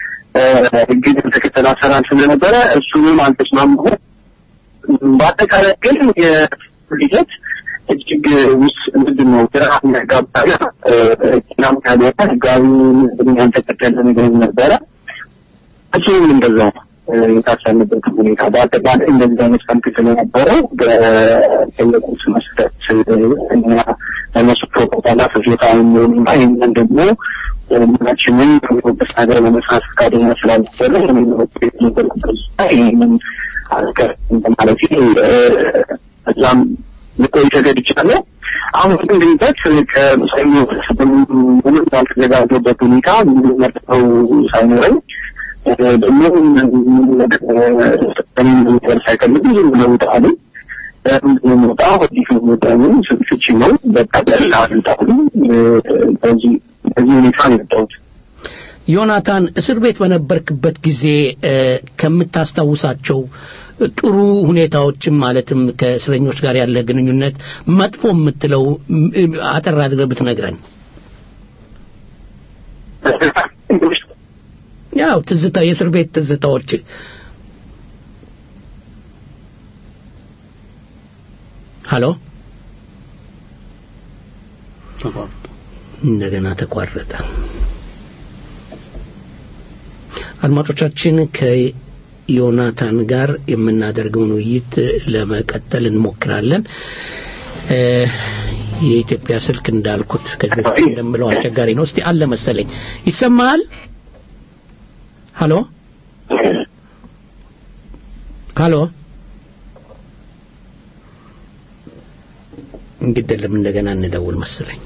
ህግን የተከተለ አሰራር ስለነበረ እሱንም አልተስማማሁም። በአጠቃላይ ግን የሂደት እጅግ ውስጥ ምንድን ነው ግራ የሚያጋባና ናም ያልሆነ ህጋዊ ህግን ያልተከተለ ነገር ነበረ። እሱም እንደዛው የታሰንበት ሁኔታ በአጠቃላይ እንደዚህ አይነት መልክ ስለነበረው በጠየቁት መሰረት እኛ ለነሱ ፕሮፓጋንዳ ፍጆታ የሚሆኑና ይህንን ደግሞ ሁላችንም በሚሆንበት ሀገር ለመስራት ፈቃደኛ ስላልነበረ እኔ በበኩሌ ነበርኩበት ይህንን አስቀር ማለት እዛም ልቆይ ተገድቻለሁ። አሁን ግን ድንገት ከሰኞ ምንም ባልተዘጋጀበት ሁኔታ ምንም መርጠው ሳይኖረኝ ደግሞ ነገር ሳይፈልግ ዝም ብለው ውጣ አሉኝ። ምንድነው የምወጣው አዲስ ነው የምወጣው ፍቺ ነው በቃ በላ አሉጣሉ በዚህ በዚህ ሁኔታ ነው የወጣሁት። ዮናታን እስር ቤት በነበርክበት ጊዜ ከምታስታውሳቸው ጥሩ ሁኔታዎችም ማለትም ከእስረኞች ጋር ያለ ግንኙነት መጥፎ የምትለው አጠር አድርገህ ብትነግረን። ያው ትዝታ የእስር ቤት ትዝታዎች ሀሎ እንደገና ተቋረጠ። አድማጮቻችን ከዮናታን ጋር የምናደርገውን ውይይት ለመቀጠል እንሞክራለን። የኢትዮጵያ ስልክ እንዳልኩት ከዚህ በፊት እንደምለው አስቸጋሪ ነው። እስቲ አለ መሰለኝ ይሰማሃል? ሀሎ ሀሎ እንግዲህ እንደገና እንደውል መሰለኝ።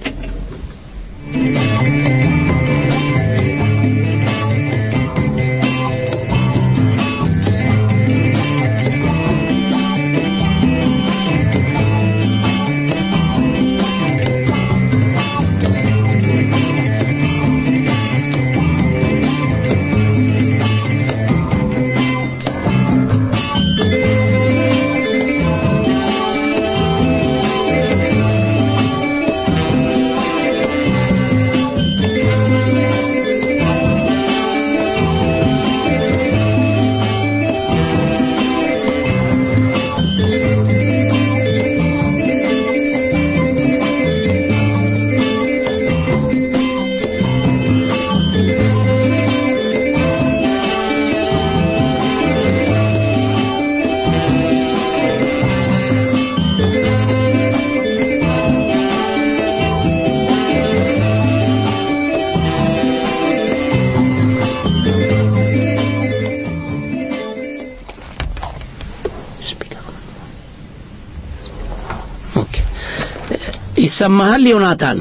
ይሰማሃል ዮናታን?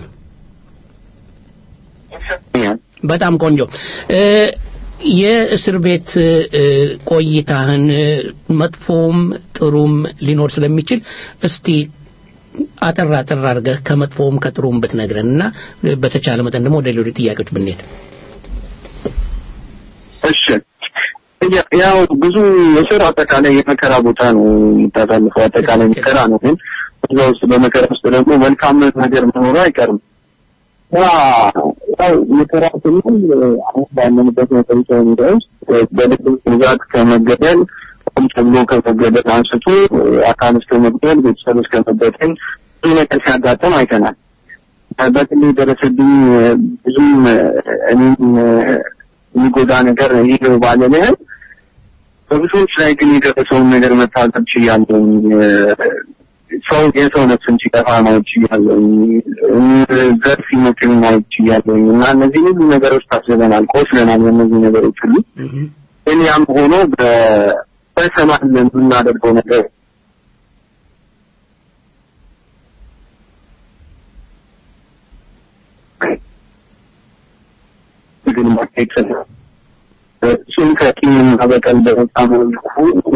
በጣም ቆንጆ። የእስር ቤት ቆይታህን መጥፎም ጥሩም ሊኖር ስለሚችል እስቲ አጠር አጠር አድርገህ ከመጥፎውም ከጥሩም ብትነግረን እና በተቻለ መጠን ደግሞ ወደ ሌሎች ጥያቄዎች ብንሄድ። እሺ ያው ብዙ እስር አጠቃላይ የመከራ ቦታ ነው የምታሳልፈው፣ አጠቃላይ መከራ ነው። ግን እዛ ውስጥ በመከራ ውስጥ ደግሞ መልካም ነገር መኖሩ አይቀርም። ያው መከራ ስንል አሁን ባለንበት መጠሪቻ ሁኔታ ውስጥ በልብ ብዛት ከመገደል ቆም ተብሎ ከመገደል አንስቶ አካል እስከ መግደል፣ ቤተሰብ እስከ መበተን ብዙ ነገር ሲያጋጥም አይተናል። በግሌ የደረሰብኝ ብዙም እኔም የሚጎዳ ነገር ይህ ነው ባለልህም በብዙዎች ላይ ግን የደረሰውን ነገር መታዘብ ችያለሁ። ሰው የሰው ነፍስን ሲጠፋ ማየት ችያለሁ። ዘር ሲመክን ማየት ችያለሁ እና እነዚህ ሁሉ ነገሮች ታስበናል፣ ቆስለናል። በእነዚህ ነገሮች ሁሉ ግን ያም ሆኖ በሰማን የምናደርገው ነገር ግን ማካሄድ እሱም ከቂምና በቀል በመጣ መልኩ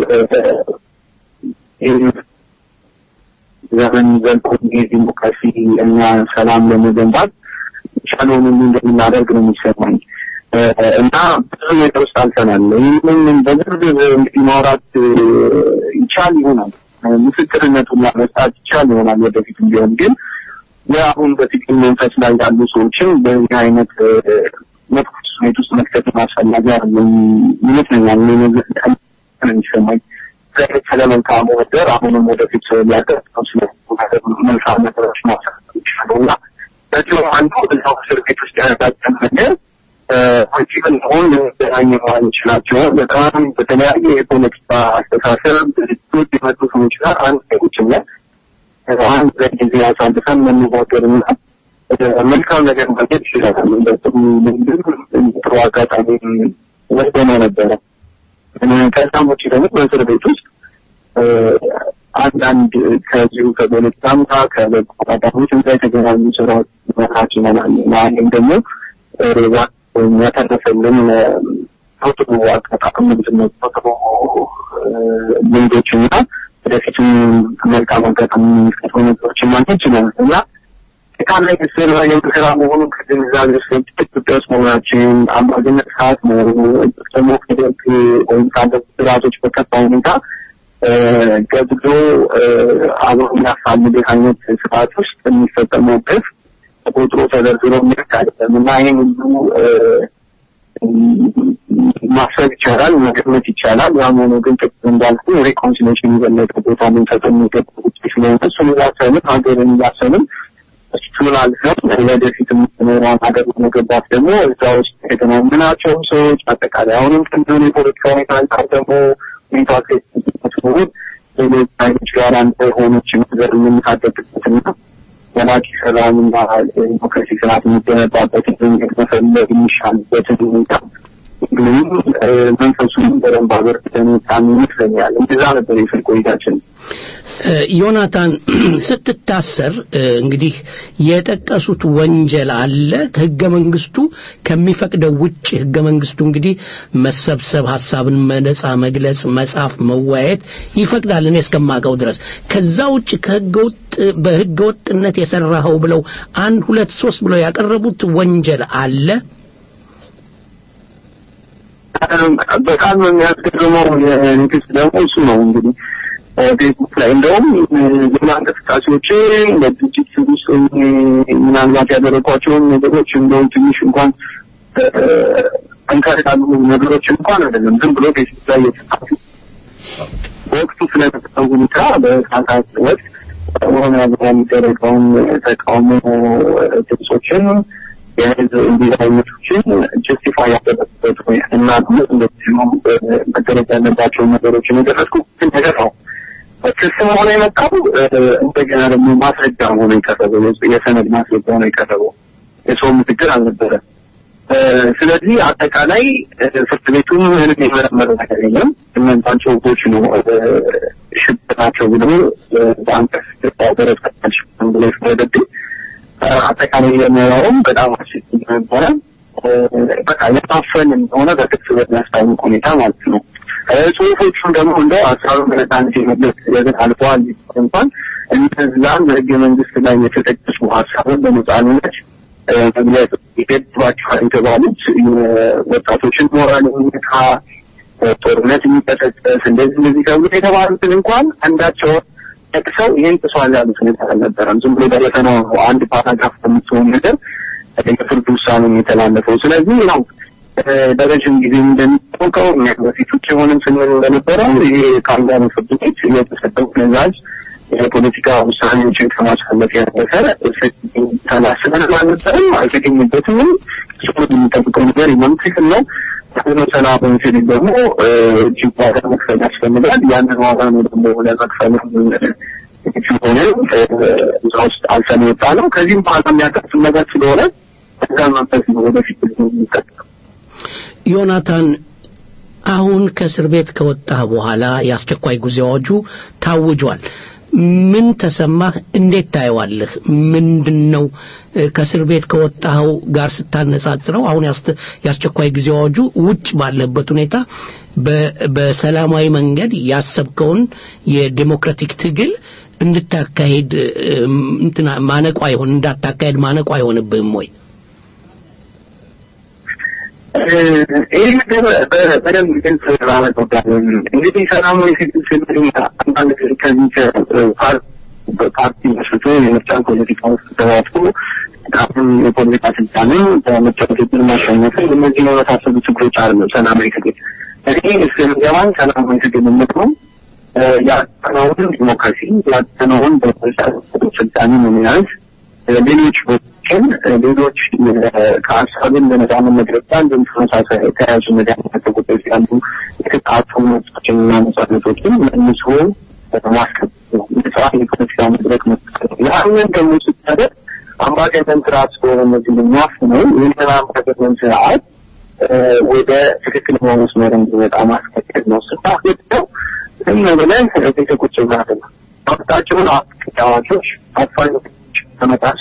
ዘመን ዘልቆ ዲሞክራሲ እና ሰላም ለመገንባት ቻለውን ሁሉ እንደምናደርግ ነው የሚሰማኝ እና ብዙ ነገር ውስጥ አልፈናል። ይህንን በዝርዝር እንግዲህ ማውራት ይቻል ይሆናል፣ ምስክርነቱን መስጣት ይቻል ይሆናል ወደፊትም ቢሆን ግን የአሁን በፊትም መንፈስ ላይ ያሉ ሰዎችን በዚህ አይነት መጥፎ ስሜት ውስጥ መክተት አስፈላጊ አይደለም ይመስለኛል። የሚሰማኝ ስለ መልካሙ ነገር አሁንም ወደፊት ሊያቀርብ ስለ መልካም ነገሮች ማሰብ ይችላሉ እና በዚሁ አንዱ እዛው እስር ቤት ውስጥ ያረጋጨን ነገር ፖለቲካል ሆን ልንገናኝ ማንችላቸው በጣም በተለያየ የፖለቲካ አስተሳሰብ ድርጅቶች የመጡ ሰዎች ጋር አንድ ዜጎችም ላይ አንድ ጊዜ አሳልፈን መነጋገርና መልካም ነገር ማግኘት ይችላል። በጥሩ ልምድም ጥሩ አጋጣሚ ወስደነው ነበረ። ከዛም ውጭ ደግሞ በእስር ቤት ውስጥ አንዳንድ ከዚሁ ከፖለቲካም ጋር ከበጎ አድራጎት ጋር የተገናኙ ስራዎች መስራት ይሆናል። ይህም ደግሞ ያተረፈልን ጥሩ አጋጣሚ ምንድን ነው ጥሩ ልምዶችና ወደፊትም መልካም አጋጣሚ የሚፈጥሩ ነገሮችን ማግኘት ይችላል እና ጠቃላይ ምስል የምክራ መሆኑን ከግንዛቤ ውስጥ ኢትዮጵያ ውስጥ መሆናችን አምባገነን ስርዓት መሆኑ ደግሞ ከደርግ ወይም ካለፉት ስርዓቶች በከፋ ሁኔታ ገብቶ አብሮ የሚያፋልግ አይነት ስርዓት ውስጥ የሚፈጸመው ግፍ ተቆጥሮ ተዘርዝሮ የሚያልቅ አይደለም እና ይህን ሁሉ ማሰብ ይቻላል፣ መገመት ይቻላል። ያም ሆኖ ግን ቅድም እንዳልኩ ሬኮንሲሌሽን የበለጠ ቦታ ልንሰጠው የሚገባ ጉዳይ ስለሆነ እሱን እያሰብን ሀገርን እያሰብን እሱን አልፈን ወደፊት የምትኖረውን ሀገር ለመገባት ደግሞ እዛ ውስጥ የተገናኘናቸው ሰዎች አጠቃላይ አሁንም ቅንድን የፖለቲካ ሁኔታ አንጻር ደግሞ ሁኔታ ሲሆን ሌሎች አይኖች ጋር አንድ የሆነች ነገር የምንታደግበትና ዘላቂ ሰላምና ዲሞክራሲ ስርዓት የሚገነባበትን መንገድ መፈለግ የሚሻልበትን ሁኔታ ግን መንፈሱን በደንብ አበርትተን የወጣን ይመስለኛል። እንደዛ ነበር የፍል ቆይታችን። ዮናታን ስትታሰር እንግዲህ የጠቀሱት ወንጀል አለ ህገ መንግስቱ ከሚፈቅደው ውጭ ህገ መንግስቱ እንግዲህ መሰብሰብ ሀሳብን መነጻ መግለጽ መጻፍ መወያየት ይፈቅዳል እኔ እስከማውቀው ድረስ ከዛ ውጭ ከህገ ወጥ በህገ ወጥነት የሰራኸው ብለው አንድ ሁለት ሶስት ብለው ያቀረቡት ወንጀል አለ በጣም የሚያስገርመው የንግስት ደግሞ እሱ ነው እንግዲህ ፌስቡክ ላይ እንደውም ዜና እንቅስቃሴዎችን በድርጅት ውስጥ ምናልባት ያደረጓቸውን ነገሮች እንደውም ትንሽ እንኳን ጠንከር ያሉ ነገሮች እንኳን አይደለም ዝም ብሎ ፌስቡክ ላይ የተጻፉ በወቅቱ ስለተፈጠረው ሁኔታ በሳሳት ወቅት ኦሮሚያ ዙሪያ የሚደረገውን ተቃውሞ ድምፆችን የህዝብ እንዲህ አይነቶችን ጀስቲፋይ ያደረጉበት እና እንደዚሁ መደረግ ያለባቸውን ነገሮችን የደረስኩት ነገር ነው። ክስ ሆነ የመጣው እንደገና ደግሞ ማስረጃ ሆኖ የቀረበው የሰነድ ማስረጃ ሆኖ የቀረበው የሰው ምስክር አልነበረ። ስለዚህ አጠቃላይ ፍርድ ቤቱም ምንም የመረመረ ነገር የለም። እነዛን ጽሁፎች ነው ሽብር ናቸው ብሎ በአንቀጽ ደረሰታች ብሎ የፈረደብኝ አጠቃላይ የምናየውም በጣም አስቸጋሪ ነበረ። በቃ የታፈን እንደሆነ በግልጽ በሚያስታውቅ ሁኔታ ማለት ነው። ጽሁፎቹን ደግሞ እንደ አስራሩን በነጻነት የመግለጽ ነገር አልፈዋል እንኳን እነዛን በህገ መንግስት ላይ የተጠቀሱ ሀሳብን በነጻነት መግለጽ ይገድባቸዋል የተባሉት ወጣቶችን ሞራል የሚነካ ጦርነት የሚቀሰቀስ እንደዚህ እንደዚህ ተብሎ የተባሉትን እንኳን አንዳቸውን ጠቅሰው ይህን ጥሷል ያሉት ነገር አልነበረም። ዝም ብሎ በደፈናው አንድ ፓራግራፍ በምትሆን ነገር የፍርድ ውሳኔ የተላለፈው። ስለዚህ ነው በረዥም ጊዜ እንደሚታወቀው እኛ በፊት ውጭ ሆንም ስንል እንደነበረው ይሄ ከአንዳንድ ፍርድ ቤት የተሰጠው ትዕዛዝ የፖለቲካ ውሳኔዎችን ከማሳለፍ ያለፈ ተላስበን አልነበረም፣ አልተገኘበትም። እሱ የሚጠብቀው ነገር የለም። ትክክል ነው። ሆኖ ሰላማዊ ሲል ደግሞ እጅግ ዋጋ መክፈል ያስፈልጋል። ያንን ዋጋ ነው ደግሞ ለመክፈል ሆነ እዛ ውስጥ አልፈን የወጣ ነው። ከዚህም በኋላ የሚያጋጥም ነገር ስለሆነ እዛ መንፈስ ነው ወደፊት የሚቀጥለው። ዮናታን አሁን ከእስር ቤት ከወጣህ በኋላ የአስቸኳይ ጊዜ አዋጁ ታውጇል። ምን ተሰማህ? እንዴት ታየዋለህ? ምንድን ነው ከእስር ቤት ከወጣኸው ጋር ስታነጻጽረው አሁን የአስቸኳይ ጊዜ አዋጁ ውጭ ባለበት ሁኔታ በሰላማዊ መንገድ ያሰብከውን የዴሞክራቲክ ትግል እንድታካሄድ እንትና ማነቆ አይሆን እንዳታካሄድ ማነቆ አይሆንብህም ወይ? ይህ ነገር በደንብ ግልጽ ማለት ወዳለን እንግዲህ ሰላማዊ ትግል ስንል አንዳንድ ጊዜ ከዚህ ፓርቲ መስርቶ የምርጫ ፖለቲካ ውስጥ ተሳትፎ አሁን የፖለቲካ ስልጣንን በምርጫ ትግል ማሸነፍ እነዚህ የመሳሰሉ ችግሮች አሉ። ሰላማዊ ትግል እኔ እስከሚገባኝ ሰላማዊ ትግል የምትለው ያጠናውን ዲሞክራሲ ያጠናውን በምርጫ ስልጣንን መያዝ ሌሎች ቦታዎችን ሌሎች ከሀሳብን በነጻነት መግለጫ እንዲሁም ተመሳሳይ ተያያዥነት ያላቸው ጉዳዮች ያሉ የተጣጡ መብቶችን እና ነጻነቶችን መልሶ ማስከበር ነው። ነጻ የፖለቲካ መድረክ መፍጠር ነው። ያንን ደግሞ ስታደርግ አምባገ አምባገነን ስርዓት ስለሆነ እነዚህ የሚያፍነው ይህንን አምባገነን ስርዓት ወደ ትክክለኛ መስመር እንዲመጣ ማስከተል ነው። ስታስገድደው ዝም ብለን ቤተ ቁጭ ብላት ነው መብታቸውን አዋጆች አፋኞች ተመጣሱ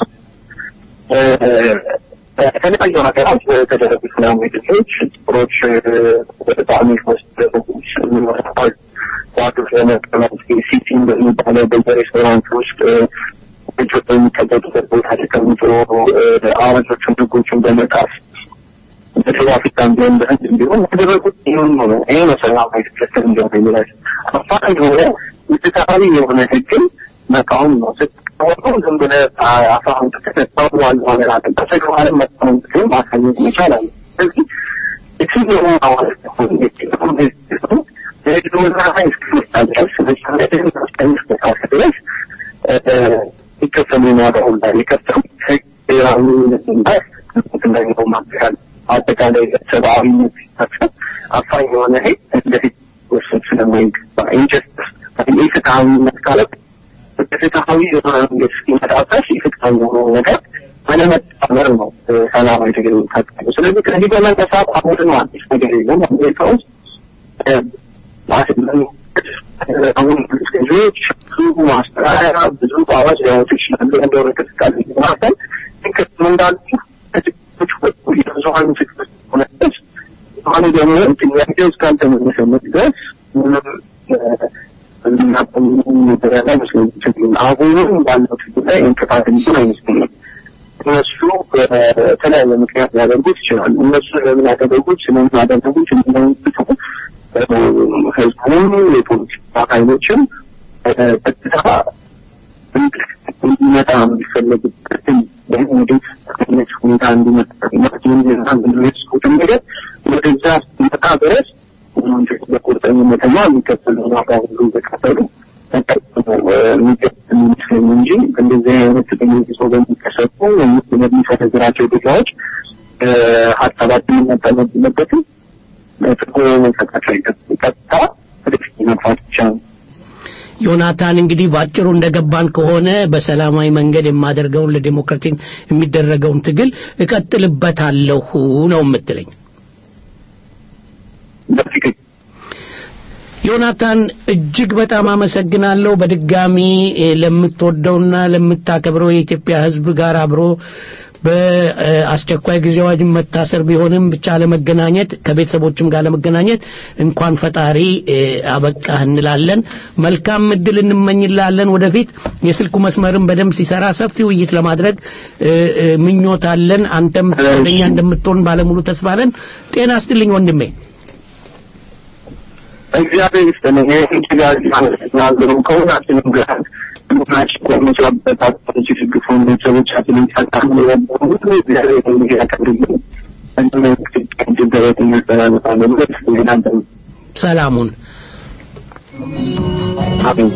በተለያዩ ሀገራት በተደረጉ ሰላማዊ ድርጊቶች ጥቁሮች በጣም ወስደች ዋዶች ለመቀመጥ ሲቲን በሚባለው በሬስቶራንት ውስጥ ልጆች በሚቀመጡበት ቦታ ተቀምጦ አዋጆችን ህጎችን በመጣስ በደቡብ አፍሪካ ቢሆን በህንድ ቢሆን ያደረጉት ይሁን ሆነ ይሄ ነው ሰላማዊ ትክክል እንደሆነ የሚላል አፋኝ የሆነ ውስጣዊ የሆነ ህግን መቃወም ነው። ስትቃወመው ዝም ብለህ አፋሁን ተከተል ዋሉ ሀገራት በተግባርም መቃወም ግን ማሳየት መቻል አለ። ስለዚህ የትኛውም አዋጅ ሆን የትኛውም ህዝብ ሆን የህዝቡና ሀይ እስክመጣ ድረስ መቻለትን ማስቀንስ መጣት ድረስ ይከፈሉ ዋጋውን ላይ የከፈሉ ህግ ብሔራዊ ነትና እንደሚሆን ማድረግ አጠቃላይ ሰብአዊነት ሲታሰብ አፋኝ የሆነ ህግ እንደፊት ወሰድ ስለማይገባ ኢንጀስትስ ኢፍትሐዊነት ካለ ፍትሐዊ የሆነ መንገድ እስኪመጣ ድረስ ኢፍትሐዊ የሆነው ነገር አለመጣመር ነው ሰላማዊ ትግል የሚታቀሉ። ስለዚህ ከዚህ በመነሳት አሁን ነው አዲስ ነገር የለም። አሜሪካ ውስጥ አሁን ገዢዎች ብዙ ማስጠራሪያ ብዙ አዋጅ ሊያወጡ ይችላሉ። እንደሆነ እንቅስቃሴ ማሰል ግን እንዳሉ ከችግሮች ወጡ የብዙሀኑ ችግር ሆነ ድረስ አሁን ደግሞ ጥያቄው እስካልተመለሰለት ድረስ ምንም እናቆም ነገር ያለ አይመስለኝም። አሁንም ባለው ችግር ላይ እንቅፋት እንትን አይመስለኝም። እነሱ በተለያየ ምክንያት ሊያደርጉት ይችላሉ። እነሱ ለምን ያደረጉት ስለምን ያደረጉት የሚለውን ትተው ህዝቡም የፖለቲካ ኃይሎችም ቀጥታ እንዲመጣ የሚፈለግበትን ወዴት አይነት ሁኔታ እንዲመጣ የሚያስቡትን ነገር ወደዛ ሲመጣ ድረስ ወንጀል በቁርጠኝነትና የሚከፈለው ዋጋ ሁሉ እየከፈሉ የሚገጥም ይመስለኝ እንጂ እንደዚህ አይነት በየጊዜ በሚከሰቱ በሚሰነዝራቸው ጉዳዮች ሀሳባችንን መጠመድ የለበትም። ትርጉም መሰጣቸው አይገባም። ቀጥታ ወደፊት መግፋት ብቻ ነው። ዮናታን እንግዲህ ባጭሩ እንደገባን ከሆነ በሰላማዊ መንገድ የማደርገውን ለዲሞክራቲን የሚደረገውን ትግል እቀጥልበታለሁ ነው የምትለኝ። ዮናታን እጅግ በጣም አመሰግናለሁ። በድጋሚ ለምትወደውና ለምታከብረው የኢትዮጵያ ሕዝብ ጋር አብሮ በአስቸኳይ ጊዜ አዋጅ መታሰር ቢሆንም ብቻ ለመገናኘት ከቤተሰቦችም ጋር ለመገናኘት እንኳን ፈጣሪ አበቃህ እንላለን። መልካም እድል እንመኝላለን። ወደፊት የስልኩ መስመርም በደንብ ሲሰራ ሰፊ ውይይት ለማድረግ ምኞት አለን። አንተም ፈቃደኛ እንደምትሆን ባለሙሉ ተስፋ አለን። ጤና ስትልኝ ወንድሜ። እግዚአብሔር ይስጥልኝ። ይህን ችጋር ናገሩ ከሁላችንም ጋር ቡናችን በመስራበት አባቶች የተደግፉን ቤተሰቦቻችንን ሲያጣሙ የነበሩ ሁሉ እግዚአብሔር እንዲህ ያቀርብልን እንድንደረት እናስተላልፋለን። ሁለት እናንተ ሰላሙን አሜን።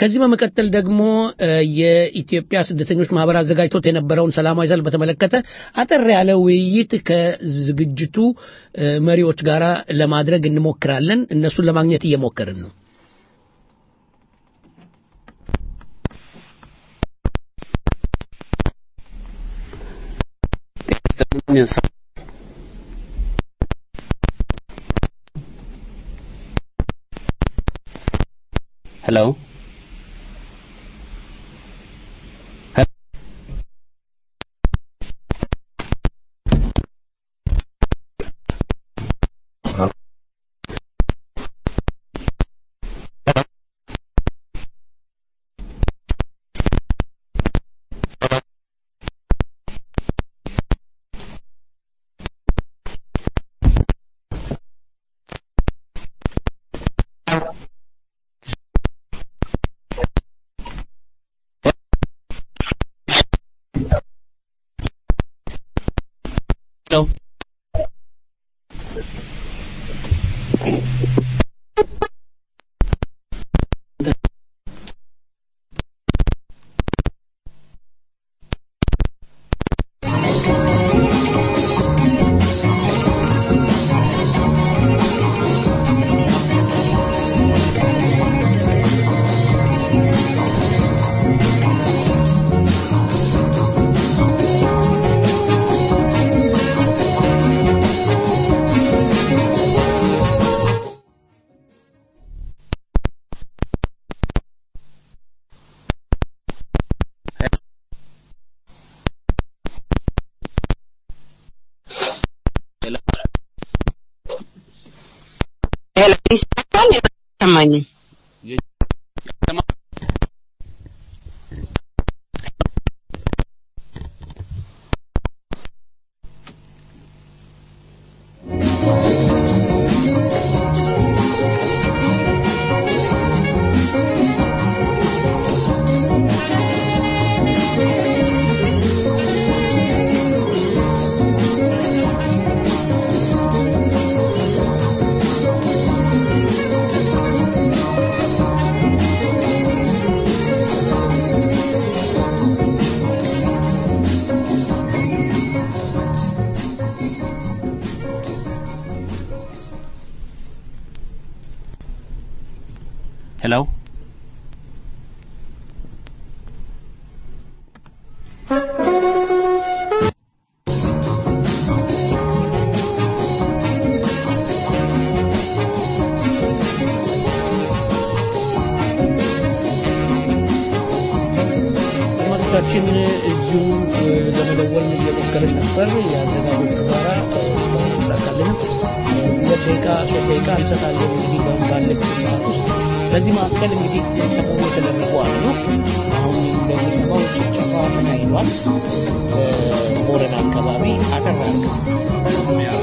ከዚህ በመቀጠል ደግሞ እ፣ የኢትዮጵያ ስደተኞች ማህበር አዘጋጅቶት የነበረውን ሰላማዊ ሰልፍ በተመለከተ አጠር ያለ ውይይት ከዝግጅቱ እ፣ መሪዎች ጋር ለማድረግ እንሞክራለን። እነሱን ለማግኘት እየሞከርን ነው። ሄሎ ሄሎ ይሰማል? አይሰማኝም። ሄሎ አድማጮቻችን እዚሁ እ፣ ለመደወል እየሞከርን ነበር። የአዘጋጆቹ ጋራ እ፣ እስካሁን አልተሳካልንም። እ፣ ሁለት ደቂቃ ሶስት ደቂቃ እንሰጣለን እንግዲህ በ- ባለች ሰዓት ውስጥ። በዚህ መካከል እንግዲህ ሰሞኑ የተደረጉ አሉ። አሁን እንደሚሰማው ጭፍጨፋ ተካሂዷል። በቦረና አካባቢ አጠር አድርገው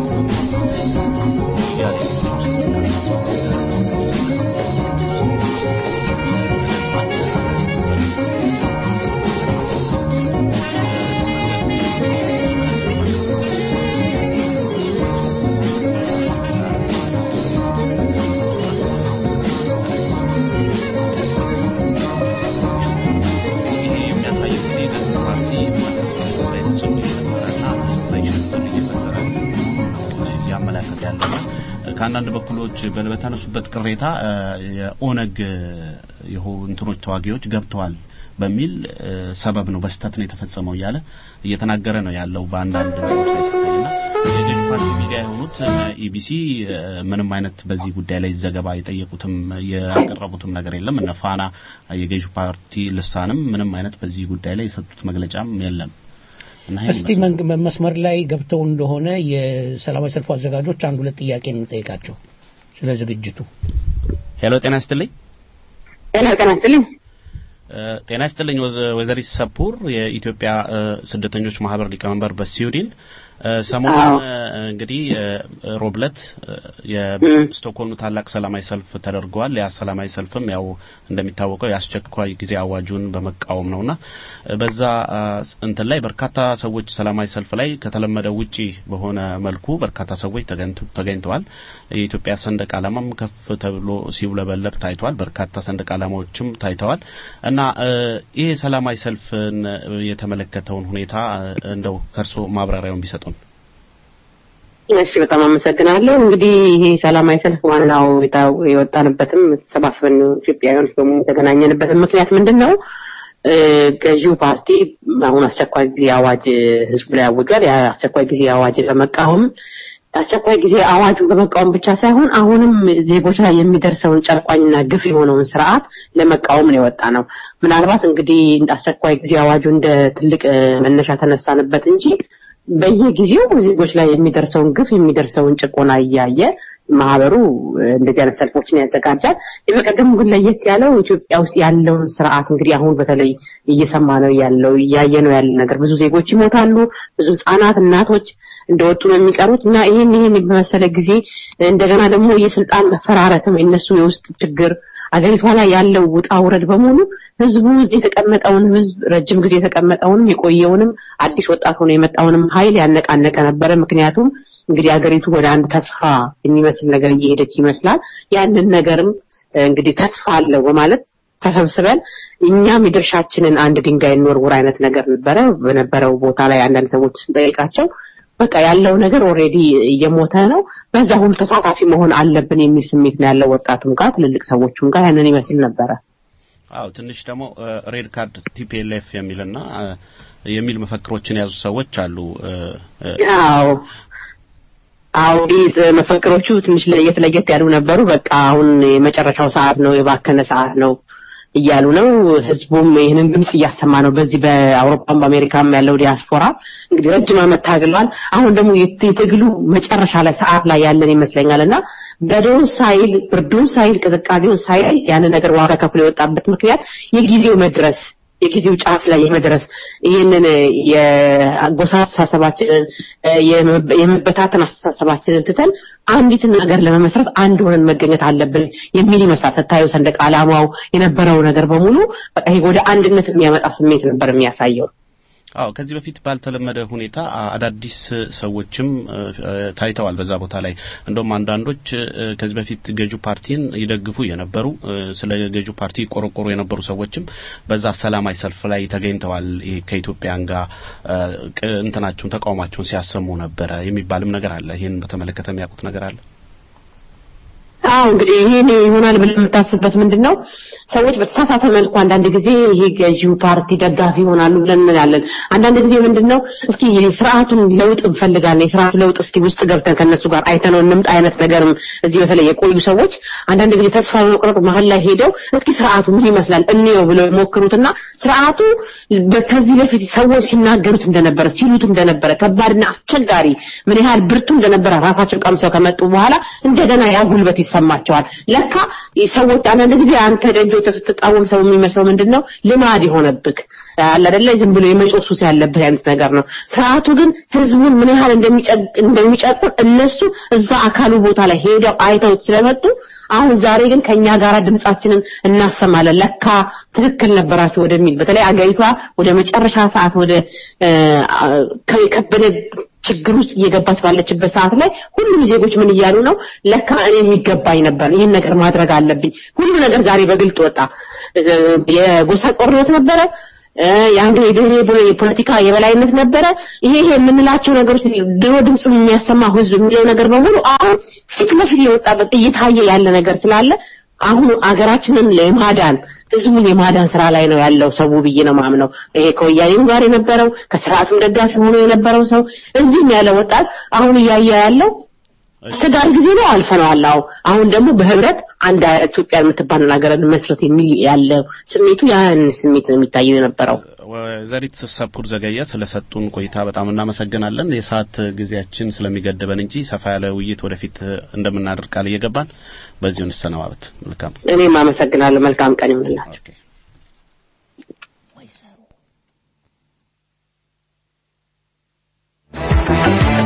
ይሄ የሚያሳየው እንግዲህ ገዢው ፓርቲ በጽኑ የነበረና በሽብር እየፈጠረ እያመላከተ ያለና ከአንዳንድ በኩሎች በ- በተነሱበት ቅሬታ እ፣ የኦነግ እ፣ የሆ- እንትኖች ተዋጊዎች ገብተዋል በሚል እ፣ ሰበብ ነው በስተት ነው የተፈጸመው እያለ እየተናገረ ነው ያለው በአንዳንድ እንትኖች ላይ ሲታይና የገዢው ፓርቲ ሚዲያ የሆኑት ኢቢሲ ምንም አይነት በዚህ ጉዳይ ላይ ዘገባ የጠየቁትም ያቀረቡትም ነገር የለም። እነ ፋና የገዢው ፓርቲ ልሳንም ምንም አይነት በዚህ ጉዳይ ላይ የሰጡት መግለጫም የለም። እና ይሄን እስቲ መንግ- መስመር ላይ ገብተው እንደሆነ የሰላማዊ ሰልፉ አዘጋጆች አንድ ሁለት ጥያቄ እንጠይቃቸው ስለ ዝግጅቱ። ሄሎ፣ ጤና ይስጥልኝ። ጤና ጤና ይስጥልኝ። እ፣ ጤና ይስጥልኝ ወዘ- ወይዘሪት ሰፑር የኢትዮጵያ እ፣ ስደተኞች ማህበር ሊቀመንበር በስዊድን እ፣ ሰሞኑን እ፣ እንግዲህ እ፣ ሮብለት የስቶክሆልም ታላቅ ሰላማዊ ሰልፍ ተደርገዋል። ያ ሰላማዊ ሰልፍም ያው እንደሚታወቀው የአስቸኳይ ጊዜ አዋጁን በመቃወም ነውና እ፣ በዛ አ፣ እንትን ላይ በርካታ ሰዎች ሰላማዊ ሰልፍ ላይ ከተለመደው ውጪ በሆነ መልኩ በርካታ ሰዎች ተገኝተ- ተገኝተዋል። የኢትዮጵያ ሰንደቅ ዓላማም ከፍ ተብሎ ሲውለበለብ ታይቷል። በርካታ ሰንደቅ ዓላማዎችም ታይተዋል እና እ፣ ይህ ሰላማዊ ሰልፍን የተመለከተውን ሁኔታ እ፣ እንደው ከርሶ ማብራሪያውን ቢሰጡን። እሺ በጣም አመሰግናለሁ። እንግዲህ ይሄ ሰላማዊ ሰልፍ ዋናው የታ- የወጣንበትም ተሰባስበን ኢትዮጵያውያኖች በሙሉ የተገናኘንበትም ምክንያት ምንድን ነው? እ፣ ገዢው ፓርቲ አሁን አስቸኳይ ጊዜ አዋጅ ህዝቡ ላይ አውጇል። ያ አስቸኳይ ጊዜ አዋጅ በመቃወም አስቸኳይ ጊዜ አዋጁን በመቃወም ብቻ ሳይሆን አሁንም ዜጎች ላይ የሚደርሰውን ጨቋኝና ግፍ የሆነውን ስርዓት ለመቃወም ነው የወጣ ነው። ምናልባት እንግዲህ አስቸኳይ ጊዜ አዋጁ እንደ ትልቅ እ፣ መነሻ ተነሳንበት እንጂ በየጊዜው ዜጎች ላይ የሚደርሰውን ግፍ የሚደርሰውን ጭቆና እያየ ማህበሩ እ፣ እንደዚህ አይነት ሰልፎችን ያዘጋጃል። የበቀደሙ ግን ለየት ያለው ኢትዮጵያ ውስጥ ያለውን ስርዓት እንግዲህ አሁን በተለይ እየሰማ ነው ያለው እያየ ነው ያለ ነገር ብዙ ዜጎች ይሞታሉ፣ ብዙ ህጻናት፣ እናቶች እንደወጡ ነው የሚቀሩት እና ይህን ይህን በመሰለ ጊዜ እንደገና ደግሞ የስልጣን መፈራረትም የነሱ የውስጥ ችግር አገሪቷ ላይ ያለው ውጣ ውረድ በሙሉ ህዝቡ እዚህ የተቀመጠውን ህዝብ ረጅም ጊዜ የተቀመጠውንም የቆየውንም አዲስ ወጣት ሆኖ የመጣውንም ኃይል ያነቃነቀ ነበረ። ምክንያቱም እንግዲህ አገሪቱ ወደ አንድ ተስፋ የሚመስል ነገር እየሄደች ይመስላል። ያንን ነገርም እ፣ እንግዲህ ተስፋ አለው በማለት ተሰብስበን እኛም የድርሻችንን አንድ ድንጋይ እንወርውር አይነት ነገር ነበረ። በነበረው ቦታ ላይ አንዳንድ ሰዎች ስንጠይቃቸው በቃ ያለው ነገር ኦልሬዲ እየሞተ ነው፣ በዛ ሁሉ ተሳታፊ መሆን አለብን የሚል ስሜት ነው ያለው ወጣቱም ጋር ትልልቅ ሰዎቹም ጋር ያንን ይመስል ነበረ። አው ትንሽ ደግሞ ሬድ ካርድ ቲፒኤልኤፍ የሚልና እ፣ የሚል መፈክሮችን የያዙ ሰዎች አሉ። እ፣ እ፣ አዎ አዎ እንግዲህ መፈክሮቹ ትንሽ ለየት ለየት ያሉ ነበሩ። በቃ አሁን የመጨረሻው ሰዓት ነው፣ የባከነ ሰዓት ነው እያሉ ነው። ህዝቡም ይህንን ድምጽ እያሰማ ነው። በዚህ በአውሮፓም በአሜሪካም ያለው ዲያስፖራ እንግዲህ ረጅም ዓመት ታግሏል። አሁን ደግሞ የት- የትግሉ መጨረሻ ላይ ሰዓት ላይ ያለን ይመስለኛል እና በረዶውን ሳይል ብርዱን ሳይል ቅዝቃዜውን ሳይል ያንን ነገር ዋጋ ከፍሎ የወጣበት ምክንያት የጊዜው መድረስ የጊዜው ጫፍ ላይ የመድረስ ይህንን የጎሳ አስተሳሰባችንን የመ- የመበታተን አስተሳሰባችንን ትተን አንዲትን ነገር ለመመስረት አንድ ሆነን መገኘት አለብን የሚል ይመስላል። ስታዩ ሰንደቅ ዓላማው የነበረው ነገር በሙሉ በቃ ይሄ ወደ አንድነት የሚያመጣ ስሜት ነበር የሚያሳየው። አዎ ከዚህ በፊት ባልተለመደ ሁኔታ አ- አዳዲስ ሰዎችም እ፣ እ፣ ታይተዋል በዛ ቦታ ላይ እንደውም አንዳንዶች እ፣ ከዚህ በፊት ገዢው ፓርቲን ይደግፉ የነበሩ እ፣ ስለ ገዢው ፓርቲ ቆረቆሩ የነበሩ ሰዎችም በዛ ሰላማዊ ሰልፍ ላይ ተገኝተዋል። ይሄ ከኢትዮጵያን ጋር እ፣ ቅ- እንትናቸውን ተቃውሟቸውን ሲያሰሙ ነበረ የሚባልም ነገር አለ። ይህን በተመለከተ የሚያውቁት ነገር አለ። አዎ እንግዲህ ይሄን ይሆናል ብለን የምታስብበት ምንድን ነው? ሰዎች በተሳሳተ መልኩ አንዳንድ ጊዜ ይሄ ገዢው ፓርቲ ደጋፊ ይሆናሉ ብለን እንላለን። አንዳንድ ጊዜ ምንድን ነው እስኪ ስርዓቱን ለውጥ እንፈልጋለን፣ የስርዓቱ ለውጥ እስኪ ውስጥ ገብተን ከነሱ ጋር አይተነው እንምጣ አይነት ነገርም እዚህ በተለይ የቆዩ ሰዎች አንዳንድ ጊዜ ተስፋ በመቁረጥ መሀል ላይ ሄደው እስኪ ስርዓቱ ምን ይመስላል እንየው ብለው ይሞክሩትና ስርዓቱ በ- ከዚህ በፊት ሰዎች ሲናገሩት እንደነበረ ሲሉት እንደነበረ ከባድና አስቸጋሪ ምን ያህል ብርቱ እንደነበረ ራሳቸው ቀምሰው ከመጡ በኋላ እንደገና ያ ጉልበት ይሰማቸዋል። ለካ ሰዎች አንዳንድ ጊዜ አንተ ደጆ ስትቃወም ሰው የሚመስለው ምንድን ነው ልማድ የሆነብህ አለ አይደለ ዝም ብሎ የመጮህ ሱስ ያለብህ አይነት ነገር ነው። ስርዓቱ ግን ህዝቡን ምን ያህል እንደሚጨቅ- እንደሚጨቁን እነሱ እዛ አካሉ ቦታ ላይ ሄደው አይተውት ስለመጡ አሁን ዛሬ ግን ከኛ ጋር ድምጻችንን እናሰማለን ለካ ትክክል ነበራችሁ ወደሚል በተለይ አገሪቷ ወደ መጨረሻ ሰዓት ወደ እ፣ አ- ከበደ ችግር ውስጥ እየገባች ባለችበት ሰዓት ላይ ሁሉም ዜጎች ምን እያሉ ነው? ለካ እኔ የሚገባኝ ነበር፣ ይህን ነገር ማድረግ አለብኝ። ሁሉ ነገር ዛሬ በግልጥ ወጣ። እ፣ የጎሳ ጦርነት ነበረ። እ፣ የአንዱ የብሔር የፖለቲካ የበላይነት ነበረ። ይሄ ይሄ የምንላቸው ነገሮች ድሮ ድምፁን የሚያሰማ ህዝብ የሚለው ነገር በሙሉ አሁን ፊት ለፊት የወጣበት እየታየ ያለ ነገር ስላለ አሁን አገራችንን ለማዳን ህዝቡን የማዳን ስራ ላይ ነው ያለው ሰው ብዬ ነው ማምነው። ይሄ ከወያኔም ጋር የነበረው ከስርዓቱም ደጋፊ ሆኖ የነበረው ሰው እዚህም ያለ ወጣት አሁን እያየ ያለው አስቸጋሪ ጊዜ ነው፣ አልፈነዋል። አዎ አሁን ደግሞ በህብረት አንድ ኢትዮጵያ የምትባል ሀገር መስረት የሚል ያለው ስሜቱ ያን ስሜት ነው የሚታየው የነበረው። ወይዘሪት ሰፑር ዘገየ ስለሰጡን ቆይታ በጣም እናመሰግናለን። የሰዓት ጊዜያችን ስለሚገድበን እንጂ ሰፋ ያለ ውይይት ወደፊት እንደምናደርግ ቃል እየገባን በዚሁ እንሰነባበት። መልካም እኔም አመሰግናለሁ። መልካም ቀን ይሁንላችሁ። ኦኬ። Thank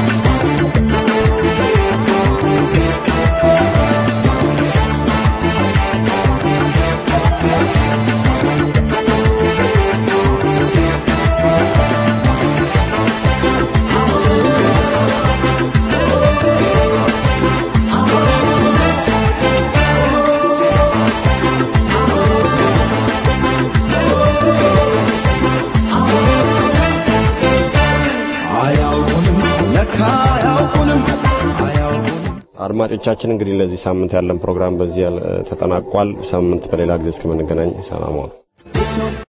አድማጮቻችን እንግዲህ ለዚህ ሳምንት ያለን ፕሮግራም በዚህ ያል- ተጠናቋል። ሳምንት በሌላ ጊዜ እስከምንገናኝ ሰላም ዋሉ።